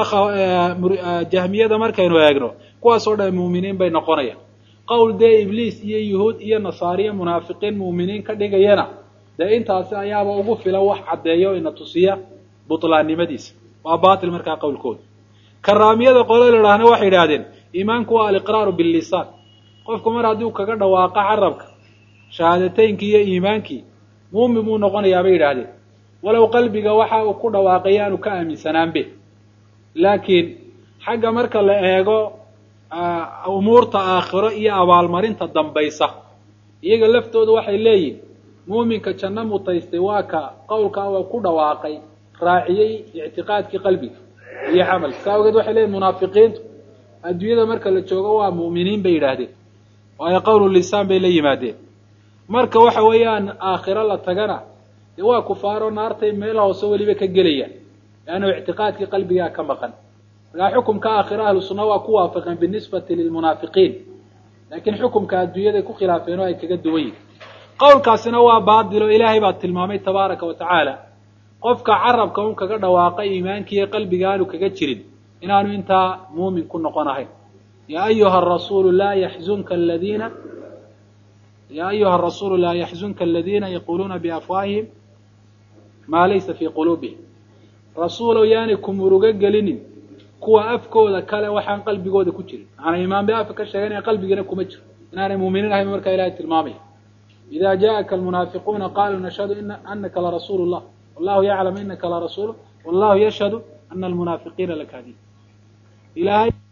jahmiyada markaynu eegno kuwaasoo dhan muuminiin bay noqonayaan qowl dee ibliis iyo yuhuud iyo nasaariyo munaafiqiin muuminiin ka dhigayana dee intaasi ayaaba ugu filan wax caddeeya o ina tusiya butlaannimadiisa waa baatil markaa qowlkooda karaamiyada qole la idhaahna waxay idhahdeen iimaanku waa aliqraaru billisaan qofku mar haddii u kaga dhawaaqo carabka shahaadateynkii iyo iimaankii muumin buu noqonayaa bay yidhaahdeen walow qalbiga waxa uu ku dhawaaqay aanu ka aaminsanaanbe laakiin xagga marka la eego umuurta aakhiro iyo abaalmarinta dambaysa iyaga laftooda waxay leeyihin muuminka janno mutaystay waa ka qowlkaa waa ku dhawaaqay raaciyey ictiqaadkii qalbiga iyo camalka saa ogeed waxay leeyihin munaafiqiintu adduunyada marka la joogo waa mu'miniin bay yidhaahdeen waayo qowlu lisaan bay la yimaadeen marka waxa weeyaan aakhiro la tagana dee waa kufaaro naartay meel hoose weliba ka gelayaan leannu ictiqaadkii qalbigaa ka maqan markaa xukumka aakhiro ahlu sunna waa ku waafaqeen binisbati lilmunaafiqiin laakiin xukumka adduunyaday ku khilaafeen oo ay kaga duwan yihin qowlkaasina waa baadilo ilaahay baa tilmaamay tabaaraka wa tacaala qofka carabka un kaga dhawaaqa iimaankiiyo qalbiga aanu kaga jirin inaanu intaa muumin ku noqon ahayn ya ayuha rasuulu laa yaxzunka aladiina ya ayuha arasuulu laa yaxzunka aladiina yaquluuna biafwaahihim maa laysa fii quluubihim rasuulow yaanay ku murugo gelinin kuwa afkooda kale waxaan qalbigooda ku jirin maanaa imaan bay afka ka sheeganaya qalbigana kuma jiro inaanay muuminiin ahayn markaa ilahay tilmaamaya ida jaءaka almunaafiquuna qaluu nashhadu anaka larasuulu llah wallahu yaclam inaka larasuul wallahu yashhadu ana almunaafiqiina lakaadiib ilahay